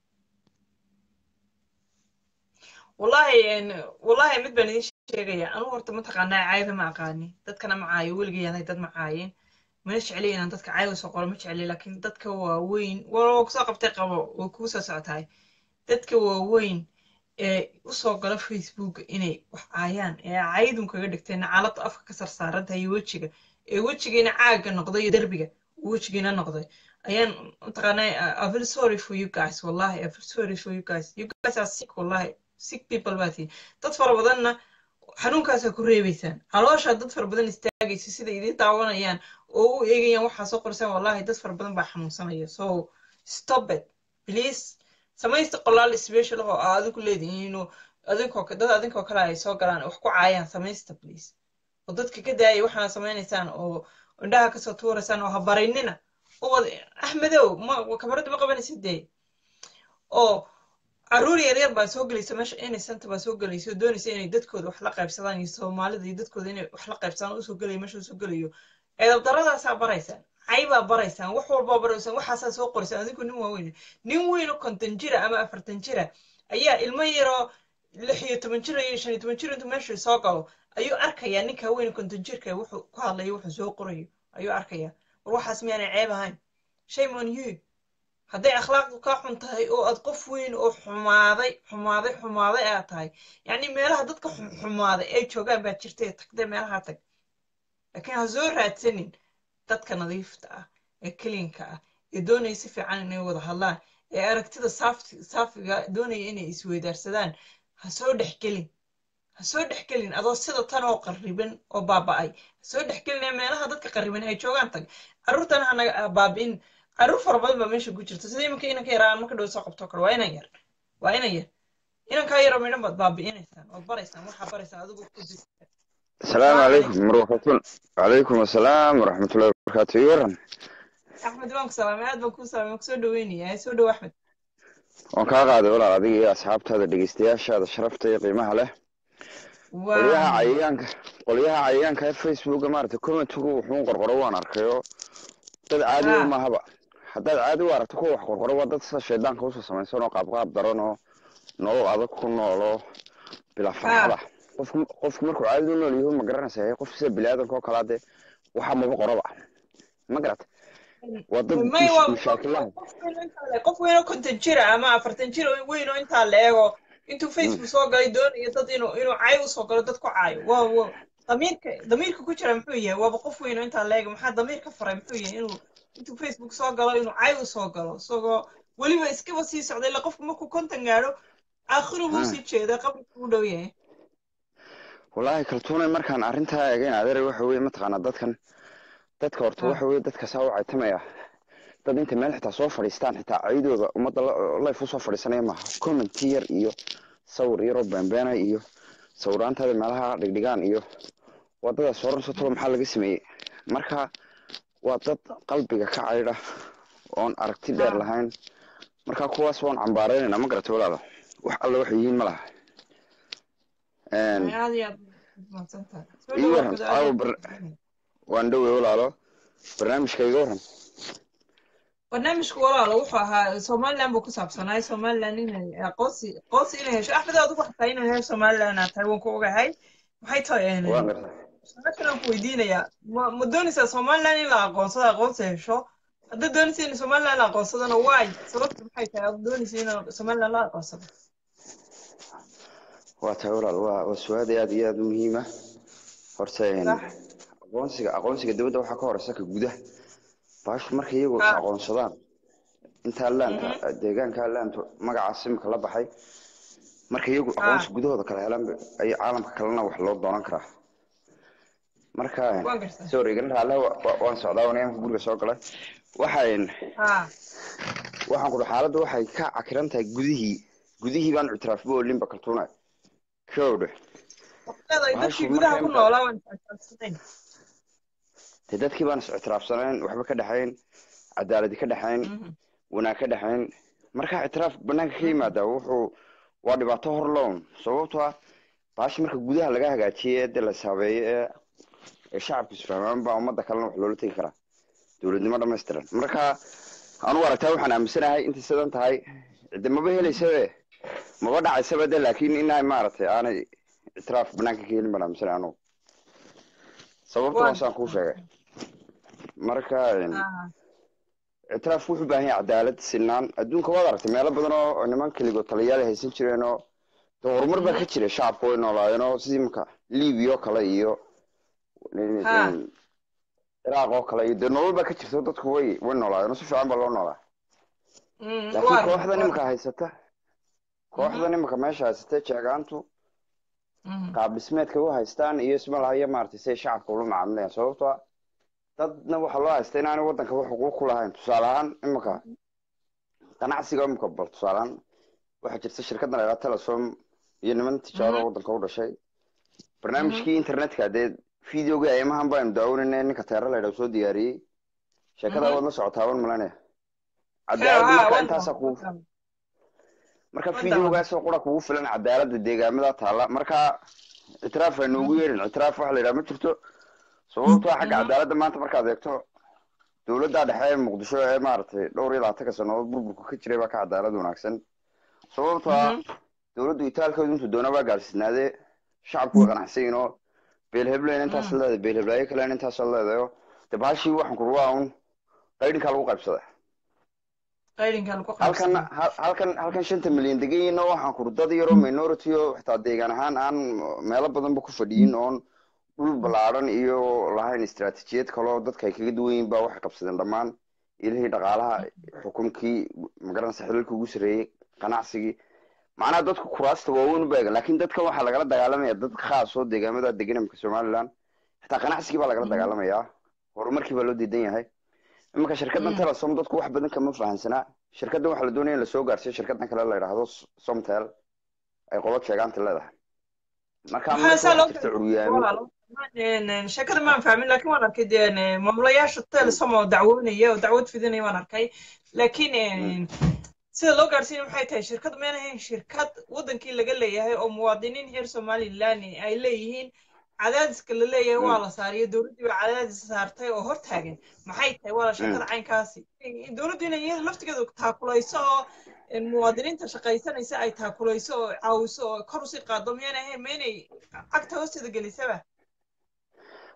wallahi wallahi mid baan idin sheegaya anu horta mataqaanaa caayada ma aqaani dadkana ma caayo weligayaanay dad ma caayeen mana jecli inaan dadka caayada soo qoro ma jecli laakiin dadka waaweyn waa kusoo qabtay qabo way kuu soo socotahay dadka waaweyn ee usoo gala facebook inay wax caayaan ee caayadun kaga dhigtay nacaalada afka ka sarsaarantahay iyo wejiga ee wejigiina caaga noqday iyo derbiga wejigiina noqday ayaan mataqaanaa i feel sorry for you guys wallahi i feel sorry for you guys you guys are sick wallahi sick people baa tihin dad fara badanna xanuunkaasaa ku reebaysaan calooshaa dad fara badan istaagaysa sida idiin daawanayaan oo u eegayaan waxaa soo qorsaan wallahi dad fara badan baa xanuunsanaya so stop it please samaysta qolaal special oo aa adinku leedihiin inuu adinkoo dad adinkoo kale ay soo galaan wax ku caayaan samaysta please oo dadka ka daayay waxaana samaynaysaan oo indhaha kasoo tuuraysaan oo ha baraynina oo axmedow ma kamarada ma qabanaysid dee oo caruur yaryar baa soo gelaysa meesha innocent baa soo gelaysa oo doonaysa inay dadkooda wax la qaybsadaan iyo soomaalida iyo dadkooda inay wax la qaybsadaan usoo gelayo meesha usoo gelayo eedab daradaasaa baraysaan caybaa baraysaan wax walbaa baraysaan waxaasaa soo qoraysaan adinku nin waaweyn nin weynoo konton jira ama afartan jira ayaa ilmo yaroo lix iyo toban jir iyo shan iyo toban jir intuu meesha soo galo ayuu arkayaa ninka weyn konton jirka wuxuu ku hadlayo wuxuu soo qorayo ayuu arkayaa war waxaas miyaanay ceeb ahayn shame on you hadday akhlaaqdu kaa xun tahay oo aad qof weyn oo xumaaday xumaaday xumaaday aad tahay yacni meelaha dadka xumaaday ay joogaan baa jirtay tagdee meelaha tag laakiin ha soo raadsanin dadka nadiifta ah ee keliinka ah ee doonaya si fiican inay wada hadlaan ee aragtida saafiga doonaya inay isweydaarsadaan ha soo dhexgelin ha soo dhexgelin adoo sida tan oo qarriban oo baaba'ay ha soo dhexgelin ee meelaha dadka qarriban ay joogaan tag carruurtana hanaga baabi'in carruur fara badan baa meesha ku jirta sida iminka inanka yaraa marka dhow soo qabto kale waa inan yar waa inan yar inankaa yaroo midhan baad baabi'inaysaan ood baraysaan waxaa baraysaan adigu ku jirta السلام عليكم مرحبا وعليكم السلام ورحمة الله وبركاته يورن axmed waan ku salaamay aad baan kuu salaamay waan kusoo dhaweynayaa soo dhow axmed waan kaa qaaday walaal adiga iyo asxaabtaada dhegeystayaashaada sharafta iyo qiimaha leh qolyaha cayayaanka qolyaha cayayaanka ee facebooka maaragtay commentigu wuxuu qorqoro waan arkayo dad caadi u mahaba haddaad caadi u aragto kuwa wax qorqoro waa dad sida shaydaanka usoo samaysan oo qaabqaab daran oo nolol adag ku noolo bilaa farxada qofku qofku markuu caadi u nool yahu ma garanaysa qof sida biniaadanka oo kalaa dee waxa maba qoraba ma garat waa dad may waa mashaakilaha qof weyn oo intaa le qof weyn oo konton jira ama afartan jir oo weyn oo intaa la eego intuu facebook soo galay doonayo dad inuu inuu cay usoo galo dad ku caayo waa waa damiirka damiirka ku jira muxuu yahay waaba qof weyn oo intaa la eego maxaa damiirka faray muxuu yahay inuu intuu facebook soo galo inuu cay usoo galo isagoo weliba iskaba sii socday ila qofku markuu konton gaadho aakhiru buu sii jeeda qabrigu u dhow yahay wallaahi kaltuunay markaan arrintaa eegayn adeer waxa weye mataqaanaa dadkan dadka horta waxa weye dadka saa u caytamaya dad inta meel xitaa soo fadhiistaan xitaa caydooda ummadda life usoo fadhiisanaya maaha commenti yar iyo sawir yaroo beenbeena iyo sawiraantaada meelaha dhigdhigaan iyo wadada soo rarsatoo maxaa laga sameeyey marka waa dad qalbiga ka caydha oon aragti dheer lahayn marka kuwaas waan cambaaraynayna ma garata walaalo wax alle waxay yihiin ma laha aad iyo aad mahadsantahay soo ii dhawaad waran guda caawa aad bar waan dhowey walaalo barnaamijka iga waran barnaamijku walaalo wuxuu ahaa somaliland buu ku saabsanaay somaliland inay aqoonsi aqoonsi inay hesho axmed aad ugu xataa inay hesho somaliland aad tahay waan ku ogahay maxay tahay waan gartaa su-aashan aan ku weydiinayaa ma ma doonaysaa somaliland in la aqoonsado aqoonsi hesho haddaad doonaysa in somaliland la aqoonsadona waay sababta maxay tahay aad doonaysa in somaliland la aqoonsado waa tahay walaal waa waa su-aal aad iyo aad u muhiima horta een, sax aqoonsiga aqoonsiga dowladda waxaa ka horeysa ka gudaha baashu markay iyagu is ha aqoonsadaan intaa laanta mhm deegaanka laanta magacaas imika la baxay markay iyagu ha aqoonsi gudahooda kala helaan ay caalamka kalena wax loo doonan karaa marka waan gartaa sorry igana raalle waan socdaa waan imanka guriga soo galay waxaan ha waxaan ku xaaladda waxay ka cakiran tahay gudihii gudihii baan ictiraafba olinba kaltuuna kowdhe leedahay bahashu dadkii gudaha markay ku imka noolaa waan isxilsanayn dee dadkii baan is ictiraafsanayn waxba ka dhexayn cadaaladi ka dhexayn wanaag ka dhexayn marka ictiraaf banaanka ka yimaada wuxuu waa dhibaato hor lown sababtoo ah baashi marka gudaha laga hagaajiyey ee dee la saabeeyo ee ee shacabku isfahmaan baa ummadda kalena wax loola tegi karaa dowladnimo dhammaystiran marka anugu aragtaa waxaan aaminsanahay intay sidan tahay cidde maba helaysabe maba dhacaysaba de laakiin inay maaragtay aanay ictiraaf banaanka ka helin baan aaminsanahay anugu sababta waan hoosaan kuu sheegay marka een, ha ictiraaf wuxuu u baahan yahay cadaalad sinaan adduunka waad aragtay meelo badan oo niman keligood taliyaal ay haysan jireen oo de horumar baa ka jira shacabka way noolaayeen oo sidii imika libiya oo kale iyo ha ciraaq oo kale iyo dee nolol baa ka jirta oo dadku way way noolaayeen oo si fiican baa loo noolaa Mm, laakiin waa kooxda waa nimika haysata kooxda nimika meesha haysata jeegaantu Mhm. qaab dhismeedka u haystaan iyo ismalahayo maaragtay siay shacabka ula macaamilayaan sababtoo ah dadna waxaa loo haysta inaanay waddanka wax xuquuq ku lahayn tusaale ahaan imika ganacsiga imika bal tusaale ahaan waxaa jirta shirkaddan la yidhaha telesom iyo niman tijaaro Mhm. waddanka u dhashay Mhm. barnaamijkii internetka dee videogii aymahan baynu daawanayna ninka teera la yidhaha soo diyaariyey sheekada Mhm. waad la socotaa waan malanaya Hee, cadaalad ha marka waan intaasaa daawaday kugu waan daawaday marka waan daawaday videogaasoo qura kugu filan cadaaladda deegaamada taalla marka ictiraaf aynu ugu Mhm. yeedhin ictiraaf waxa la yidhaha ma jirto sababtoo ah xagga Mhm. cadaaladda maanta markaad eegto dowladda dhexe ee muqdisho ee maaragtay dhowr iyo labaatanka sannadood burburku ka jiray baa ka cadaalad wanaagsan sababtoo ah Mhm. dowladdu itaalkooda intuu doona baa gaarsiinaadee shacabku way qanacsan yihiin oo beelhebleyn intaas Mhm. leedahay beelheblaayo kalen intaas leedahay oo dee bahashii waxaan ku waa un qaydhinkaa lagu qaybsada qaydinka lagu halkan qaybsadaa hal- halkan halkan shanta milyan degan yihiinna waxaan kuri dad yaroo minority oo xitaa deegaan ahaan aan meelo badanba ku fadhiyin oon dhul ballaaran iyo lahayn istiraatijiyad kaloo dadka ay kaga duwan yihiin baa waxay qabsadeen dhammaan ilihii dhaqaalaha xukunkii magaranaysa xilalkii ugu sarreeyey ganacsigii macnaha dadku kuraasta waaweyn u beegan laakiin dadkan waxaa lagala dagaalamaya dad khaas oo deegaamada degan imika somaliland xitaa ganacsigii baa lagala dagaalamayaa horumarkii baa loo diidan yahay iminka shirkaddan telesom dadku wax badan kama fahansanaa shirkaddan waxaa la doonaya in lasoo gaarsiiyo shirkaddan kale la yidhaahdo somtel ay qodo sheegaanta leedahay marka maxaa meesha saa loo waxaa jirta curyaamin walaalo Een, sheekada maan fahmin laakiin waan arkay dee een, maamulayaasha telesom oo dacwoonaya oo dacwad fidinaya waan arkay laakiin een, sida loo gaarsiinaya maxay tahay shirkad meen ahayn shirkad wadankii laga leeyahay oo muwaadiniin reer somaliland ay leeyihiin cadaadiska la leeyahay waa la saariyo dowladdii baa cadaadis saartay oo hortaagan maxay tahay waa la sheekada caynkaasi dowladdu inay iyada laftigeedu taakulayso oo een, muwaadiniinta shaqaysanaysa ay taakulayso oo caawiso oo kor usii qaado miyaan ahayn ma inay cagta hoosteeda gelisaba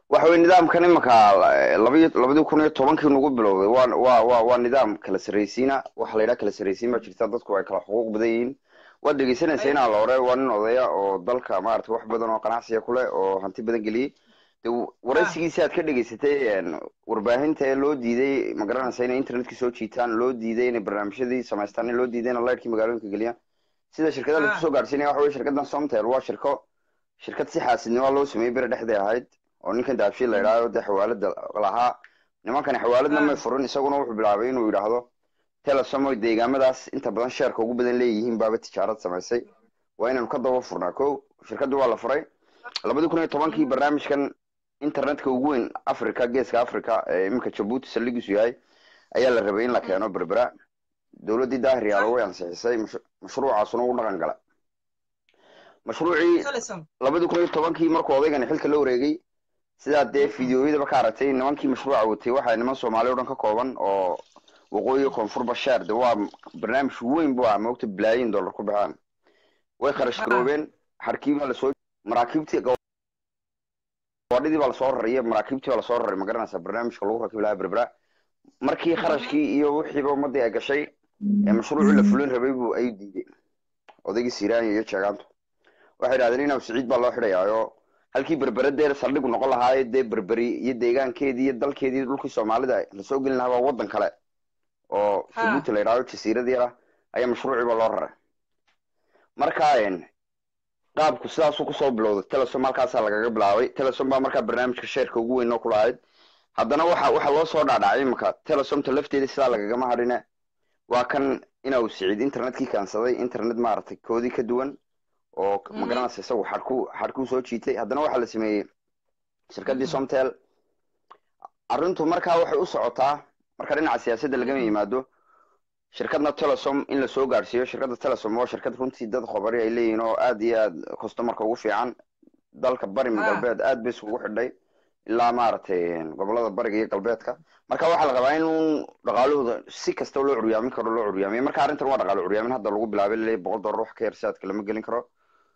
waxa weye nidaamkan imanka labayo labadii kun iyo tobankii nagu bilowday waa waa waa waa nidaam kala sarraysiina waxa la yidhaha kala sarraysiin baa jirta dadku ay kala xuquuq badan yihiin waad dhegeysanaysa inaa la hore waa nin odaya oo dalka maarata wax badan oo ganacsiga ku leh oo hanti badan geliyey de waraysigiisi aad ka dhegeysatay warbaahinta ee loo diiday ma garanaysa inay internetka soo jiitaan loo diiday inay barnaamijyadii samaystaan in loo diiday inay lightkii magaalooyinka geliyaan sida shirkadaha laisku soo gaadhsiinaya waxa weye shirkadan somtel waa shirko shirkad si xaasidnimo loo sameeyey beri dhexday ahayd oo ninkan daabshiil la yidhahdo dee xawaalada lahaa nimankani xawaaladna may furin isaguna wuxuu bilaabay inuu yidhaahdo telesom oy deegaamadaas inta badan sheerka ugu badan leeyihiin baaba tijaarad samaysay waa inaynu ka daba furnaa ko shirkadii waa la furay labadii kun iyo tobankii barnaamijkan internetka ugu weyn africa geeska africa ee iminka jabuuti saldhigiisu yahay ayaa la rabay in la keeno berbera dowladdii daahir yaalo way ansixisay mashruucaasuna u dhaqan gala mashruucii labadii kun iyo tobankii markuu odaygani xilka la wareegay sidaa dee fideoyadaba ka aragtay nimankii mashruuca watay waxaa niman soomaali o dhan ka kooban oo waqooyi koonfur bashaar de waa barnaamij weyn bu ah moogta bilaayin dollar ku baxaan way kharash garoobeen xarkii baa lasoo maraakiibtii gawadhidii baa lasoo raraya maraakiibtii baa lasoo raray ma garanaysa barnaamijka lagu rakibi lahaa berbera markii kharashkii iyo wixiiba ummadii ay gashay ee mashruucii la fulin rabay bu ay diiday odaygii siranya iyo jeegaantu waxay idhahdeen inaw siciid baa loo xidhayaayo halkii berbere dee saldhigu noqon lahaayo dee berberi iyo deegaankeedii iyo dalkeedii dhulkii soomaalida lasoo gelin lahaa waa waddan kale oo jabuuti la yidhahdo jasiirad yar ah ayaa mashruuciiba loo raray marka qaabku sidaasuu kusoo bilowday telesom halkaasaa lagaga bilaabay telesom baa markaa barnaamijka sheerka ugu weyn oo ku lahayd haddana waxa waxa loo soo dhaadhacay imanka telesomta lafteeda sidaa lagagama hadhine waa kan inuu siciid internetkii kaansaday internet maaragtay koodii ka duwan oo magaranaysa isagu xadhku xadhkuu soo jiitay haddana waxaa la sameeyey shirkaddii somtel arrintu markaa waxay u socotaa marka dhinaca siyaasadda lagama yimaado shirkadna telesom in lasoo gaadhsiiyo shirkadda telesom waa shirkad runtii dad khobari ay leeyihiin oo aad iyo aad customarka ugu fiican dalka bari ma galbeed aad bay isugu xidhay ilaa maaragtay gobolada bariga iyo galbeedka marka waxaa la rabaa in dhaqaalahooda si kasta loo curyaamin karo loo curyaamiyo marka arrintan waa dhaqaalo curyaamin hadda lagu bilaabay laleeyahy boqol dollar wax ka yar siaadka lama gelin karo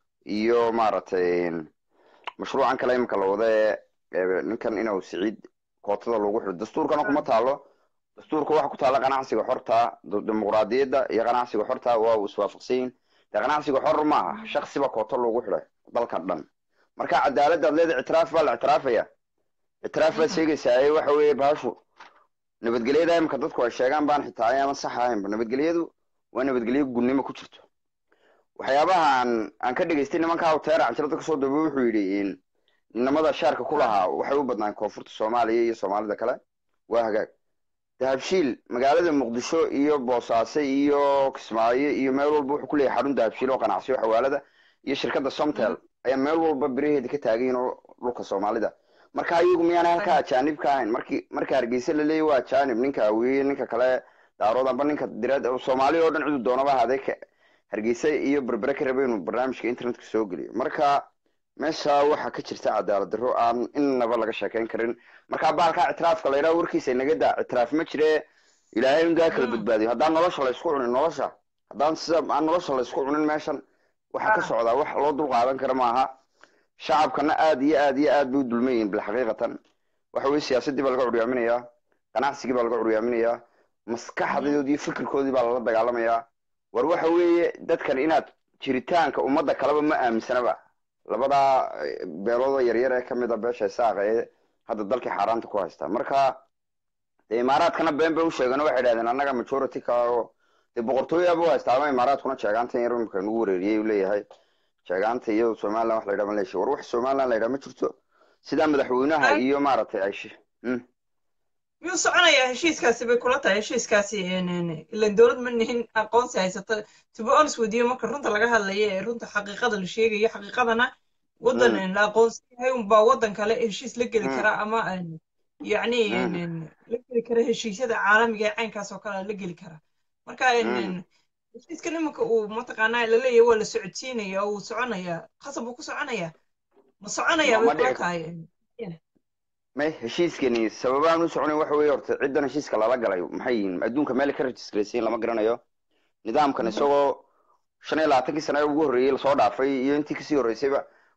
iyo maaragtay mashruucan kale imika la wada ee ninkan inuu siciid kootada lagu xidho dastuurkana kuma taalo dastuurka waxa ku taala ganacsiga xorta dimuqraadiyadda iyo ganacsiga xorta waa iswaafaqsanyihin dee ganacsiga xor maaha shaksiba kooto loogu xidhay dalka dhan marka cadaaladaad leeda ictiraaf baa la ictiraafaya ictiraaf baad sheegaysaa waxa weeye baashu nabadgelyada imika dadku ay sheegaan baan xitaa ayaaman sax ahaynba nabadgelyadu waa nabadgelyo gunnimo ku jirto waxyaabaha aan aan ka dhegaystay nimanka hawteera canjirada kasoo daba wuxuu yidhi nimada shaarka ku lahaa waxay u badnaan koonfurta soomaaliya iyo soomaalida kale waa hagaag dahabshiil magaalada muqdisho iyo boosaaso iyo kismaayo iyo meel walba wuxuu kuleeyahay xarun dahabshiil oo ganacsiyo xawaalada iyo shirkadda somtel ayaa meel walba biraheeda ka taagayin oo dhulka soomaalida marka ayagu miyaana halka ajaanib ka ahayn marki marka hargeysa la leeyahy waa ajaanib ninka awiye ninka kale daarood amba ninka direed soomaaliya oo dhan cidu doonaba ahaadee hargeysa iyo berbere ka raba inuu barnaamijka internetka soo geliyo marka meesha waxaa ka jirta cadaalad darro aan innaba laga sheekeyn karin marka baalkaa ictiraafka la yidhaha warkiisa inaga daa ictiraaf ma jire ilaahay undaa kala badbaadiyo haddaan nolosha la isku cunin nolosha haddaan sida aan nolosha la isku cunin meeshan waxaa ka socdaa wax loo dul qaadan kara maaha shacabkana aad iyo aad iyo aad bay u dulman yihin bilxaqiiqatan waxa weye siyaasaddii baa laga curyaaminayaa ganacsigii baa laga curyaaminayaa maskaxdoodii iyo fikirkoodii baa lala dagaalamayaa war waxa weeye dadkan inaad jiritaanka ummadda kaleba ma aaminsanaba labadaa beelooda yaryar ee kamid a beesha isaaqa ee hadda dalkii xaaraanta ku haysta marka dee imaaraadkana been bay u sheegeen waxay idhahdeen annaga majority ka oo dee boqortooyaaba u haystaa ama imaaraadkuna sheegaantan yar imika nagu wareeriyey u leeyahay sheegaanta iyo somaliland wax la yidhaha ma leeshi war wax somaliland la yidhaha ma jirto sidaa madaxweynaha iyo maaragtay ay miyuu soconayaa heshiiskaasi bay kula tahay heshiiskaasi ilan dowlad ma nihin aqoonsi haysata to be honest with you marka runta laga hadlayo ee runta xaqiiqada la sheegayo xaqiiqadana waddan la aqoonsan yahay unbaa waddan kale heshiis la geli kara ama yacni la geli kara heshiisyada caalamiga ee caynkaas oo kale la geli kara marka heshiiskan iminka uu mataqaanaa laleeyahay waa la socodsiinaya oo uu soconaya khasab uu ku soconaya ma soconaya bay kula tahay may heshiiskani sababaan u soconayn waxa weeye horta ciddan heshiiska lala galay maxay yihiin adduunka meel ka registraysayin lama garanayo nidaamkan isagoo shan iyo labaatankii sane ugu horreeyey lasoo dhaafay iyo intii kasii horreysayba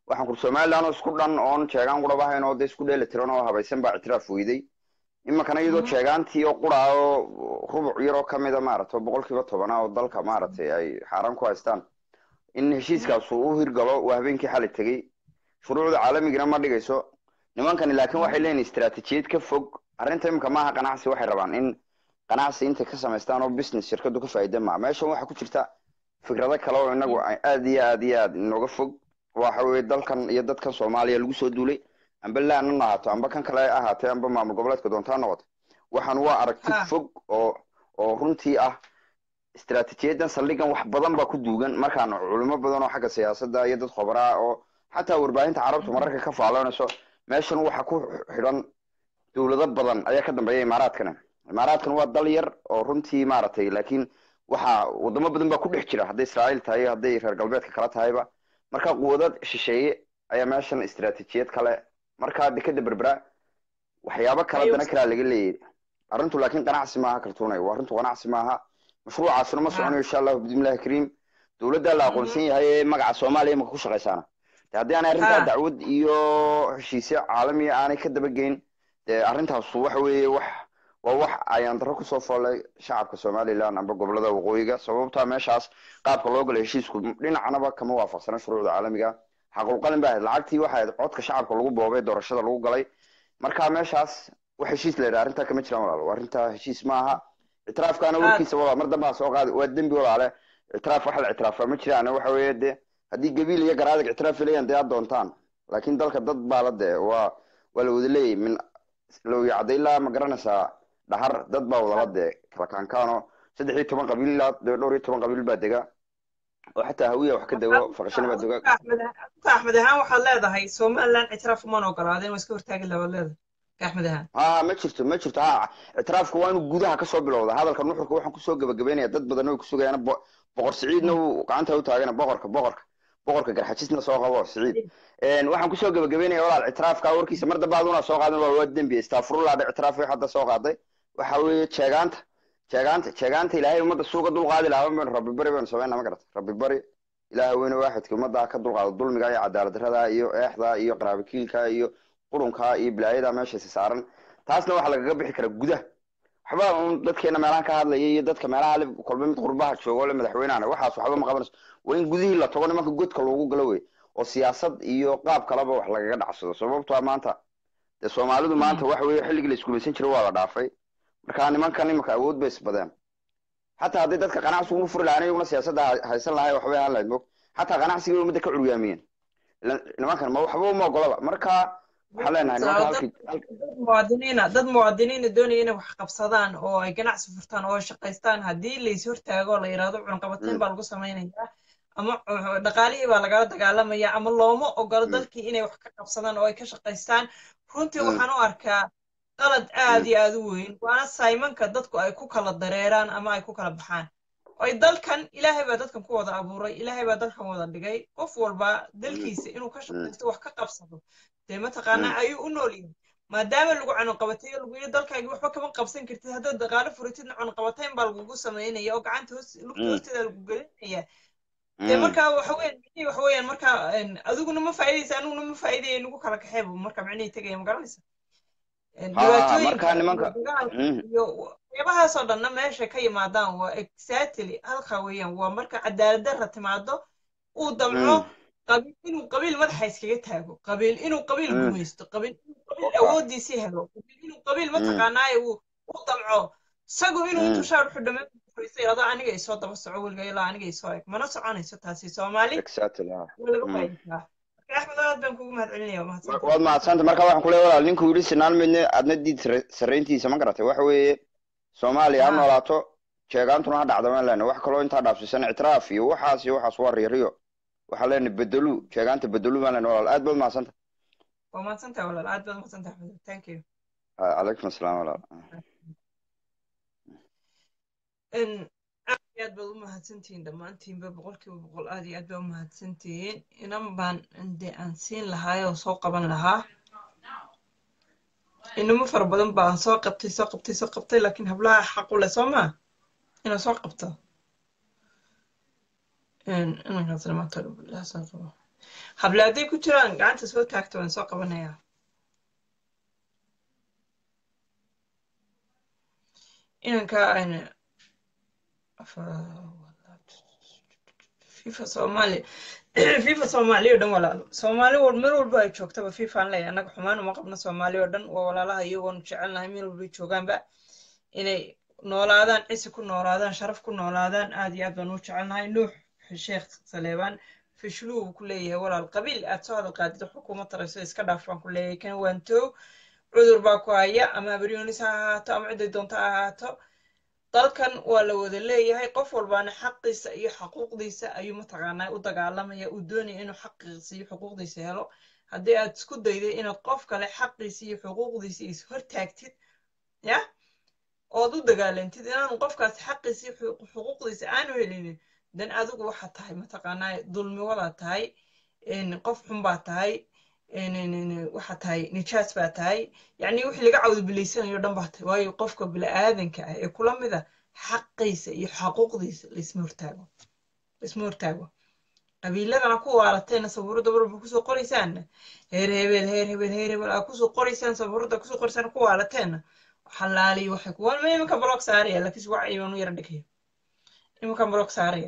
waxaan kur somaliland oo isku dhan oon jeegaan quraba ahayn oo dee isku dheeli tiran oo habaysan baa ictiraaf weyday iminkana iyadoo jeegaantii oo qura oo rubuc yar oo kamida maaragtay oo boqolkiiba tobana oo dalka maaragtay ay xaaraan ku haystaan in heshiiskaas uu u hirgalo waa habeenkii xali tegey shuruucda caalamigana ma dhigayso nimankani laakiin waxay leeyihin istaraatijiyad ka fog arrinta iminka maaha ganacsi waxay rabaan in ganacsi intay ka samaystaan oo business shirkadu ka faa'iida maa meeshan waxaa ku jirta fikrado kale oo inagu aad iyo aad iyo aad inooga fog waxa weeye dalkan iyo dadkan soomaaliya lagu soo duulay amba laanan ahaato amba kan kale ahaatee amba maamul goboleedka doontaa noqoto waxaan waa aragti fog oo oo runtii ah istaraatijiyadan saldhigan wax badan baa ku duugan markaan culimo badan oo xagga siyaasadda iyo dad khobaraa oo xataa warbaahinta carabtu mararka ka faaloonayso meeshan waxa ku xidhan dowlado badan ayaa ka dambeeya imaaraadkana imaaraadkan waa dal yar oo runtii maaragtay laakiin waxa wadamo badan baa ku dhex jira hadday israa'iil tahay hadday reer galbeedka kala tahayba marka quwadad shisheeye ayaa meeshan istaraatijiyad kale marka dekeda berbera waxyaabo kala dana kalaa laga leeyahy arrintu laakiin ganacsi maaha kaltuunay waa arrintu ganacsi maaha mashruucaasuna ma soconayo insha allahu bismillahi kariim dowladda la aqoonsan yahay ee magaca soomaaliya imaka ku shaqaysaana de haddii aanay arrintaa dacwad iyo heshiisyo caalamiya aanay ka dabageyn dee arrintaas waxa weeye wax waa wax ayaan darro kusoo foolay shacabka somaliland amba gobolada waqooyiga sababtaa meeshaas qaabka loo galo heshiisku dhinacnaba kama waafaqsana shuruucda caalamiga xaqulqalin ba ahayd lacagtii waxa ahayd codka shacabka lagu boobay doorashada lagu galay marka meeshaas wax heshiis la yidhaha arrintaa kama jiraan walaalo arrintaa heshiis maaha ictiraafkaana warkiisa walaal mar dambaa soo qaadi waa dembi walaale ictiraaf wax la ictiraafa ma jiraan waxa weeye dee haddii gabiil iyo garaadag ictiraaf filayaan dee aad doontaan laakiin dalka dad baa la dee waa waa la wada leeyahy min lowya cadaylaa ma garanaysaa dhahar dad baa wadala dee kala kaankaano saddex iyo toban qabiil ilaa dhowr iyo toban qabiil baa dega oo xataa hawiya wax ka dego faqashana baa dega axmed ahaan waxaad leedahay somaliland ictiraaf umaan ogolaadeen waa iska hortaagi labaad leedahay axmed ahaan ha ma jirto ma jirto ha ictiraafku waa inuu gudaha kasoo bilowda hadalka nuxurka waxaan kusoo gabagabeynaya dad badan way kusugayaan boqor siciidna uu gacanta u taagana boqorka boqorka boqorka garxajisna soo qabo siciid waxaan kusoo gabagabeynaya walaal ictiraafka warkiisa mar dambe aduna soo qaadan waa waa dembi istafurullah dhe ictiraaf way hadda soo qaaday waxa weeye jeegaanta jeegaanta jeegaanta ilaahay ummadda suuqa dulqaadi lahaa baynu rabbi bari baynu sameynaa ma garata rabbi bari ilaaha weyne waaxidka ummadda ka dulqaado dulmiga iyo cadaalad darrada iyo eexda iyo qaraabikiilka iyo qurunka iyo bilaayada meeshaasi saaran taasna waxaa lagaga bixi karaa gudaha waxba un dadkeena meelahan ka hadlaya iyo dadka meelaha le kolba mid qurbaha joogo le madaxweynehana waxaas waxba ma qabanayso waa in gudihii la tago nimanka godka loogu galo wey oo siyaasad iyo qaab kaleba wax lagaga dhacsado sababtoa maanta dee soomaalidu maanta waxa weeye xilligii la iskuulaysan jiray waa la dhaafay marka nimankan imanka awood bay isbadeen xataa hadday dadka ganacsigu u furi lahaan iyaguna siyaasadda haysan lahay waxbay ahaan lahayd mog xataa ganacsigii ummadda ka curyaamiyeen nimankan ma waxba uma ogolaba marka waxaan leenahay nimanka halkii muwaadiniina dad muwaadiniina doonaya inay wax qabsadaan oo ay ganacsi furtaan oo ay shaqaystaan haddii lays hortaago la yidhaahdo cunqabateyn baa lagu samaynayaa ama dhaqaalihii baa lagala dagaalamaya ama looma ogolo dalkii inay wax ka qabsadaan oo ay ka shaqaystaan runtii waxaan u arkaa qalad aad iyo aad u weyn waana saymanka dadku ay ku kala dareeraan ama ay ku kala baxaan ay dalkan ilaahay baa dadkan ku wada abuuray ilaahay baa dalkan wada dhigay qof walba dalkiisa inuu ka shaqaysto wax ka qabsado dee mataqaanaa ayuu u nool yahay maadaama lagu cunuqabatayo lagu yidhi dalkaagii waxba kama qabsan kartid haddaad dhaqaalo furitidna cunuqabatayn baa lagugu samaynaya oo gacanta hoos lugta hoosteeda lagu gelinaya dee markaa waxa weeyaan micnihii waxa weeyaan markaa adiguna ma faa'iidaysa aniguna ma faa'iidaya nagu kala kaxeeba marka micnihii tegaya ma garanaysa marka nimanka iyo waxyaabahaasoo dhanna meesha ka yimaadaan waa exactly halka weeyaan waa marka cadaalad darra timaado uu damco qabiil inuu qabiil madaxa iskaga taago qabiil inuu qabiil gumaysto qabiil inuu qabiil awooddiisii helo qabiil inuu qabiil mataqaanaaye uu u damco isagu inuu intuu shaar xudho meel furiista yidhahdo aniga isoo daba soco weliga ilaa aniga isoo eg mana soconayso taasi soomaali waa laga faa'iidtaa axmed aad baan kugu mahadcelinaya mahadsantahay waad mahadsanta marka waxaan kuleeya walaal ninkuu yidhi sinaan midne adna diid sarrayntiisa ma garatay waxa weeye soomaaliya ha noolaato jeegaantuna ha dhacda maan lena wax kaloo intaa dhaafsiisan ictiraaf iyo waxaas iyo waxaas waa riiriyo waxaan leenahay bedelu jeegaanta bedelu maan lena walaal aad baad mahadsanta waa mahadsantahay walaal aad baad mahadsantahay axmed thank you calaykum asalaam walaal aad iyo aad baad u mahadsantihiin dhammaantiinba boqolkiiba boqol aad iyo aad baa u mahadsantihiin inan baan de aan siin lahaay oo soo qaban lahaa inamo fara badan baan soo qabtay soo qabtay soo qabtay laakiin hablaha xaqu leh soo maa inaan soo qabto inankaas dhamaantood soo qabo hable hadday ku jiraan gacanta soo taagto waan soo qabanayaa inanka fifa soomaali fifa soomaali oo dhan walaalo soomaali meel walba ay joogtaba fifa aan leeyahay annaga xumaan uma qabno soomaali oo dhan waa walaalaha iyagoonu jecelnahay meel walbay joogaanba inay noolaadaan cisi ku noolaadaan sharaf ku noolaadaan aad iyo aad baan u jecelnahay nuux sheekh saleebaan fishlu uu ku leeyahay walaal qabiil aad soo hadal qaadid xukuma tarayso iska dhaaf baan ku leeyahay kan waantow cudur baa ku haya ama habaryoonis ha ahaato ama ciday doonto ha ahaato dalkan waa la wada leeyahay qof walbaana xaqiisa iyo xuquuqdiisa ayuu mataqaanaa u dagaalamaya uu doonaya inuu xaqiisa iyo xuquuqdiisa helo haddii aad isku dayday inaad qof kale xaqiisa iyo xuquuqdiisa is hortaagtid ya ood u dagaalantid inaanu qofkaas xaqiisa iyo xuquuqdiisa aanu helinin dan adigu waxaad tahay mataqaanaa dulmi wadaad tahay qof xun baa tahay waxaa tahay nijaas baa tahay yacni wixii laga cawdo bilaysanayo dhan baa tahay waayo qofka bini'aadanka ah ee kula mida xaqiisa iyo xaquuqdiisa laisma hortaago laisma hortaago qabiiladana ku waalateena sabuurada walba kusoo qoraysaanna heer hebel heer hebel heer hebel aa kusoo qoraysaan sabuurada kusoo qoraysaan ku waalateena xalaaliyo waxay ku waa iminka block saaraya laakiin wax iibanu yara dhigaya iminka block saaraya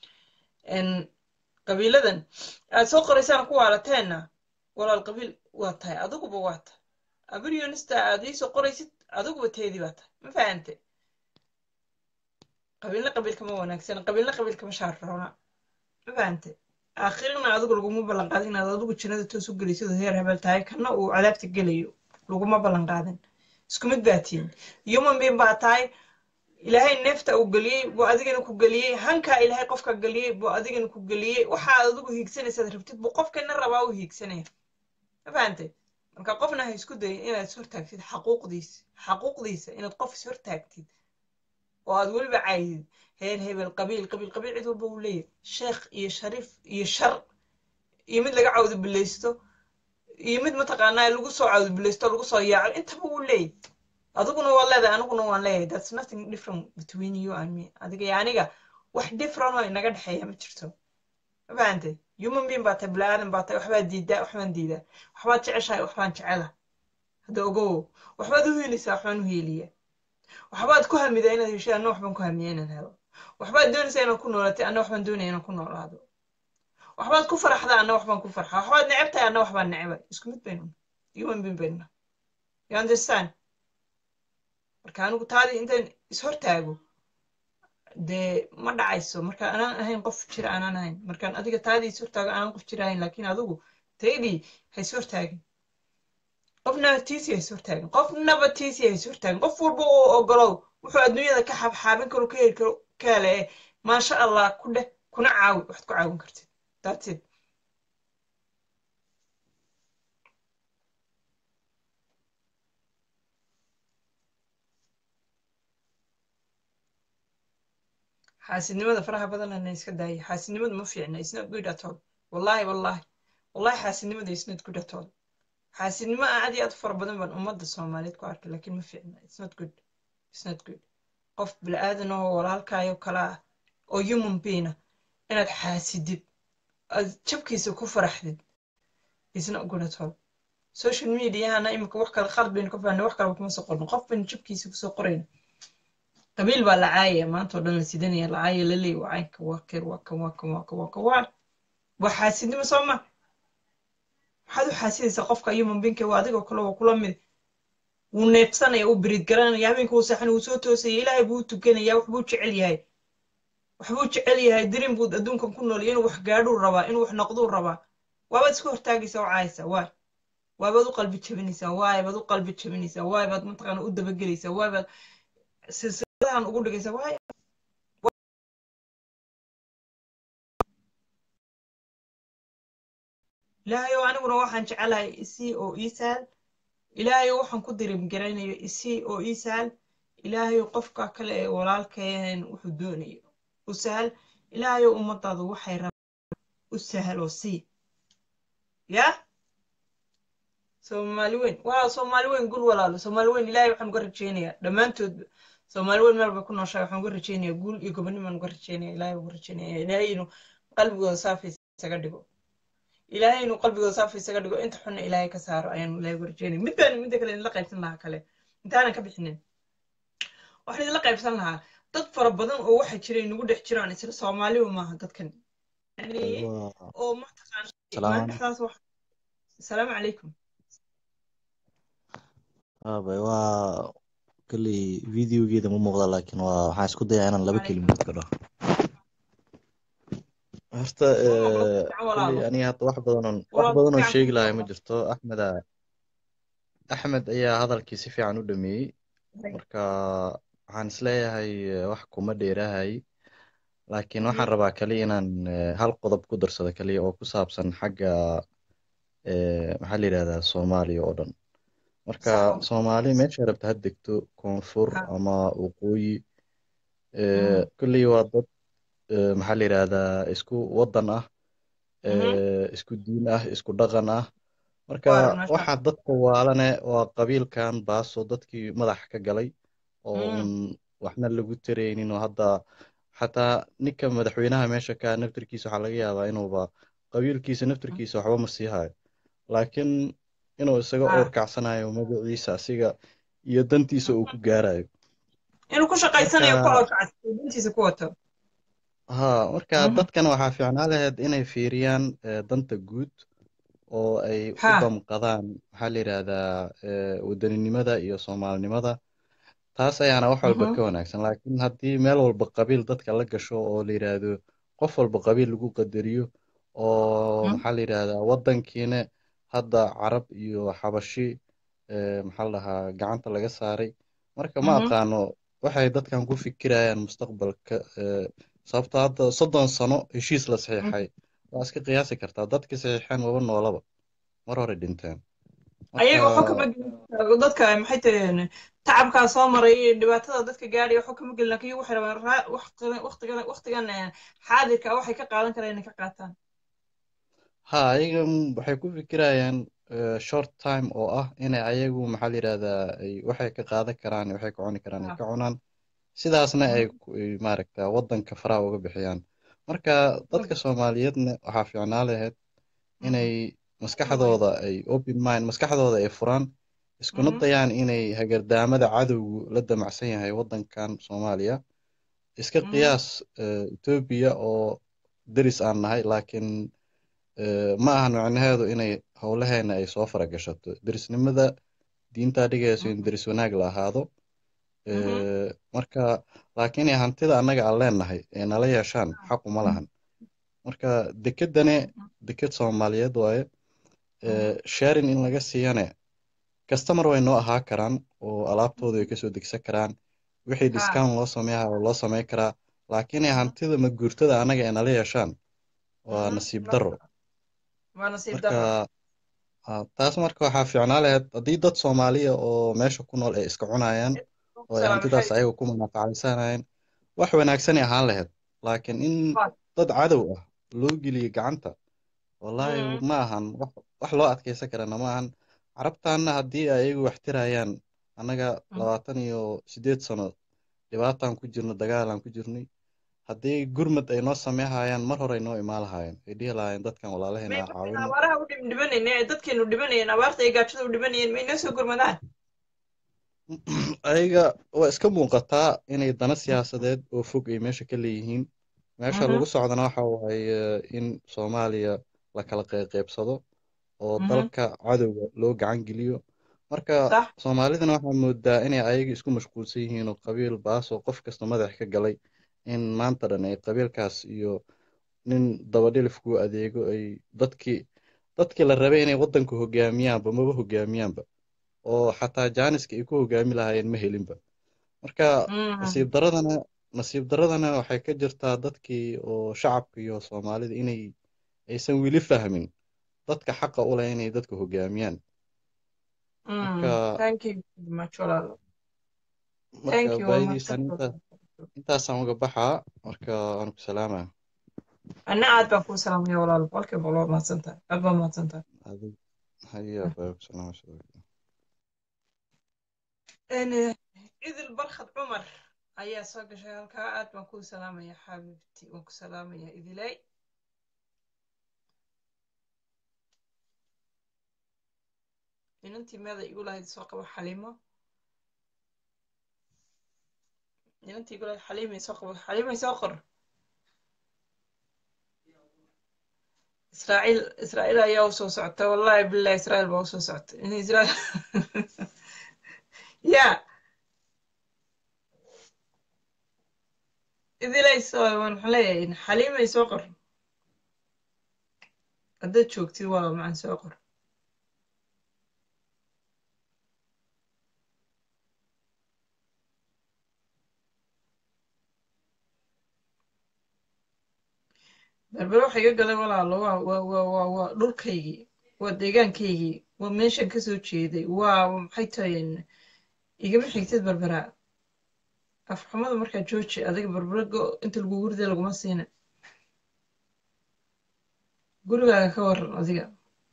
qabiiladan aad soo qoraysaan ku waalateena walaal qabiil waa tahay adiguba waa tahay abrionista aad iisoo qoraysid adiguba teedii baa tahay ma fahante qabiilna qabiilka ma wanaagsan qabiilna qabiilka ma shaarroona ma fahante aakhirina adigu laguma ballan qaadin inaad adigu jannada toos u gelaysid oo heer hebel tahay kana uu cadaabta gelayo laguma ballan qaadin isku mid baa tihin human being baa tahay ilaahay neefta uu geliyey buu adigana ku geliyey hankaa ilaahay qofka geliyey buu adigana ku geliyey waxaad adigu hiigsanaysaad rabtid buu qofkana rabaa u hiigsanaya ma fahantay marka qofna ha isku dayin inaad is hortaagtid xaquuqdiisa xaquuqdiisa inaad qof is hortaagtid oo aad weliba caydid heer hebel qabiil qabiil qabiil cid walba uu leeyahay sheekh iyo shariif iyo shar iyo mid laga cawdo bilaysto iyo mid mataqaanaa lagu soo cawdo bilaysto lagu soo yaaco intaba wuu leeyahay adiguna waa leedahay aniguna waan leeyahay that's nothing different between you and me adiga iyo aniga wax different oo inaga dhexeeya ma jirto ma fahantay human being baa tahay biniaadan baa tahay waxbaad diidaa waxbaan diidaa waxbaad jeceshahay waxbaan jecela hadda ogow waxbaad u helaysaa waxbaan u heliyaa waxbaad ku hamidaa inaad heshay anna waxbaan ku hamiyaa inaan helo waxbaad doonaysaa inaad ku noolatay anna waxbaan doonaya inaan ku noolaado waxbaad ku faraxdaa anna waxbaan ku farxaa waxbaad neceb tahay anna waxbaan necebay isku mid baynu human being baynu you understand marka anigu taadii intaan ishortaago dee ma dhacayso marka anaan ahayn qof jira anaan ahayn markaan adiga taadii ishortaago anaan qof jira ahayn laakiin adigu taydii ha ishortaagin qofna tiisi ha ishortaagin qofnaba tiisi ha ishortaagin qof walba oo ogolow wuxuu adduunyada ka xabxaabin karo ka heli karo ka hele maasha allah ku dheh kuna caawi waxaad ku caawin kartid that's it xaasidnimada faraha badanana iska daaya xaasidnimadu ma fiicna is not good at all wallahi wallahi wallahi xaasidnimada is not good at all xaasidnimo aad iyo aad u fara badan baan ummadda soomaaliyeed ku arkay laakiin ma fiicna it's not good it's not good qof bilaadan oo walaalkaayo kala ah oo human being ah inaad xaasidid aad jabkiisa ku faraxdid it's not good at all social mediahana imika wax kale qalad baynu ka fahnay wax kale kuma soo qorno qof baynu jabkiisa kusoo qorayna qabiil baa la caayaya maanta oo dhan la sidanaya la caaya la leeya wacaynka waa keer waa kan waa kan waa kan waa kan waa waa xaasidnimo soo ma maxaad u xaasidaysaa qofka human beingka waa adigoo kale waa kula mid wuu neebsanaya uu biriid garanaya habeenka uu saxan uu soo toosaya ilaahay buu u tukanaya wax buu jecel yahay wax buu jecel yahay dirin buu adduunkan ku nool inuu wax gaadhuu rabaa inuu wax noqduu rabaa waabaad iska hortaagaysaa oo caayaysaa waay waabaad u qalbi jabinaysaa waay baad u qalbi jabinaysaa waay baad mataqaana u dabagelaysaa waay baad silsiladahan ugu dhigaysaa waay ilaahayow aniguna waxaan jecelahay isii oo ii sahal ilaahayow waxaan ku dirimgaraynayo isii oo ii sahal ilaahayow qofka kale ee walaalkeen wuxuu doonayo u sahal ilaahayow ummadaadu waxay rabaan u sahal oo sii ya soomaali weyn waa soomaali weyn gul walaalo soomaali weyn ilaahay waxaan uga rajaynayaa dhammaantoodba soomaali weyn meel bay ku nooshahay waxaan uga rajaynayaa guul iyo gobonnimaan uga rajaynaya ilaahay uga rajaynaya ilaahay inuu qalbigooda saafay isaga dhigo ilaahay inuu qalbigooda saafi isaga dhigo inta xunna ilaahay ka saaro ayaanu ilaahay warjeynay mid baan midda kale idinla qaybsan lahaa kale intaanan ka bixinin waxaan idinla qaybsan lahaa dad fara badan oo waxa jira inagu dhex jiraan isla soomaaliba maaha dadkan yani oo mataqaan maalin dhexdaas wax asalaamu calaykum waabay waa kolley videogeeda ma muuqda laakiin waa waxaan isku dayaa inaan laba kelimood ka dhaho horta kolley aniga hadda wax badanoon wax badanoo sheegi lahay ma jirto axmeda axmed ayaa hadalkii si fiican u dhameeyey marka waxaan isleeyahay wax kuma dheerahay laakiin waxaan rabaa kaliya inaan hal qodob ku darsado kaliya oo ku saabsan xagga maxaa la yidhahdaa soomaaliya oo dhan marka soomaali meesha rabta ha degto koonfur ama waqooyi kolley waa dad maxaa la yidhahdaa isku waddan ah isku diin ah isku dhaqan ah marka waxa dadka waalane waa qabiilkan baaso dadkii madax ka galay oo un waxna lagu taraynin oo hadda xataa ninka madaxweynaha meesha ka naftirkiisa waxaa laga yaabaa inuuba qabiilkiisa naftirkiisa waxba ma sii hayo laakiin inuu isaga oorkacsanayo magaciisa asiga iyo dantiisa uu ku gaarayo inuu ku shaqaysanayo ku oorkacsayo dantiisa ku wato ha marka dadkan waxaa fiicnaa lahayd inay fiiriyaan danta guud oo ay u damqadaan maxaa la yidhahdaa wadaninimada iyo soomaalinimada taas ayaana wax walba ka wanaagsan laakiin haddii meel walba qabiil dadka la gasho oo la yidhaahdo qof walba qabiil lagu qadariyo oo maxaa la yidhahdaa waddankiina hadda carab iyo xabashi maxaa la dhahaa gacanta laga saaray marka ma aqaano waxay dadkan ku fikirayaan mustaqbalka sababto hadda soddon sano heshiis la saxiixay waa iska qiyaasi kartaa dadka saxiixeen waba noolaba mar hore dhinteen ayaga waxu kama gelin dadka maxay taheen tacabkaa soo maray dhibaatada dadka gaadhay waxu kama gelin laakiin waxay rabaan waqtigan waqtigan xaadirka waxay ka qaadan karaan inay ka qaataan ha ayaga waxay ku fikirayaan short time oo ah inay ayagu maxaa la yidhahdaa waxay ka qaadan karaan waxay ka cuni karaan ay ka cunaan sidaasna ay maaragta waddanka faraha uga bixiyaan marka dadka soomaaliyeedna waxaa fiicnaa lahayd inay maskaxdooda ay open mind maskaxdooda ay furaan iskuna dayaan inay hagardaamada cadowgu la damacsan yahay waddankan soomaaliya iska qiyaas etoobiya oo deris aan nahay laakiin ma ahan micnaheedu inay howlaheena ay soo faragashato derisnimada diintaa dhigayso in deris wanaag la ahaado marka laakiin hantida annaga aan leenahay ee nala yeeshaan xaq uma lahan marka dekedane deked soomaaliyeed waaye sharing in laga siiyane customer way noo ahaa karaan oo alaabtooda ay kasoo degsan karaan wixii discount loo sameeyaa oo loo samey karaa laakiin hantida maguurtada annaga ee nala yeeshaan waa nasiib darro marka taas marka waxaa fiicnaa lahayd haddii dad soomaaliya oo meesha ku nool ay iska cunayaan oo ay hantidaas ayaga ku manafacaysanayaan wax wanaagsanay ahaan lahayd laakiin in dad cadow ah loo geliyo gacanta wallaahi ma ahan wax loo adkaysan karana ma ahan carabtaanna haddii ayagu wax tirayaan annaga labaatan iyo siddeed sano dhibaataan ku jirno dagaalaan ku jirnay haddii gurmad ay noo sameehayaan mar hore ay noo imaan lahaayeen ay dhihi lahaayeen dadkan walaalaheena ha caawino abaaraha u dhibanayne ee dadkeenu dhibanayeen abaarta ay gaajada u dhibanayeen may noo soo gurmadaan ayaga waa iska muuqataa inay dana siyaasadeed oo fog ay meesha ka leeyihiin meesha lagu socdana waxa waaye in soomaaliya la kala qeybqeybsado oo dalka cadowga loo gacan geliyo marka soomaalidana waxaa moodaa inay ayaga isku mashquulsan yihiin oo qabiil baasoo qof kasta madax ka galay in maanta dhan ay qabiilkaas iyo nin dabadhilifku adeego ay dadkii dadkii la rabay inay waddanka hogaamiyaanba maba hogaamiyaanba oo xataa jaaniska ay ku hogaami lahaayeen ma helinba marka nasiib daradana nasiib daradana waxay ka jirtaa dadkii oo shacabka iyo soomaalida inay aysan weli fahmin dadka xaqa u leh inay dadka hogaamiyaan marka baayadiisan intaasaan uga baxaa marka waan ku salaamaa anna aad baan kuu salaamaya walaal boqolkiiba boqol waa mahadsantahay aad baa mahadsantahay haya baa ku salaama idil barkhad cumar ayaa soo gashay halkaa aad baan kuu salaamaya xabiibti waan ku salaamaya idilay inantii meeda igu lahayd soo qabo xaliimo inantii igu lahayd xaliimay soo qabo xaliimay soo qor israa'iil israa'iil ayaa u soo socota wallahi billahi israa'iil baa u soo socota in israa'iil ya idilay soo waxaan leeyahay xaliimay soo qor haddaad joogtid waa macaan soo qor berbere waxa iga galay walaalo waa waa waa waa waa dhulkaygii waa deegaankaygii waa meeshan kasoo jeeday waa maxay tahay igama xigtid berbera afxumada markaa jooji adiga berbere go inta lagu gurida laguma siina gurigaaga ka waran adiga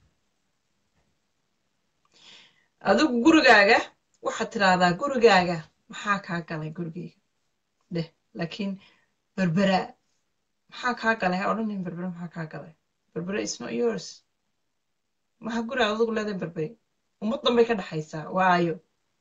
adigu gurigaaga waxaad tidhaahdaa gurigaaga maxaa kaa galay gurigayga dheh laakiin berbera maxaa kaa galay ha odhanin berbere maxaa kaa galay berbere is not yours maha guri aad adigu leedahay berbere ummad dhanbay ka dhexaysaa waayo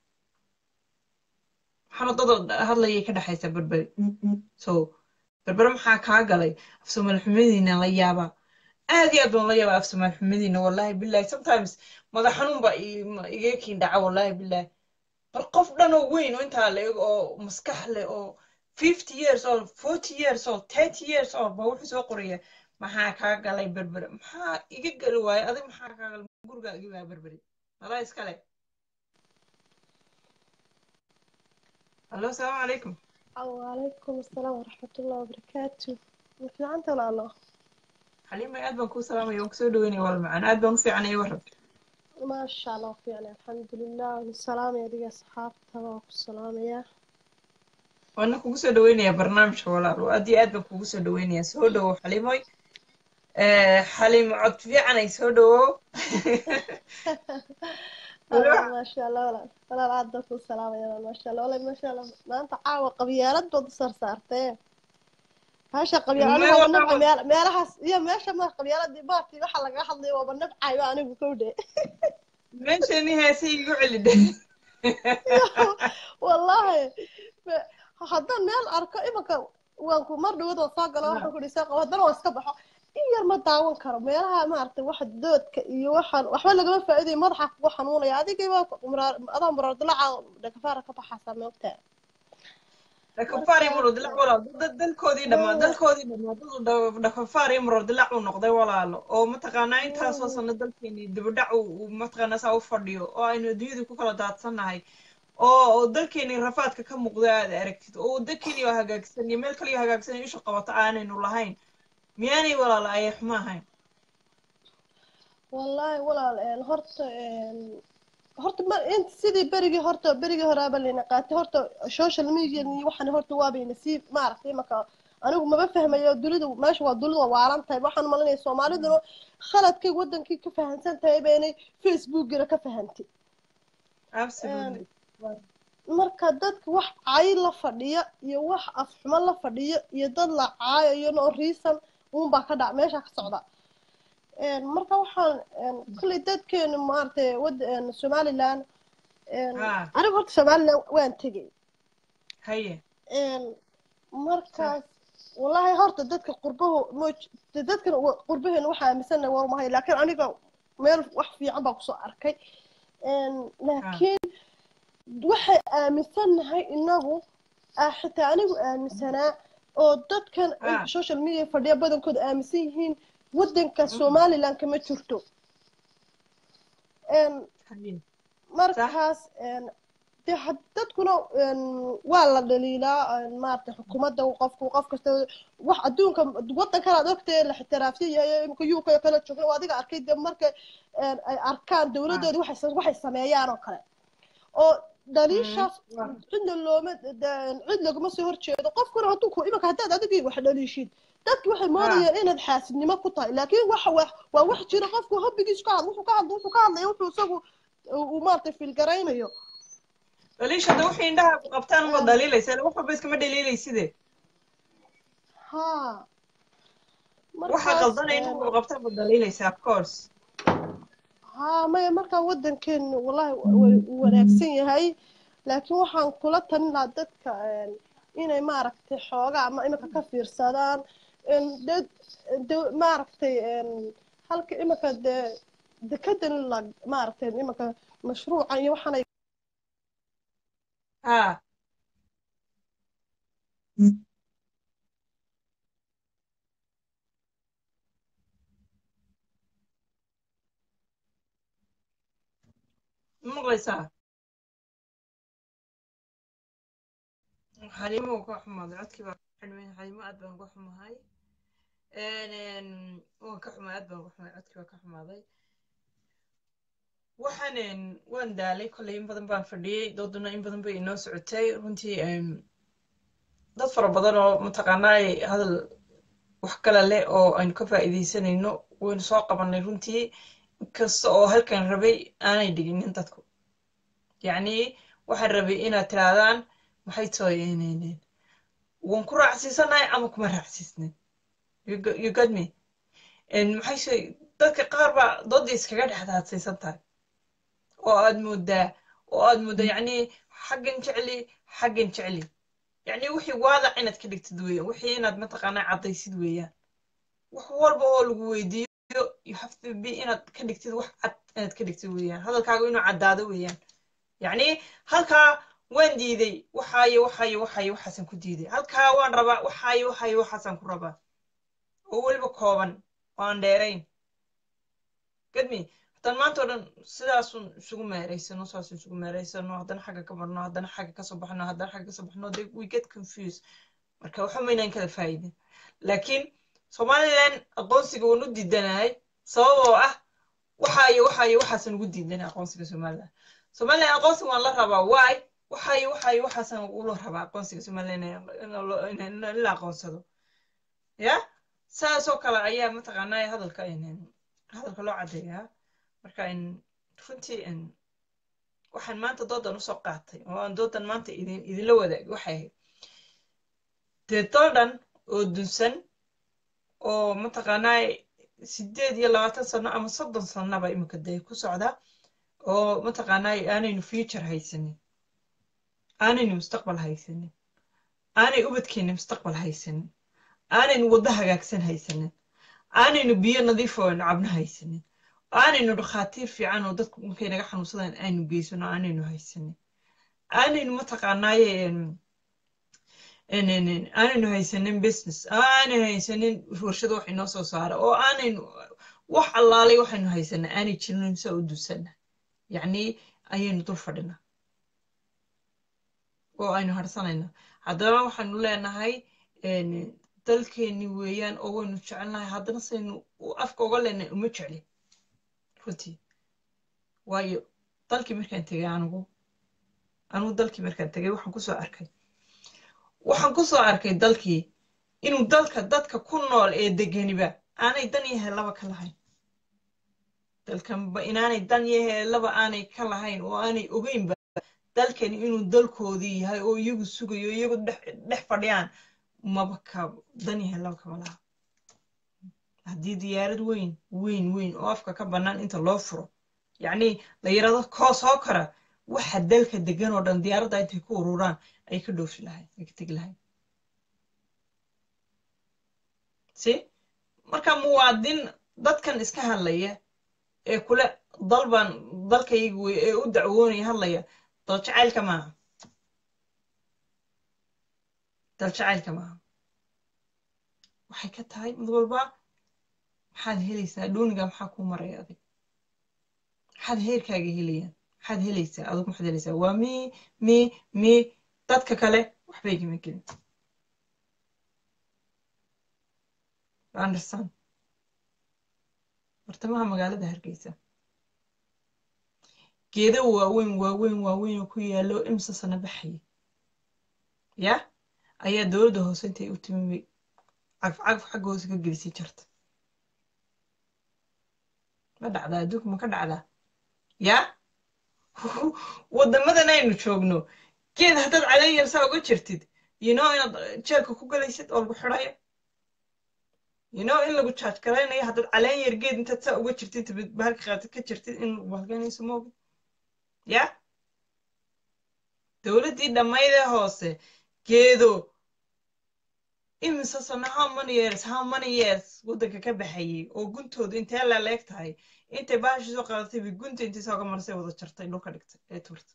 maxaana dad hadlayay ka dhexaysaa berbere so berbere maxaa kaa galay af soomaali xumadiina la yaabaa aad iyo aad baan la yaabaa af soomaali xumadiina wallahi billahi sometimes madax xanuun baa iga kiin dhaca wallahi billahi bal qof dhan oo weyn oo intaa la eg oo maskax leh oo fifty years old forty years old thirty years old ba wuxuu soo qoraya maxaa kaa galay berbere maxaa iga gali waaye adig maxaa kaa galay gurigaa igi waa berbere malaa iskale hallo asalaamu calaykum وعليكم السلام ورحمة الله وبركاته في عنت ولا الله xaliimay aad baan kuu salaamaya waan kusoo dhaweynaya wal macaan aad baan u fiicanaya warrab ما شاء الله في يعني الحمد لله والسلام يا دي أصحاب تبارك السلام يا waana kugu soo dhaweynayaa barnaamijka walaal aad iyo aad baan kugu soo dhaweynayaa soo dhawow xalimoy xalimo cod fiican ay soo dhawow ما شاء الله ولا ولا العادة السلام يا ما شاء الله ولا ما شاء الله ما أنت عاوة قبيلات بود صار صارتين هاشا قبيلة أنا هو النبع ميل ميلها يا ماشي ما قبيلات دي بارتي وحلا قاعد حظي وبالنبع أيوة أنا بكودة meeshani heese igu celidhe والله haddaan meel arko imanka waan ku mar dhawada soo galo waxaan kudhi soo qabo haddana waan iska baxo in yar ma daawan karo meelaha maaragtay waxa doodka iyo waxaan waxba lagama faa'iidayo madaxa kugu xanuunaya adigaba adaa muraar dilaaca dhakafaara ka baxaasaa moogtaa dhakafaar iyo murar dilac walaal dad dalkoodii dhamaa dalkoodii dhamaa dad dhakafaar iyo murar dilac uu noqday walaalo oo mataqaanaa intaasoo sano dalkeenii dibadhac uu mataqaanaa saa u fadhiyo oo aynu adduunyadii ku kala daadsannahay oo dalkeenii rafaadka ka muuqda aad aragtid oo dalkeenii oo hagaagsan iyo meel kaliya hagaagsan iyo isha qabato aanaynu lahayn miyaanay walaala ayay xumo ahayn wallaahi walaal horta horta ma int sidii berigii horta berigii horaaba layna qaatay horta social media iyo waxaan horta waabayna sii maaragtay imaka anigu maba fahmayo dunidu meesha waa dunidu waa waalan tahay waxaan malinaya soomaaliduna khaladkay wadankii ka fahansan tahay baynay facebookina ka fahantay marka dadka wax cay la fadhiya iyo wax afxumo la fadhiyo iyo dad la caayayo no reason uunbaa ka dhac meesha ka socda marka waxaan kolley dadkeenu maaragtay wad somaliland aniga horta somaliland waan tegay haye markaas wallahi horta dadka qurbahu moj dadkan qurbaheena waxaa aaminsana war mahay laakiin aniga meel wax fiican baa kusoo arkay laakiin waxay aaminsannahay inagu xitaa anigu aaminsanaa oo dadkan social media fadhiya badankooda aaminsan yihiin waddanka somaliland kama jirto markaas de dadkuna waa la dhaliilaa maarata xukuumadda qofku qof kasta wax adduunka waddankan aad ogtay la ixtiraafsan yahay imika uk kala joogna oo adiga arkay de marka ay arkaan dowladdoodi waxay sameeyaan oo kale oo dhaliishaas cidna looma cid laguma soo horjeedo qofkuna hadduu ku imanka haddaad adigii wax dhaliishid dadki waxay moodayeen inaad xaasidnimo ku tahay laakiin waxa waa wax jira qofku hobbigiisu ka hadla wuxuu ka hadla wuxuu ka hadlaya wuxuu isagu uu maaragtay filgaraynayo dhaliisha hadda wixii indhaha ku qabtaan uma dhaliilaysa wax walba iskama dhaliilayside ha waxa qaldanay indhaha ku qabtaan ma dhaliilaysa of course haa maya markaa waddankeenu wallahi wuu wanaagsan yahay laakiin waxaan kula talin lahaa dadka inay maaragtay xoogaa ama iminka ka fiirsadaan dad maaragtay halka iminka dee dekedan la maaragtay iminka mashruucan iyo waxaanay ها maqlaysaa xaliimo ka xumaaday codkii baa xidhmay xaliimo aad baan uga xumahay waan ka xumay aad baan uga xumay codkii baa ka xumaaday waxaan waan daalay kolley in badan baan fadhiyey dooduna in badan bay inoo socotay runtii dad fara badan oo mataqaanaa hadal wax kale leh oo aynu ka faa'iidaysanayno waynu soo qabanay runtii kasta oo halkan rabay aanay dhiginin dadku yacni waxaan rabay inaad tirahdaan maxay tahay waan ku raacsiisanahay ama kuma raacsiisnin you got me maxay shay dadka qaar baa doodda iskaga dhexdaadsaysan tahay oo aad moodaa oo aad moodaa yacni xaggan jecli xaggan jecli yacni wixii waadac inaad ka dhigtid weeyaan wixii inaad mataqaanaa caddaysid weeyaan wax walba oo lagu weydiiyo you have to be inaad ka dhigtid wax cad inaad ka dhigtid weeyaan hadalkaaga inuu caddaado weeyaan yacni halkaa waan diiday waxaayo waxaayo waxaayo waxaasaan ku diiday halkaa waan rabaa waxaayo waxaayo waxaasaan ku rabaa oo weliba kooban oo aan dheerayn gadmi haddaan maanta oo dhan sidaasun isugu meeraysano saasun isugu meeraysano haddana xagga ka marno haddana xagga kasoo baxno haddana xagga kasoo baxno they we get confused marka waxa maynaan kala faa'idin laakiin somaliland aqoonsiga waan u diidanahay sababoo ah waxaayo waxaayo waxaasan ugu diidanay aqoonsiga somaliland somaliland aqoonsiga waan la rabaa why waxaayo waxaayo waxaasan ula rabaa aqoonsiga somaliland in la aqoonsado ya saasoo kale ayaa mataqaanaa hadalka hadalka loo caddeeyaa marka runtii waxaan maanta doodan usoo qaatay oo aan doodan maanta idin idinla wadaagay waxay ahayd dee doodan oo dunsan oo mataqaanaa sideed iyo labaatan sano ama soddon sanaba imika dee ku socda oo mataqaanaa aanaynu future haysanin aanaynu mustaqbal haysanin aanay ubadkeena mustaqbal haysanin aanaynu waddo hagaagsan haysanin aanaynu biyo nadiif oo aynu cabno haysanin aanaynu dhakhaatiir fiican oo dadku markay naga xanuunsadaan aynu geysano aanaynu haysanin aanaynu mataqaanaaye aanaynu haysanin business aanaynu haysanin warshado wax inoo soo saara oo aanaynu wax allaalay waxaynu haysanaa aanay jirin saa u duusana yacni ayaynu dul fadhinaa oo aynu harsanayna haddana waxaynu leenahay dalkeeni weeyaan oo waynu jecelnahay haddana saynu afka uga leenahay uma jeclin runtii waayo dalkii markaan tegay anigu anigu dalkii markaan tegay waxaan kusoo arkay waxaan kusoo arkay dalkii inuu dalka dadka ku nool ee deganiba aanay dan yahay laba ka lahayn dalkanba inaanay dan yahay laba aanay ka lahayn oo aanay ogeynba dalkani inuu dalkoodii yahay oo iyagu sugayo iyagu dhex fadhiyaan maba ka dan yahay laba kama laha haddii diyaarad weyn weyn weyn oo afka ka bannaan inta loo furo yacni la yirahdo koo soo kara waxa dalka degan oo dhan diyaaradda intay ku ururaan ay ka dhoofi lahayd ay ka tegi lahayd si marka muwaadin dadkan iska hadlaya ee kule dalban dalkayga wey ee u dacwoonaya hadlaya dal jacaylka maaha dal jacaylka maaha waxay ka tahay mid walba maxaad helaysaa dooniga maxaa kuu maraya adig maxaad heerkaaga helayaan maxaad helaysaa adigu maxaad helaysaa waa mi mi mi dadka kale waxbay gama gelin anderson bartamaha magaalada hargeysa geedo waaweyn waaweyn waaweyn oo ku yaallo imsa sana baxaya ya ayaa dowladda hoose intay u timi cagfcagf xagga hoose ka gelisay jarta ma dhacdaa adduunka ma ka dhacdaa ya waddamadan aynu joogno geed haddaad caleeyar saa uga jirtid you know inaad jeelka ku galaysid oo lagu xidhayo you know in lagu charge garaynayo haddaad caleen yar geed intaad saa uga jirtid tabid bahalka qaatid ka jirtid in lagu halganayso ma ogid ya dowladdii dhammaydee hoose geedo imise sano how many years how many years waddanka ka baxayay oo guntoodu intee laleeg tahay intay bahashi soo qaadatay bay gunta intay sooga marsay wada jartay dhulka dhigtay ee tuurtay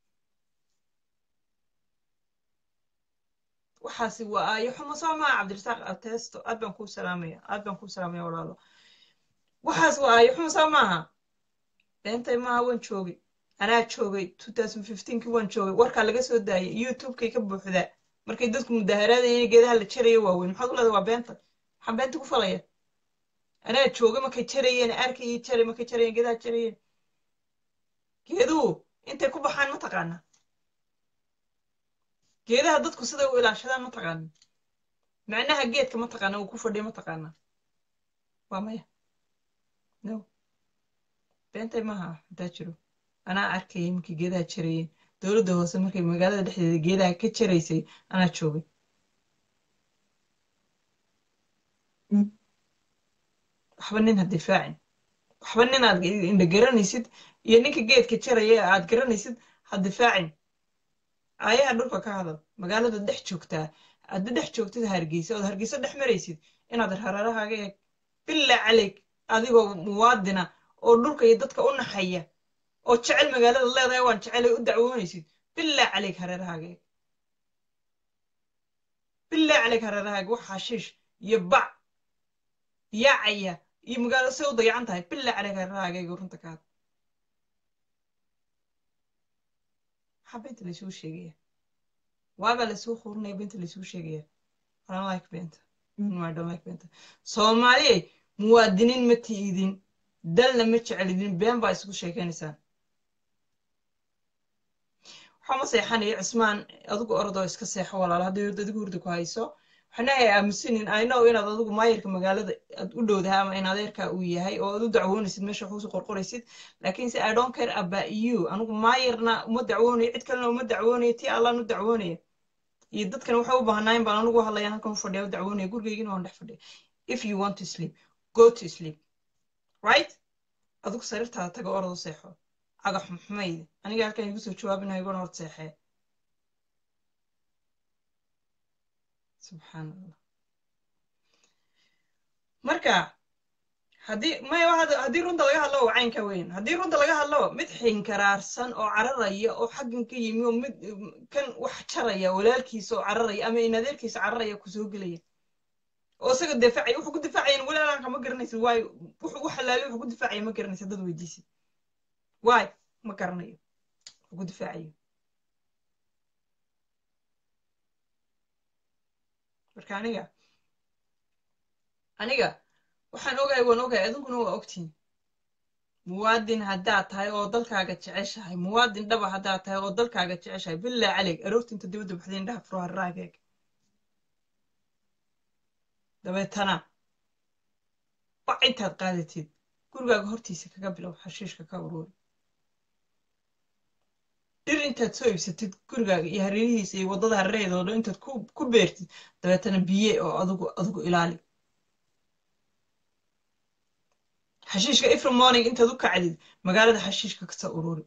waxaasi waa aayo xumo soo maa cabdirasaaq ateesto aad baan kuu salaamaya aad baan kuu salaamaya walaalo waxaas waa aayo xumo soo maaha beentay maaha waan joogay anaa joogay kii waan joogay warkaa laga soo daayay youtubekay ka buuxdaa markay dadku mudaharaadayeen geedaha la jarayo waaweyn maxaad u leedahay waa beenta maxaa beenta ku falaya anaa joogay markay jarayeen arkayay jaray markay jarayeen geedaha jarayeen geeduhu intay ku baxaan ma taqaanaa geedaha dadku siday u ilaashadaan ma taqaanin macnaha geedka ma taqaana uu ku fadhiya ma taqaanaa waa maya no beentay maaha hadaa jiro anaa arkayay markay geedaha jarayeen dowladda hoose markay magaalada dhexdeeda geedaha ka jaraysay anaa joogay waxba nin ha difaacin waxba nin aad indha garanaysid iyo ninka geedka jaraya aad garanaysid ha difaacin aayaha dhulka ka hadal magaalada dhex joogtaa hadda dhex joogtid hargeysa ood hargeysa dhex maraysid inaad hareerahaaga eeg bilaa caleyg adigoo muwaadina oo dhulka iyo dadka u naxaya oo jecel magaalada leedahay waan jecelay u dacwoonaysid bilaa caleyg hareerahaaga eeg bilaa caleyg hareerahaaga wax xashiish iyo bac yaacaya iyo magaalada say u dayacan tahay bilaa caleyg hareerahaaga eeg runta ka had maxaa beenta laysuu sheegaya waabaa laysuu qurinaya beenta laysuu sheegaya I don't like beenta no I don't like beenta soomaaliyey muwaadiniin ma tiidin dalna ma jecelidin been baa isugu sheekaynaysaan waxaa ma seexanaya cismaan adigu orodoo iska seexo walaalo haddii adigu hurda ku hayso waxna ay aamusinin i know inaad adigu maayirka magaalada aad u dhowdahay ama in adeerka uu yahay oo aad u dacwoonaysid meesha wax usoo qorqoraysid laakiinse i don't care about you anigu maayirna uma dacwoonayo cid kalena uma dacwoonayo tii allaan u dacwoonaya iyo dadkan waxay u baahnaayeen baan anigu hadlayaan halkan u fadhiya u dacwoonaya gurigaygina waan dhex fadhiya if you want to sleep go to sleep right adigu sariirtaada taga orado seexo cagax xumayde aniga halkan igu soo jawaabinayo igona hor seexee subxaan allah marka haddii maya haddii runta laga hadlo waa caynka weyn haddii runta laga hadlo mid xinkaraarsan oo cararaya oo xaggan ka yimi oo mid kan wax jaraya walaalkiisa oo cararaya ama in adeerkiisa cararaya kusoo gelaya oo isaga difaacaya wuxuu ku difaacayan walaalanka ma garanaysid waayo wuxuu u xalaali wuxuu ku difaacaya ma garanaysid dad weydiisid waay ma garanayo wuxuu ku difaacayo marka aniga aniga waxaan ogahay waan ogahay adinkuna waa ogtiin muwaadin haddaad tahay oo dalkaaga jeceshahay muwaadin dhaba haddaad tahay oo dalkaaga jeceshahay bilaa caleyg aroorta inta dibadda baxday indhaha furo harraageeg dabeetana bac intaad qaadatid gurigaaga hortiisa kaga bilow xashiishka ka uruuri dhir intaad soo iibsatid gurigaaga iyo hareerihiisa iyo waddada hareeraheeda oo dhan intaad ku beertid dabeetana biye oo adigu adigu ilaali xashiishka ifri morning intaad u kacdid magaalada xashiishka kasoo ururi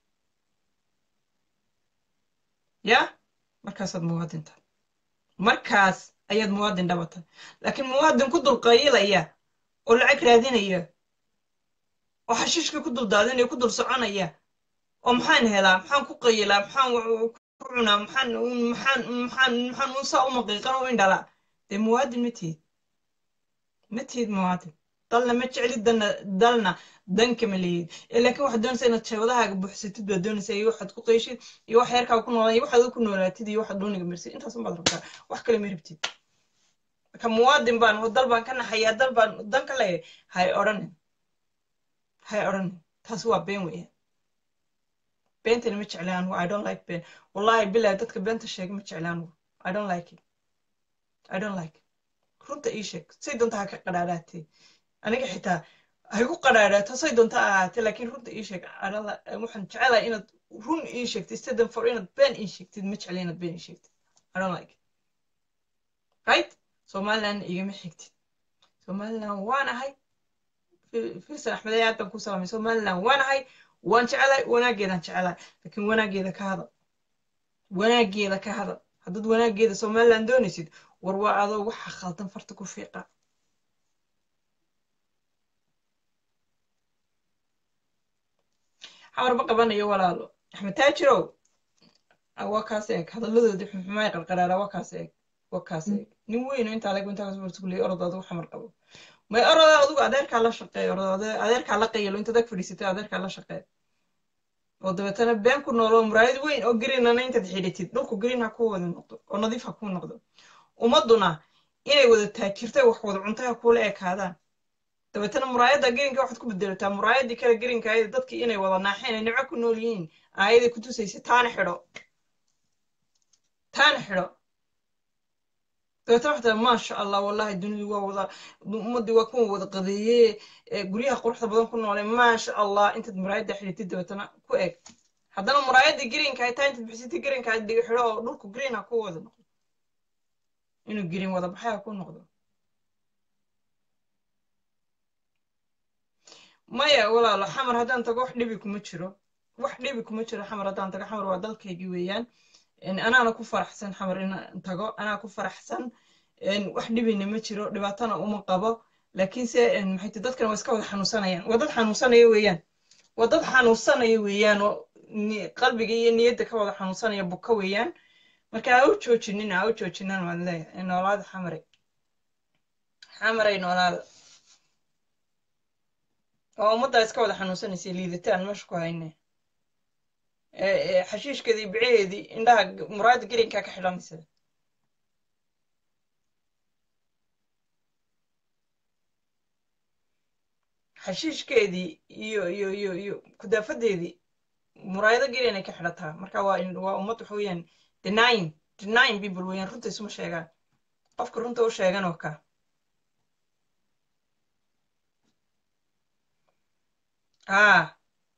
ya markaasaad muwaadin tahay markaas ayaad muwaadin dhaba tahay laakiin muwaadin ku dulqaylaya oo lacag raadinaya oo xashiishka ku dul daadinaya ku dul soconaya oo maxaan helaa maxaan ku qayilaa maxaan ku cunaa maxaan maxaan maxaan maxaan unsaa u maqiiqan u indhalaa dee muwaadin ma tihid ma tihid muwaadin dalna ma jeclid dalna dalna danka ma leeyid laakiin waxaad doonaysaa inaad sheebadahaaga buuxsatid baad doonaysaa iyo waxaad ku qayshid iyo wax yarkaaga ku noolaan iyo waxaad ku noolaatid iyo waxaad dooniga marsid intaas unbaad rabtaa wax kale ma rabtid marka muwaadin baan dal baan ka naxayaa dal baan dan ka leeyahay hay odhanin hay odhanin taas waa been weeyaan beentana ma jeclaan anugu i don't like been wallahi bilahi dadka beenta sheega ma jeclaan anugu i don't like it i don't like it runta ii sheeg say doonta ha ka qadhaadhaatee aniga xitaa hay ku qadhaadhaato say doonta ha ahaatee laakiin runta ii sheeg waxaan jecelahay inaad run ii sheegtid stadan for inaad been ii sheegtid ma jecla inaad been ii sheegtid i don't like it right somalilandna igama xigtid somaliland waan ahay firsan axmed aad baan ku salaamay somaliland waan ahay waan jecelahay wanaageedaan jecelahay laakiin wanaageeda ka hadal wanaageeda ka hadal haddaad wanaageeda somaliland doonaysid war waa adoo waxa khaldan farta ku fiiqa xamar ma qabanayo walaalo axmed taajirow waa kaas eeg hadaladoodii xumxumay qarqaraara waa kaas eeg waa kaas eeg nin weyn oo intaa leg intaa kasoo bartukuley orod adigu xamar qabo may oroda adigu adeerkaa la shaqeey orod adeerkaa la qayalo intaad ag fadhiisatay adeerkaa la shaqeey oo dabeetana been ku nool oo muraayad weyn oo greenana intaad xidhatid dhulku green ha kuu wada noqdo oo nadiif ha kuu noqdo ummaduna inay wada taajirtay wax wada cuntay ha kuula ekaadaan dabeetana muraayadda greenka waxaad ku bedelataa muraayaddii kale greenka ayada dadkii inay wada naaxeen ay nimco ku nool yihiin aayaday ku tusaysa taana xidho taana xidho dabeetana waxaa maasha allah wallahi dunidu waa wada ummaddii waa kuwa wada qadeeye guryaha quruxda badan ku noolay maasha allah intaad muraayadda xidhatid dabeetana ku eg haddana muraayadda greenka ay tahay intaad bixisatid greenka aad dhiga xidho oo dhulku green ha ku wada noqdo inuu green wada baxay ha ku noqdo maya walaalo xamar haddaan tago wax dhibi kuma jiro wax dhibi kuma jiro xamar haddaan tago xamar waa dalkaygii weeyaan anaana ku faraxsan xamar inaan tago anaa ku faraxsan wax dhibina ma jiro dhibaatana uma qabo laakiinse maxay dadkan waa iska wada xanuunsanayaan waa dad xanuunsanaya weeyaan waa dad xanuunsanaya weeyaan oo qalbiga iyo niyadda ka wada xanuunsanaya buka weeyaan marka ha u joojinina ha u joojinaan waan leeyahay noolaada xamare xamaray noolaada waa ummaddaa iska wada xanuunsanaysa liidataan meesha ku hayne xashiishkeedii biceheedii indhaha muraayadda gelinkaa ka xidhanaysa xashiishkeedii iyo iyo iyo iyo kudaafadeedii muraayado gelin ay ka xidhataa marka waa waa ummad waxa weeyaan denying denying people weeyaan runta isuma sheegaan qofka runta u sheegan oo ka ah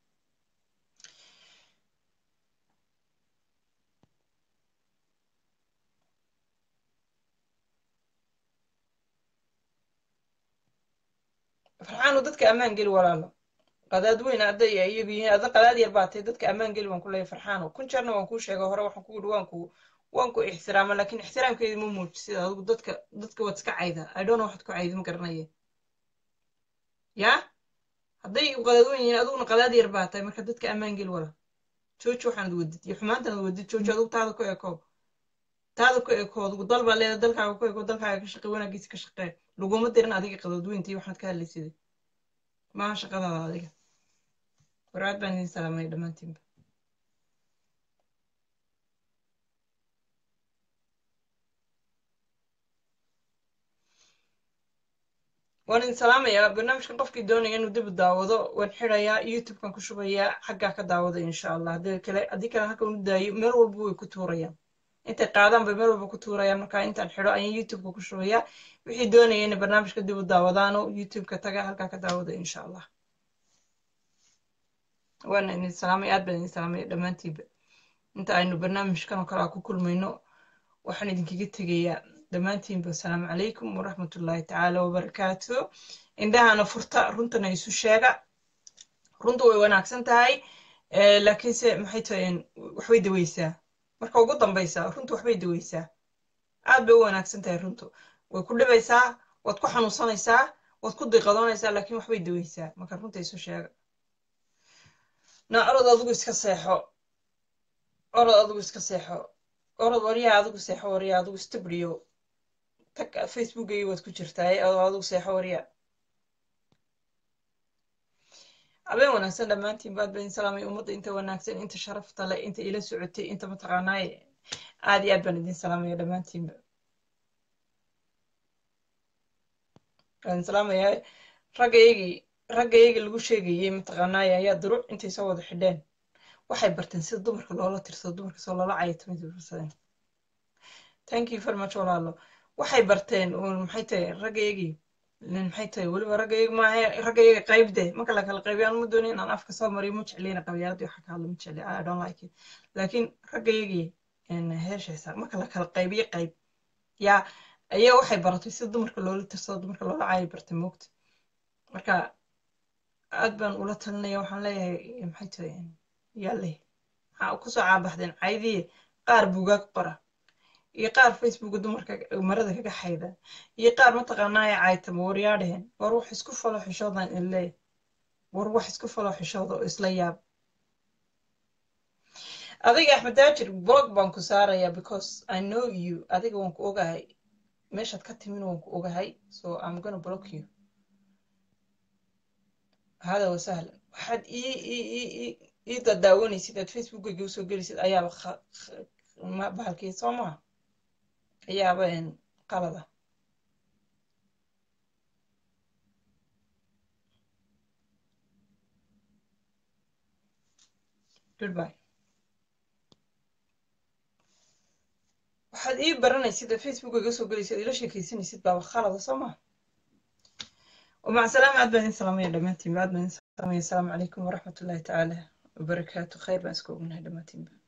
farxaanu dadka ammaan geli walaalo qadaad weyn hadday iyagu yihiin ada qadaad yar baatay dadka ammaan geli waan ku leeyahay farxaano kun jeerna waan kuu sheegay hore waxaan ku yidhi waan ku waan ku ixtiraama laakiin ixtiraamkeedi ma muujisid adigu dadka dadka waad iska cayda i don't know waxaad ku caydi ma garanaya yaa hadday qadaad weyn yihiin adiguna qadaad yar baa tahay marka dadka ammaan geli wala jooji waxaanad wadid iyo xumaantanad wadid jooji adigu taada ku eko taada ku eko adigu dal baa leedahay dalkaaga ku eko dalkaaga ka shaqee wanaagiisa ka shaqee laguma dirin adiga qadaad weynta iyo waxaad ka hadlaysida maaha shaqadaada adiga waraad baan idin salaamay dhammaantiinba waan idin salaamayaa barnaamijkan qofkii doonaya inuu dib u daawado waan xirayaa youtubekan ku shubayaa xaggaa ka daawada insha allah haddii kale haddii kale halkan u daayo meel walba way ku tuurayaan intay qaadaan bay meel walba ku tuurayaan marka intaan xidho ayaan youtubeka ku shubayaa wixii doonaya inay barnaamijka dib u daawadaano youtubeka taga halkaa ka daawada insha allah waana idin salaamay aad baan idin salaamay dhammaantiinba inta aynu barnaamijkan oo kale a ku kulmayno waxaan idinkaga tegayaa dhammaantiinba asalaamu calaykum waraxmatullaahi tacaala wabarakaatu indhahana furta runtana isu sheega runtu way wanaagsan tahay laakiinse maxay tahay waxbay daweysaa marka ugu dambaysa runtu waxbay daweysaa aad bay u wanaagsan tahay runtu way ku dhibaysaa waad ku xanuunsanaysaa waad ku diiqadoonaysaa laakiin waxbay daweysaa marka runta isu sheega na orod adigu iska seexo orod adigu iska seexo orod waryaa adigu seexo waryaa adigu istabriyo tag facebookaygi waad ku jirtaa oo adigu seexo waryaa habeen wanaagsan dhammaantiin baad bayn salaamay ummadda inta wanaagsan inta sharafta leh inta ila socotay inta mataqaanaaye aad iyo aad baan idin salaamaya dhammaantiinba waan salaamayaa raggaygii raggaygii lagu sheegayey mataqaanaaye ayaa duruc intay soo wada xidheen waxay barteen sida dumarka loola tirsado dumarka soo loola cayatamay barsadeen thank you very much walaalo waxay barteen maxay tahay raggaygii maxay tahay weliba raggayga maaha raggayga qaybde marka la kala qaybiyo aan ma doonin inaan afka soo mariyo ma jeclina qabyaaladii waxa ka hadla ma jecli i don't like it laakiin raggaygii heeshaysa marka la kala qaybiyo qayb yaa ayaa waxay baratay sida dumarka loola tirsado dumarka loola caayi bartay moogta marka aad baan ula talinaya waxaan leeyahay maxay tahay yaale maxaa kusoo caabaxdeen caydii qaar buugaag qora iyo qaar facebooka dumarka marada kaga xayda iyo qaar mataqaanaa ee caaytama waryaadhehen war wax isku falo xishoodan ile war wax isku falo xishooda oo isla yaab adiga axmed daajir blog baan ku saarayaa because i know you adiga waan ku ogahay meeshaad ka timin waan ku ogahay so i'm gonna block you hada wasahla waxaad ii ii ii dadaawanaysid aad facebookayga usoo gelisid ayaaba bahalkii soo maa ayaaba qalada goodbye waxaad ii baranaysid aad facebookayga usoo gelaysid ila sheekaysanaysid baaba khalada soo maa ومع سلامة عاد بعدين سلامية دمانتين بعد بعدين سلامية السلام عليكم ورحمة الله تعالى وبركاته خير بأسكم من هذا